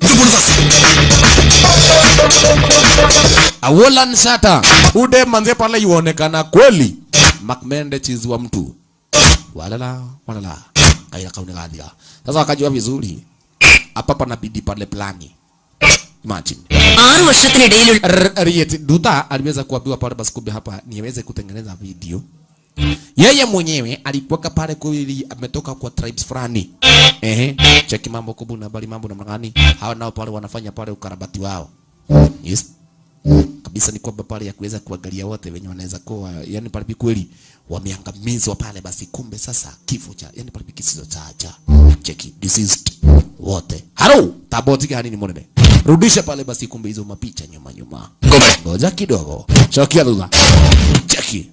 awolan shata ude manze pale yuonekana kweli makmende chizi wa mtu walala walala kaira kaune gathira sasa wakajua vizuri hapa panabidi pale plani imagine ആറു വർഷത്തിനിടയിലുള്ള R- Riet Duta aliweza kuambiwa pale basi kumbe hapa niweze kutengeneza video yeye mwenyewe alikuwa pale kweli ametoka kwa tribes fulani ehe cheki mambo kubu na bali mambo namna gani hawa nao pale wanafanya pale ukarabati wao yes kabisa ni kwamba pale ya kuweza kuangalia wote wenye wanaweza kuwa yani pale kweli wameangamizwa pale basi kumbe sasa kifo cha yani pale kisizo cha cha cheki deceased wote halo taboti gani ni monene rudisha pale basi kumbe hizo mapicha nyuma nyuma ngoja kidogo chokia lugha cheki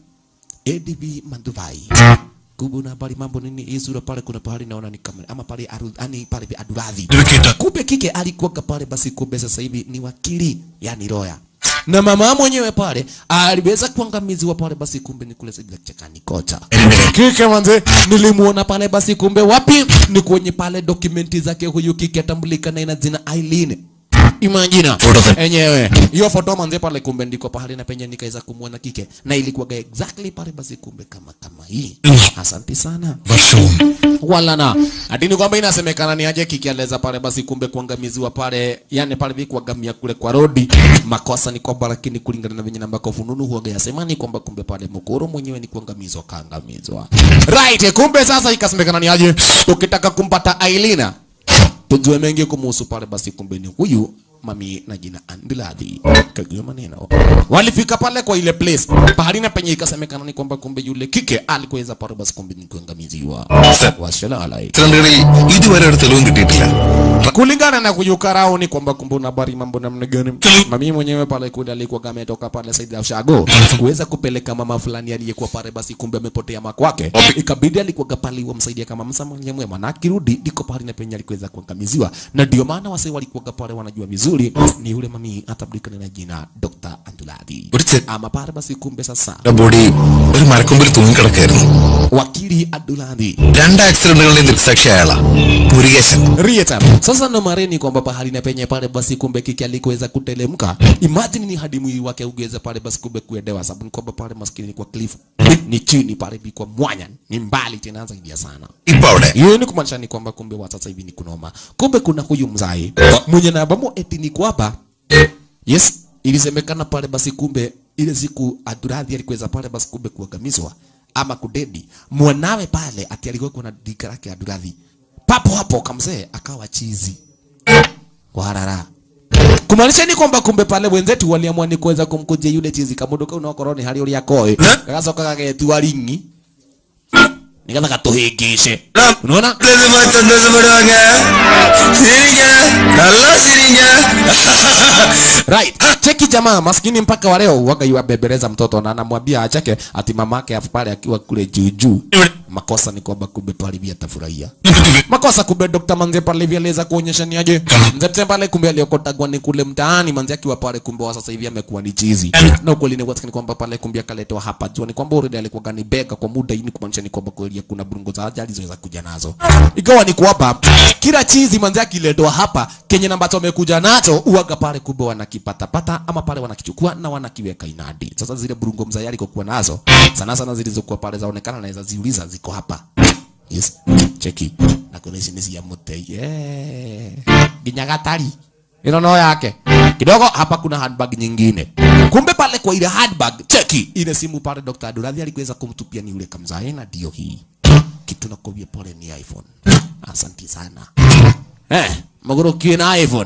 ADB Manduvai kubuna pale mambo nini hii sura pale kuna pahali naona ni kama ama pale aru, ani pale aduradhi Nikita. kumbe kike alikuwa pale basi kumbe sasa hivi ni wakili yani lawyer na mama mwenyewe pale aliweza kuangamiziwa pale basi kumbe ni kule sijui chakani kocha kike manze nilimuona pale basi kumbe wapi ni kwenye pale dokumenti zake huyu kike atambulika na ina jina Aileen Imagina enyewe hiyo foto manze pale kumbe ndiko pahali na penye nikaweza kumwona kike na ilikuwa exactly pale basi kumbe kama kama hii asante sana വർഷവും wala na atini kwamba inasemekana ni aje kikieleza pale basi kumbe kuangamiziwa pale yani pale vi kuangamia kule kwa rodi makosa ni kwamba lakini kulingana na venye nambako fununu huaga yasema ni kwamba kumbe pale mkoro mwenyewe ni kuangamizwa kaangamizwa right kumbe sasa ikasemekana ni aje tukitaka kumpata Ailina tujue mengi kumuhusu pale basi kumbe ni huyu mami na jina Andiladhi kagio maneno walifika pale kwa ile place pahali na penye ikasemekana ni kwamba kumbe yule kike alikuweza pale basi kumbe ni kuangamiziwa washalalai ചിത്രങ്ങളിൽ ഇതുവരെ ഒരു തെളിവും കിട്ടിയിട്ടില്ല kulingana na kuyukarao ni kwamba kumbe una habari mambo namna gani mami mwenyewe pale kule alikuwa ametoka pale Saidi ya Ushago kuweza kupeleka mama fulani aliyekuwa pale basi kumbe amepotea makwake ikabidi alikuwa pale wamsaidia kama msa mwenye mwema na akirudi ndiko pale na penye alikuweza kuangamiziwa na ndio maana wase walikuwa pale wanajua vizuri ni yule mami atabdikana na jina Dr. Anduladi ഒരു ചെ- ama pale basi kumbe sasa body ഒരു മരക്കൊമ്പിൽ തൂങ്ങിക്കിടക്കായിരുന്നു wakili Anduladi രണ്ട് ആക്സിഡന്റുകളുടെയും ദൃക്സാക്ഷി അയാളാ Murukesan Rieta. Sasa ndo mareni kwamba pahali na penye pale basi kumbe kiki alikuweza kutelemka. Imagine ni hadi mwili wake ugeze pale basi kumbe kuendewa sababu ni kwamba pale maskini ni kwa cliff. Ni chini pale bi kwa mwanya. Ni mbali tena zaidi ya sana. ഇപ്പൊ അവിടെ Hiyo ni kumaanisha ni kwamba kumbe wa sasa hivi ni kunoma. Kumbe kuna huyu mzai mwenye na bamo eti ni kwamba yes, ilisemekana pale basi kumbe ile siku Aduradhi alikuweza pale basi kumbe kuangamizwa ama kudedi mwanawe pale ati alikuwa kuna dika lake Aduradhi papo hapo kamzee akawa chizi warara kumaanisha ni kwamba kumbe pale wenzetu waliamua ni kuweza kumkujia yule chizi kamunduka unakoroni hali uria koe gagacoka gagetua ringi nigetha gatuhingice unaona lazima சந்தோஷப்படுவாங்க சிரிங்க நல்லா சிரிங்க right cheki jamaa maskini mpaka wa leo waga yuabebeleza mtoto na anamwambia acheke ati mamake afu pale akiwa kule juu juu makosa ni kwamba kumbe pale vya tafurahia makosa kumbe Dr. Manze pale vya aliweza kuonyesha ni aje mzee pale kumbe aliokotagwa ni kule mtaani Manze akiwa pale kumbe wa sasa hivi amekuwa ni chizi na ukweli ni kwamba ni kwamba pale kumbe akaletwa hapa jua ni kwamba already alikuwa gani bega kwa muda hii ni kumaanisha ni kwamba kweli kuna burungo za ajali ziliweza kuja nazo ikawa ni kwamba kila chizi Manze akiletwa hapa kenye na ambacho amekuja nacho uaga pale kumbe wanakipatapata ama pale wanakichukua na wanakiweka inadi sasa zile burungo mzee alikokuwa nazo sana sana zilizokuwa pale zaonekana naweza ziuliza ziko hapa yes cheki na kuna ici nĩ cia mũtei yeah. nginya gatari ĩno no yake kidogo hapa kuna handbag nyingine kumbe pale kwa ile handbag cheki ile simu pale Dr. Adurathi alikuweza kumtupia ni yule kamzae na ndio hii kitu nakwambia pole ni iPhone asanti sana eh magorokie na iPhone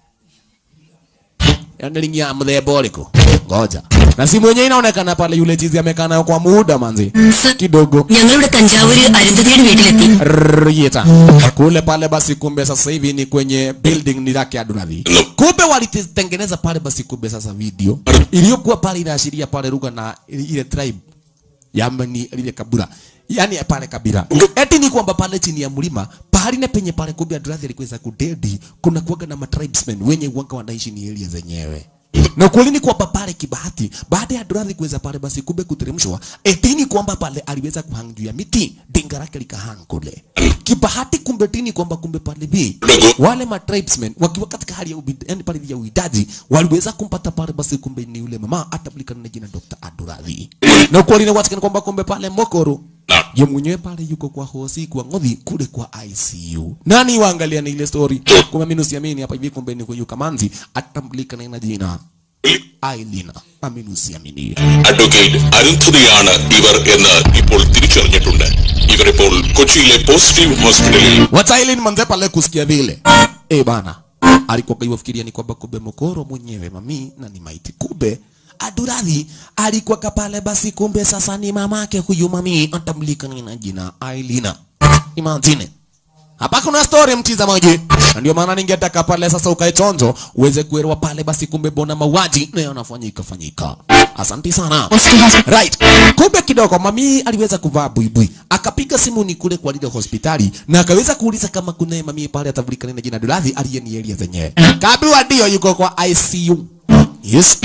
yanalingia mthemba ũrĩkũ ngoja na simu yenyewe inaonekana pale yule chizi amekaa nayo kwa muda manzi kidogo ഞങ്ങളിവിടെ തഞ്ചാവൂര് അരുന്ധതിയുടെ വീട്ടിലെത്തി Rieta. Kule pale basi kumbe sasa hivi ni kwenye building ni lake Adunavi. Kumbe walitengeneza pale basi kumbe sasa video iliyokuwa pale inaashiria pale lugha na ile tribe Yamani lile kabila. Yaani pale kabila. Eti ni kwamba pale chini ya mlima pahali na penye pale kumbe Adunavi alikuweza kudedi kuna kuwaga na matribesmen wenye wanga wanaishi ni area zenyewe. Na kweli ni kwamba pale kibahati baada ya Duradhi kuweza pale basi kumbe kuteremshwa, etini kwamba pale aliweza kuhang juu ya miti, dinga lake likahang kule. Kibahati kumbe tini kwamba kumbe pale bi wale ma tribesmen wakiwa katika hali ya ubid, yani pale ya uidaji waliweza kumpata pale basi kumbe ni yule mama atabulikana na jina Dr. Aduradhi. Na kweli ni watikana kwamba kumbe pale Mokoro ye mwenyewe pale yuko kwa hosi kwa ngodhi kule kwa ICU. Nani waangalia na ile story? Kumbe mimi nusiamini hapa hivi kumbe ni huyu Kamanzi atambulika na jina Ailina amini usiamini advocate അരുന്ധതിയാണ് ഇവർ എന്ന് ഇപ്പോൾ തിരിച്ചറിഞ്ഞിട്ടുണ്ട് ഇവരിപ്പോൾ കൊച്ചിയിലെ പോസിറ്റീവ് ഹോസ്പിറ്റലിൽ wacha Aileen manze pale kusikia vile eh bana alikuwa kaiwafikiria ni kwamba kumbe mokoro mwenyewe mami na ni maiti kumbe Aduradhi alikuwa kapale basi kumbe sasa ni mamake huyu mami atamlika na jina Ailina imagine hapa kuna story mtizamaji na ndio maana ningetaka pale sasa ukae chonjo uweze kuelewa pale basi kumbe bona mauaji na yanafanyika fanyika asante sana right kumbe kidogo mami aliweza kuvaa buibui akapiga simu ni kule kwa lile hospitali na akaweza kuuliza kama kuna mami pale atavulikana na jina Duradhi aliye ni area zenyewe kabiwa ndio yuko kwa ICU yes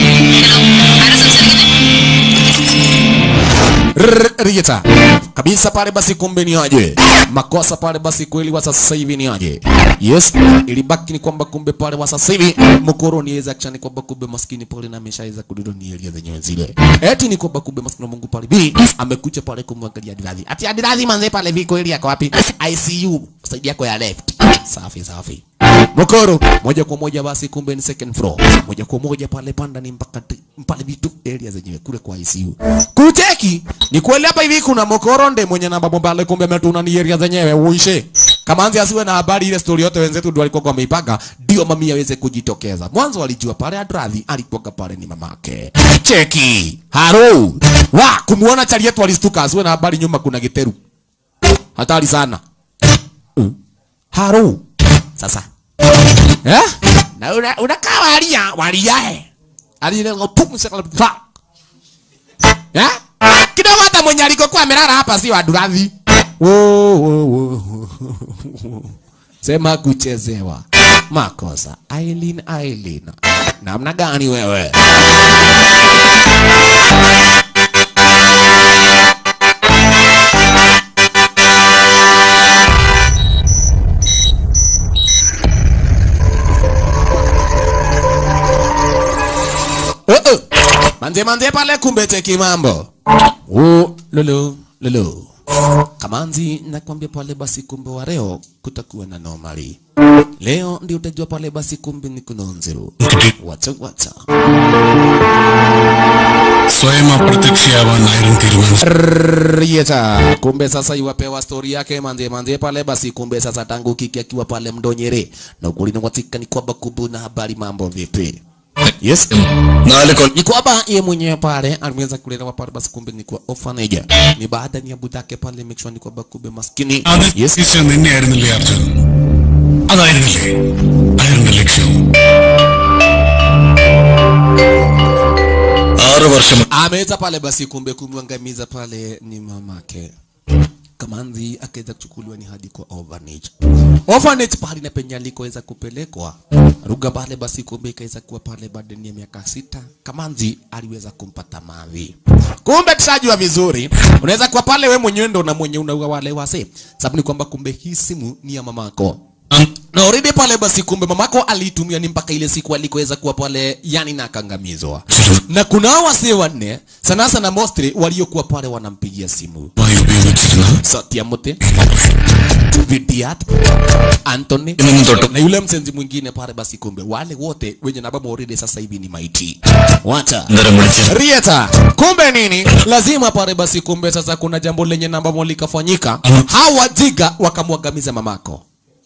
Rrrr, Rieta kabisa pale basi kumbe ni aje makosa pale basi kweli wa sasa hivi ni aje yes ilibaki ni kwamba kumbe pale wa sasa hivi mkoro niweza kishani kwamba kumbe maskini pale na ameshaweza kududu ni elia zenyewe zile eti ni kwamba kumbe maskini wa Mungu pale bi amekuja pale kumwangalia Adiradhi ati Adiradhi manze pale vi kweli yako wapi ICU side yako ya left safi safi Mokoro moja kwa moja basi kumbe ni second floor. Moja kwa moja pale panda ni mpaka ti- pale vitu area zenyewe kule kwa ICU. Kuteki ni kweli hapa hivi kuna Mokoro nde mwenye namba pale kumbe ametuna ni area zenyewe uishe. Kama anzi asiwe na habari ile story yote wenzetu ndio walikuwa wameipanga ndio mami aweze kujitokeza. Mwanzo alijua pale Adradhi alikuwa pale ni mamake. Cheki. Haro. Wa kumuona chali yetu alistuka asiwe na habari nyuma kuna giteru. Hatari sana. Uh. Haro. Sasa Eh? Na una unakaa walia walia eh. Alile ngopumu sekala pa. Eh? Kidogo hata mwenye alikokuwa amelala hapa si wa Duradhi. Wo wo wo. Sema kuchezewa. Makosa. Aileen Aileen. Namna gani wewe? Uh -uh. Manze manze pale kumbe cheki mambo. Oh, lolo lolo. Kamanzi nakwambia pale basi kumbe wa leo kutakuwa na normali. Leo ndio utajua pale basi kumbe ni kunonzero. Wacha wacha. സ്വയം അപ്രത്യക്ഷയാവാനായിരുന്നു തീരുമാനിച്ചു Rieta. Kumbe sasa iwapewa story yake manze manze pale basi kumbe sasa tangu kiki akiwa pale mdonyere. Na ukweli ni watika ni kwamba kumbe na habari mambo vipi. Yes. നാല് കൊല്ലം ni kwamba yeye mwenyewe pale aliweza kulelewa pale basi kumbe ni kwa orphanage ni baada ya budake pale make sure ni kwamba kumbe maskini അത് yes ഈശ്വരൻ നിന്നെയായിരുന്നില്ലേ അർജുൻ അതായിരുന്നില്ലേ ആയിരുന്നു ലക്ഷ്യം ആറ് വർഷം ameweza pale basi kumbe kumwangamiza pale ni mamake Kamanzi akaweza kuchukuliwa ni hadi kwa orphanage. Orphanage pale na penye alikoweza kupelekwa Ruga pale basi kumbe ikaweza kuwa pale baada ya miaka sita. Kamanzi aliweza kumpata mavi. Kumbe tushajua vizuri, unaweza kuwa pale we mwenyewe ndo na mwenye unaua wale wase, sababu ni kwamba kumbe hii simu ni ya mamako na already pale basi kumbe mamako aliitumia ni mpaka ile siku alikoweza kuwa pale yani na akangamizwa na kuna hao wasee wanne sana sana mostly waliokuwa pale wanampigia simu മായി ഉപയോഗിച്ചിരുന്ന Satiamote Vidiat Anthony ഇന്നും തൊട്ട് na yule msenzi mwingine pale basi kumbe wale wote wenye nabamo already sasa hivi ni maiti wacha അന്നേരം വിളിച്ച് Rieta, kumbe nini? Lazima pale basi kumbe sasa kuna jambo lenye namba moja likafanyika. Hawa jiga wakamwangamiza mamako.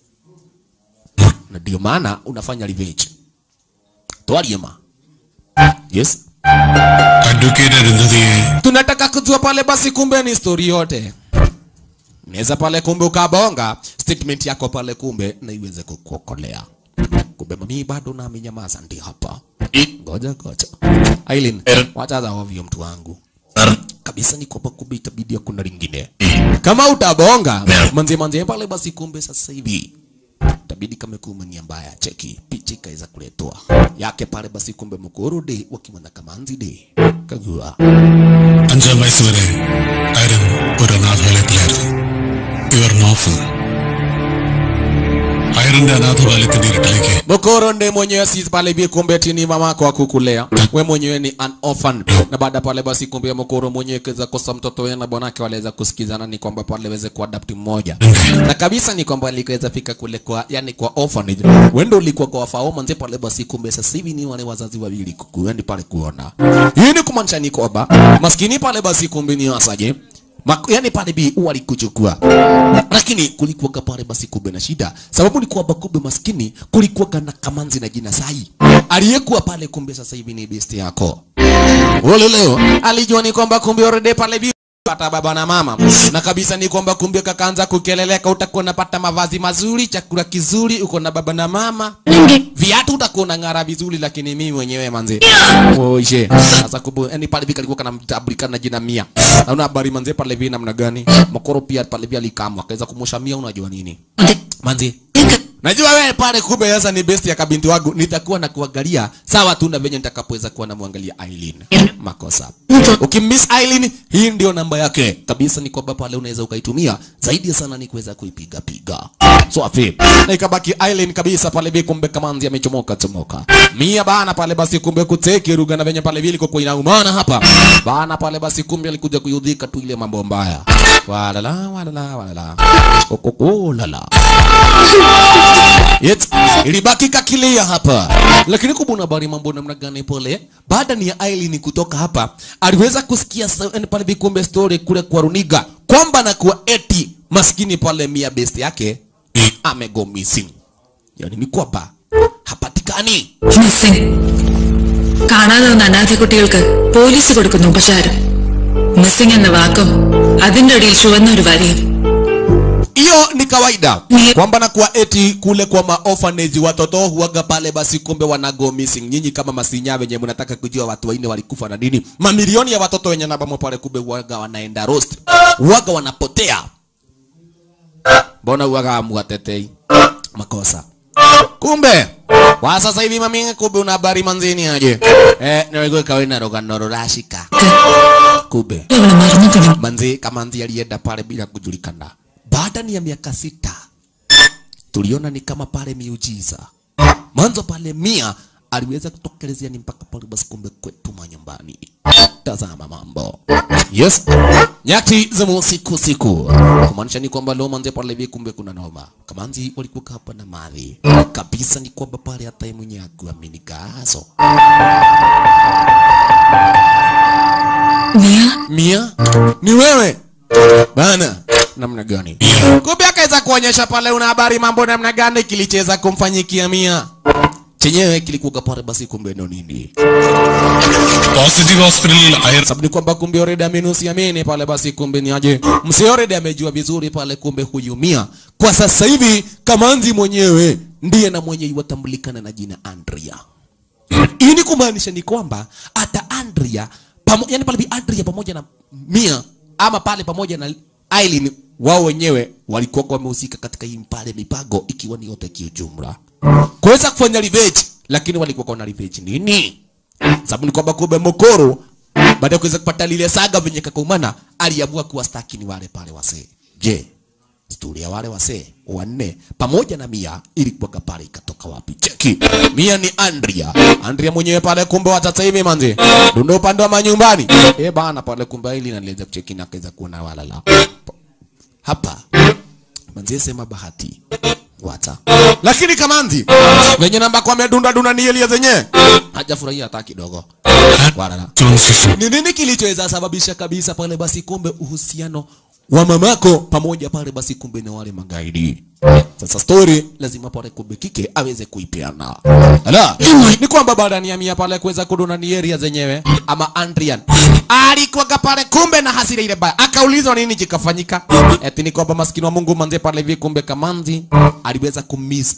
Na ndio maana unafanya revenge. Twaliema. Yes. Advocate അരുന്ധതിയെ Tunataka kujua pale basi kumbe ni story yote. Naweza pale kumbe ukabonga statement yako pale kumbe na iweze kukuokolea. Kumbe mami bado na amenyamaza ndi hapa. Ngoja ngoja. Aileen, wacha za ovyo mtu wangu. Sir kabisa ni kwamba kumbe itabidi kuna lingine kama utabonga manze manze pale basi kumbe sasa hivi itabidi kama kuma nia mbaya cheki picha ikaweza kuletwa yake pale basi kumbe mkurudi wakimwona kamanzi de kagua അഞ്ചാം വയസ്സ് വരെ ആരും ഒരു അനാഥാലയത്തിലായിരുന്നു ഇവർ നോഫൽ അയാൾ ശേഖരന്റെ അനാഥബാല്യത്തിന്റെ ഇരുട്ടിലേക്ക് Mokoro ndiye mwenyewe si pale hivi kumbe tini mama yako akukulea. We mwenyewe ni an orphan. Na baada pale basi kumbe Mokoro mwenyewe kaweza kosa mtoto yeye na bwanake waliweza kusikizana ni kwamba pale waweze kuadapt mmoja. Na kabisa ni kwamba alikaweza fika kule kwa yani kwa orphanage. Wendo ulikuwa kwa wafaoma nje pale basi kumbe sasa hivi ni wale wazazi wawili kukuendi pale kuona. Hii ni kumaanisha ni kwamba maskini pale basi kumbe ni asaje? Mak yani pale bi walikuchukua lakini kulikuwa pale basi kumbe na shida sababu ni kwamba kumbe maskini kulikuwa na kamanzi na jina sai aliyekuwa pale kumbe sasa hivi ni besti yako wale leo alijua ni kwamba kumbe already pale bi pata baba na mama na kabisa ni kwamba kumbe kakaanza kukeleleka utakuwa unapata mavazi mazuri chakula kizuri uko na baba na mama viatu utakuwa unang'ara vizuri lakini mimi mwenyewe manze oishe sasa kumbe yani pale vika alikuwa kanamtabulika na jina mia na una habari manze pale vi namna gani mokoro pia pale vi alikamwa akaweza kumosha mia unajua nini manze Najua wewe pale kumbe sasa ni best ya kabinti wangu nitakuwa na kuangalia sawa tu na venye nitakapoweza kuwa namwangalia Aileen. Makosa. Ukimiss Aileen hii ndio namba yake. Kabisa ni kwamba pale unaweza ukaitumia zaidi sana ni kuweza kuipiga piga. So afi. Na ikabaki Aileen kabisa pale bi kumbe kamanzi amechomoka chomoka. Mia bana pale basi kumbe kuteki ruga na venye pale vile kwa inaumana hapa. Bana pale basi kumbe alikuja kuyudhika tu ile mambo mbaya. Walala walala walala. Kokoko lala. Yet, ilibaki kakilia hapa lakini kubuna habari mambo namna gani pole baada ni ya Aileen kutoka hapa aliweza kusikia sa- yani pale vikombe story kule kwa runiga kwamba na kuwa eti maskini pale mia best yake amego missing yani ni kwamba hapatikani missing കാണാതെ വന്ന അനാഥ കുട്ടികൾക്ക് പോലീസ് കൊടുക്കുന്ന ഉപചാരം മിസ്സിംഗ് എന്ന വാക്കും അതിന്റെ അടിയിൽ ചുവന്ന ഒരു വരയും hiyo ni kawaida kwamba na kuwa eti kule kwa maorphanage watoto huaga pale basi kumbe wanago missing nyinyi kama masinya wenye mnataka kujua watu waine walikufa na nini mamilioni ya watoto wenye nabamo pale kumbe huaga wanaenda roast huaga wanapotea mbona huaga muwatetei makosa kumbe kwa sasa hivi mami kumbe una habari manzini aje eh niwego kawina rogano rorashika kumbe അവളെ മറന്നിട്ടുണ്ട് manzi kamanzi alienda pale bila kujulikana baada ni ya miaka sita tuliona ni kama pale miujiza mwanzo pale mia aliweza kutokelezea ni mpaka pale basi kumbe kwetu manyumbani tazama mambo yes nyati za usiku siku kumaanisha ni kwamba leo manze pale hivi kumbe kuna noma kamanzi walikuwa hapa na madhi kabisa ni kwamba pale hata yeye mwenyewe akuamini gazo Mia Mia, ni wewe bana? Namna gani? Kumbe akaweza kuonyesha pale una habari mambo namna gani kilicheza kumfanyikia Mia chenyewe kilikuwa pale basi, kumbe ndo nini? Positive ഹോസ്പിറ്റലിൽ Iyer Sababu ni kwamba kumbe already amenusiamini pale basi, kumbe ni aje msi already amejua vizuri pale, kumbe huyu Mia kwa sasa hivi Kamanzi mwenyewe ndiye na mwenye iwatambulikana na jina Andrea. Hii ni kumaanisha ni kwamba hata Andrea pamo, yani pale bi Andrea pamoja na Mia ama pale pamoja na Aileen wao wenyewe walikuwa wamehusika katika hii pale mipango ikiwa ni yote kiujumla. Kuweza kufanya revenge lakini walikuwa na revenge nini? Sababu ni kwamba kumbe Mokoro baada ya kuweza kupata lile saga venye kakumana aliamua kuwastaki ni wale pale wasee. Je, stori ya wale wasee wanne pamoja na Mia ilikuwa pale ikatoka wapi? Cheki. Mia ni Andrea. Andrea mwenyewe pale kumbe wa sasa hivi manzi. Ndio upande wa manyumbani. Eh bana pale kumbe ili naliweza kucheki na kaweza kuona walala. Hapa manzi sema bahati. Wata. Lakini Kamanzi venye namba kwa medunda duna ni Elia zenye hajafurahia hata kidogo. Walala. Ni nini kilichoweza sababisha kabisa pale basi kumbe uhusiano wa mamako pamoja pale basi kumbe na wale magaidi. Sasa story lazima pale kumbe kike aweze kuipeana. Ala, ni kwamba baada ya mia pale kuweza kuduna ni area zenyewe ama Andrian alikuwa pale kumbe na hasira ile baya, akaulizwa nini kikafanyika. Eti ni kwamba maskini wa Mungu manze pale hivi kumbe Kamanzi aliweza kumiss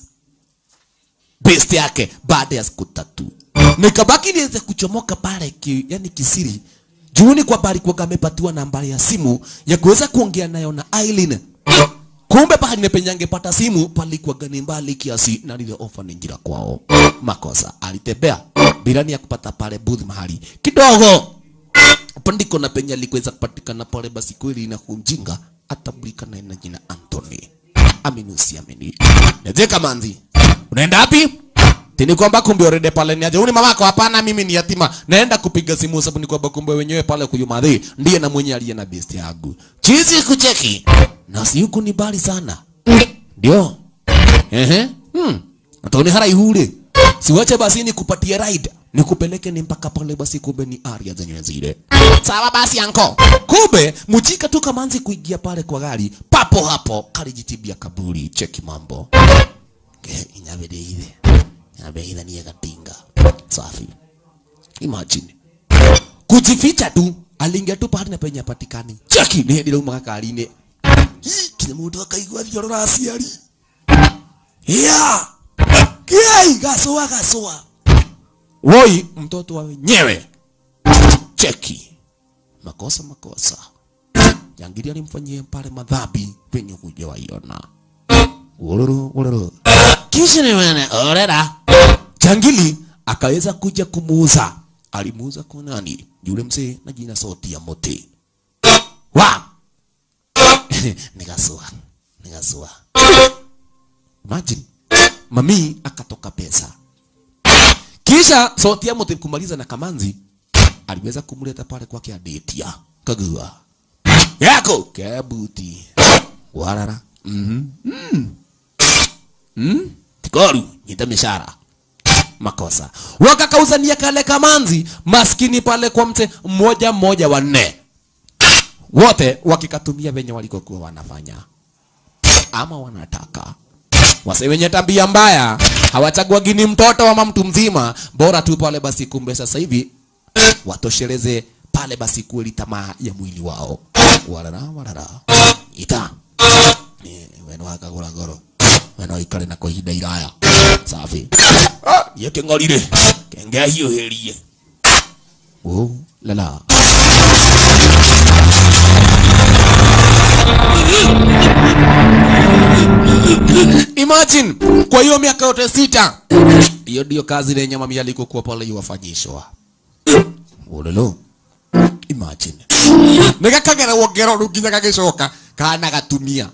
best yake baada ya siku tatu nikabaki niweze kuchomoka pale ki, yani kisiri juuni kwamba alikuwa amepatiwa nambari ya simu ya kuweza kuongea nayo na Aileen kumbe pahali nepenye angepata simu palikuwa gani mbali kiasi na lile ofa ni njira kwao makosa alitembea bilani ya kupata pale booth mahali kidogo pandiko na penye alikuweza kupatikana pale basi kweli na kumjinga atabulikana na jina Anthony aminusi amini Niaje Kamanzi? Unaenda wapi? Tini kwamba kumbe already pale ni aje. Uni mamako hapana mimi ni yatima. Naenda kupiga simu sababu ni kwamba kumbe wenyewe pale kuyumadhi ndiye na mwenye aliye na best yangu. Chizi kucheki. Na si yuko ni bali sana. Ndio. Ehe. Hmm. Atoni hara ihule. Siwache basi nikupatie ride. Nikupeleke ni mpaka pale basi kumbe ni area zenyewe zile. Sawa basi anko. Kumbe mujika tu kamanzi kuingia pale kwa gari. Papo hapo kalijitibia kaburi. Cheki mambo. Ke inyabede ile. Inyabede ile ni katinga. Safi. Imagine. Kujificha tu aliingia tu pale na penye patikani. Cheki ni hedi lauma kakarine. Kina mundu akaigua thiorora aciari. Yeah. Kiai gasoa gasoa. Woi mtoto wa wenyewe. Cheki. Makosa makosa. Jangili alimfanyia pale madhambi penye hujawaiona. Ululu ululu. Kisha ni wewe orera. Jangili akaweza kuja kumuuza. Alimuuza kwa nani? Yule mzee na jina sauti ya mote. Wa. Nikasua. Nikasua. Imagine. Mami akatoka pesa. Kisha sauti ya mote kumaliza na Kamanzi aliweza kumleta pale kwake adetia. Kagua. Yako kabuti. Warara. Mhm. Mm Mm. Tikoru, nyita mishara. Makosa. Wakakauzania kale Kamanzi maskini pale kwa mte mmoja mmoja wanne. Wote wakikatumia venye walikokuwa wanafanya ama wanataka wase wenye tabia mbaya hawachaguagi ni mtoto ama mtu mzima, bora tu pale basi. Kumbe sasa hivi watosheleze pale basi kweli tamaa ya mwili wao. Warara warara ita ni weno akagura ngoro weno ikare na kwa ihinda iraya safi Ah, yeke ngorire kenge hiũhĩrie oh lala Imagine kwa hiyo miaka yote sita, hiyo ndio kazi lenye mami alikokuwa pale iwafanyishwa. Ulolo. Imagine. Nigakagera wongero rĩu nginya gagĩcoka kana gatumia.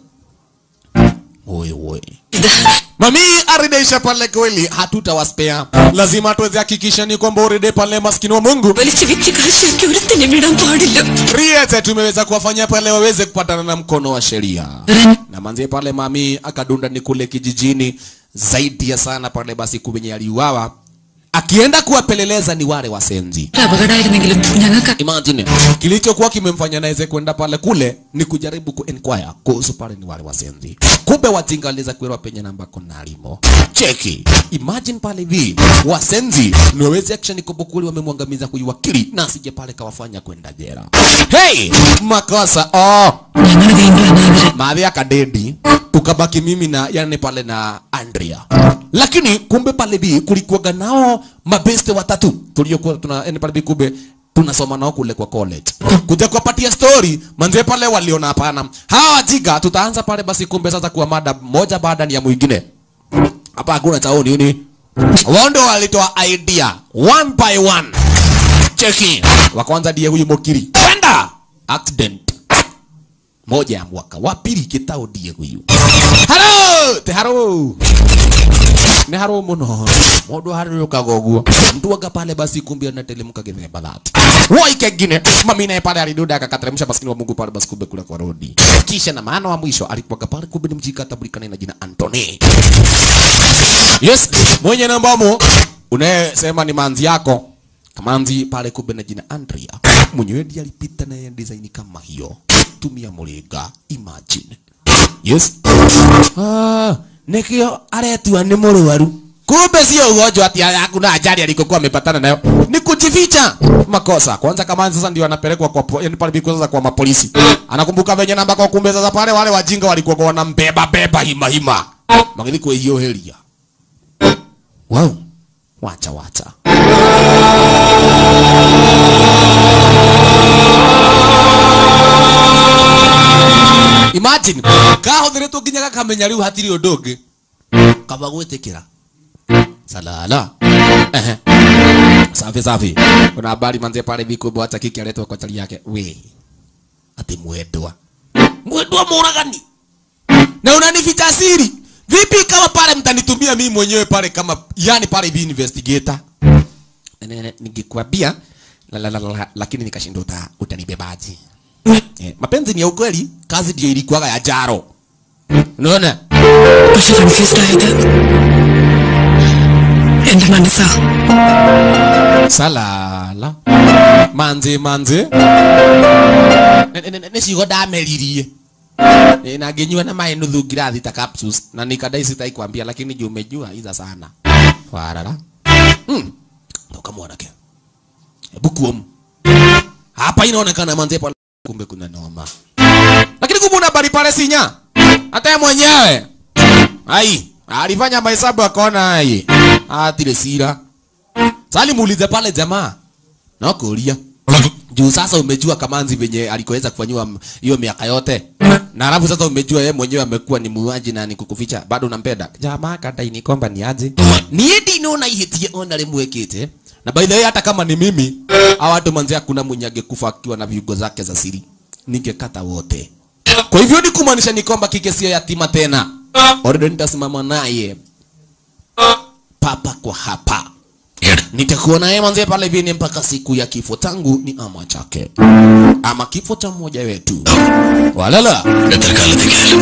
Oi oi. Mami aridesha pale kweli, hatutawaspea. Lazima tuweze hakikisha ni kwamba uride pale maskini wa Mungu. വലിച്ചു വിറ്റ് കാശിയൊക്കെ ഒരുത്തിനെ വിടാൻ പാടില്ല Riete tumeweza kuwafanya pale waweze kupatana na mkono wa sheria. Na manzie pale mami akadunda ni kule kijijini zaidi ya sana pale basi kubenye aliuawa. Akienda kuwapeleleza ni wale wasenzi. അപകടമായിരുന്നെങ്കിലും ഞങ്ങൾക്ക് Imagine kilichokuwa kimemfanya naweze kwenda pale kule ni kujaribu ku inquire kuhusu pale ni wale wasenzi. Kumbe wajinga waliweza kuelewa penye namba kona alimo. Cheki. Imagine pale hivi wasenzi ni waweze action kubwa kweli wamemwangamiza huyu wakili na asije pale kawafanya kwenda jela. Hey, makosa. Oh, ഞങ്ങൾ വീണ്ടും അനാഥരായി maadhi akadedi tukabaki mimi na yani pale na Andrea. Lakini kumbe pale bi kulikuwaga nao mabeste watatu tuliokuwa tuna yani pale bi kumbe tunasoma nao kule kwa college. Kuja kuwapatia story manze pale waliona hapana. Hawa wajiga tutaanza pale basi kumbe sasa kuwa mada moja baada ya mwingine. Hapa hakuna chaoni nini? Wao ndio walitoa idea one by one. Cheki. Wa kwanza ndiye huyu Mokiri. Kwenda accident moja ya mwaka wa pili kitao ndiye huyu haro te haro ne haro muno mundu harurũkaga ũguo mtu aga pale basi kumbe anatelemka githemba that woi kengine mami naye pale alidunda akakateremsha maskini wa Mungu pale basi kumbe kule kwa rodi kisha na maana wa mwisho alikuwa pale kumbe ni mjika atabulikana na jina Anthony yes mwenye nambamo unayesema ni manzi yako kamanzi pale kumbe na jina Andrea mwenyewe ndiye alipita na yeye design kama hiyo tumia muringa imagine yes ah nikio aretua ni mũrwaru kumbe sio ugonjwa ati hakuna ajali alikokuwa amepatana nayo ni kujificha makosa kwanza kama sasa ndio anapelekwa kwa po- yani pale biko sasa kwa mapolisi anakumbuka venye namba kwa kumbe sasa pale wale wajinga walikuwa wanambeba beba hima hima magili kwa hiyo helia wow wacha wacha imagine kahothiretwo nginya gakamenya riu hatiri undu ungi kaba gwitikira salala ehe safi safi kuna habari manze pale vikumbe hata kiki aletwa kwa chali yake we ati mwendwa mwendwa muragani na unanificha siri vipi kama pale mtanitumia mimi mwenyewe pale kama yani pale hivi investigator Ne- ne- ne- ningekwambia la, la, la, la, lakini nikashindwa uta, utanibebaji eh, mapenzi ni ya ukweli kazi ndio ilikuwaga ya jaro unaona പക്ഷെ confused ആയത് എന്റെ മനസ്സാ salala manzi manzi Ne- ne- ne- nicigo ndameririe Eh, na nginyua na maĩ nuthu ngirathi ta capsules na nikadai sitaikwambia lakini juu umejua iza sana warara hmm. toka mwanake hebu kuom hapa inaonekana manze pale kumbe kuna noma lakini kumbe una habari pale sinya hata yeye mwenyewe ai alifanya mahesabu akaona ai atire sira sali muulize pale jamaa na kuulia juu sasa umejua kamanzi venye alikoweza kufanyiwa m- hiyo miaka yote na alafu sasa umejua yeye mwenyewe amekuwa ni muuaji na ni kukuficha bado unampenda jamaa kadai ni kwamba ni aje niye ndinona ihitie ona rimwekite na by the way hata kama ni mimi hawa watu manzi hakuna mwenye angekufa akiwa na viungo zake za siri ningekata wote kwa hivyo ni kumaanisha ni kwamba kike sio yatima tena already nitasimama naye papa kwa hapa nitakuwa naye manze pale vini mpaka siku ya kifo tangu ni ama chake ama kifo cha mmoja wetu walala എത്ര കാലത്തേക്ക്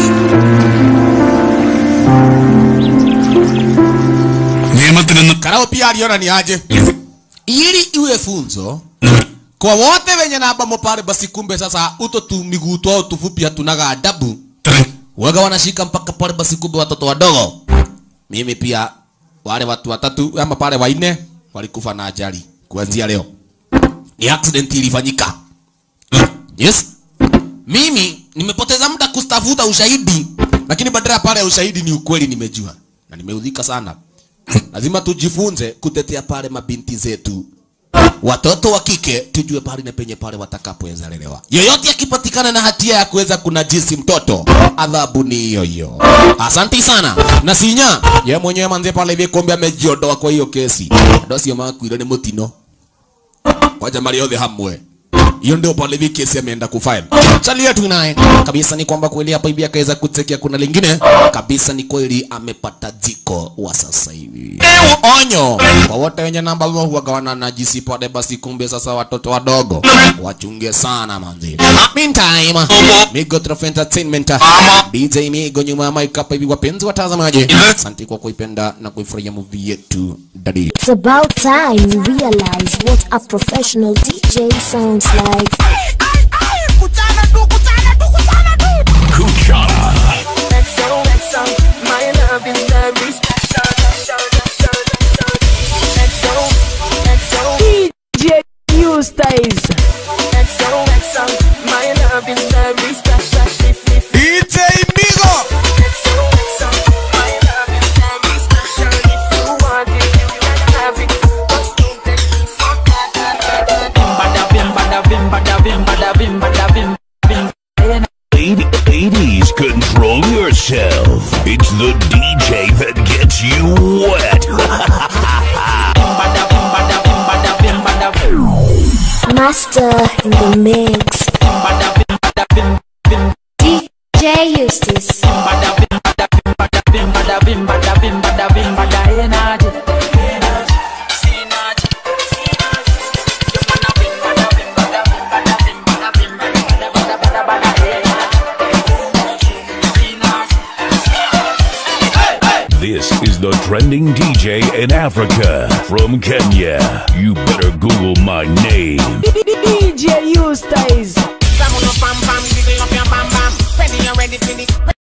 നിയമത്തിൽ നിന്ന് karao pia aliona ni aje ili iwe funzo kwa wote wenye nabamo pale basi kumbe sasa uto tu miguu twao tufupi hatunaga adabu waga wanashika mpaka pale basi kumbe watoto wadogo mimi pia wale watu watatu ama pale wanne walikufa na ajali kuanzia leo ni accident ilifanyika yes mimi nimepoteza muda kustafuta ushahidi lakini badala ya pale ya ushahidi ni ukweli nimejua na nimeudhika sana lazima tujifunze kutetea pale mabinti zetu watoto wa kike tujue pale na penye pale watakapoweza lelewa yoyote akipatikana na hatia ya kuweza kunajisi mtoto adhabu ni hiyo hiyo asanti sana na sinya ye mwenyewe manze pale hivi kombe amejiondoa kwa hiyo kesi ndo sio makuire ni mutino kwa jamaa yote hamwe hiyo ndio pale hivi kesi ameenda kufile chalia tu naye kabisa ni kwamba kweli hapa hivi akaweza kutekia kuna lingine kabisa ni kweli amepata jiko wa sasa hivi onyo kwa wote wenye namba ambao huwaga wananajisi pale basi kumbe sasa watoto wadogo wachunge sana manzi meantime Migo Trophy Entertainment DJ Migo nyuma ya mic hapa hivi wapenzi watazamaji asante kwa kuipenda na kuifurahia movie yetu dadi It's about time you realize what a professional DJ sounds like. DJ Eustace. My love is very special. DJ Migo Ladies, control yourself. It's the DJ that gets you wet. Master in the mix. DJ Eustace. This is the trending DJ in Africa from Kenya. You better Google my name. DJ Eustace. Bam, bam, bam, jiggle up your bam bam. Ready, you ready for the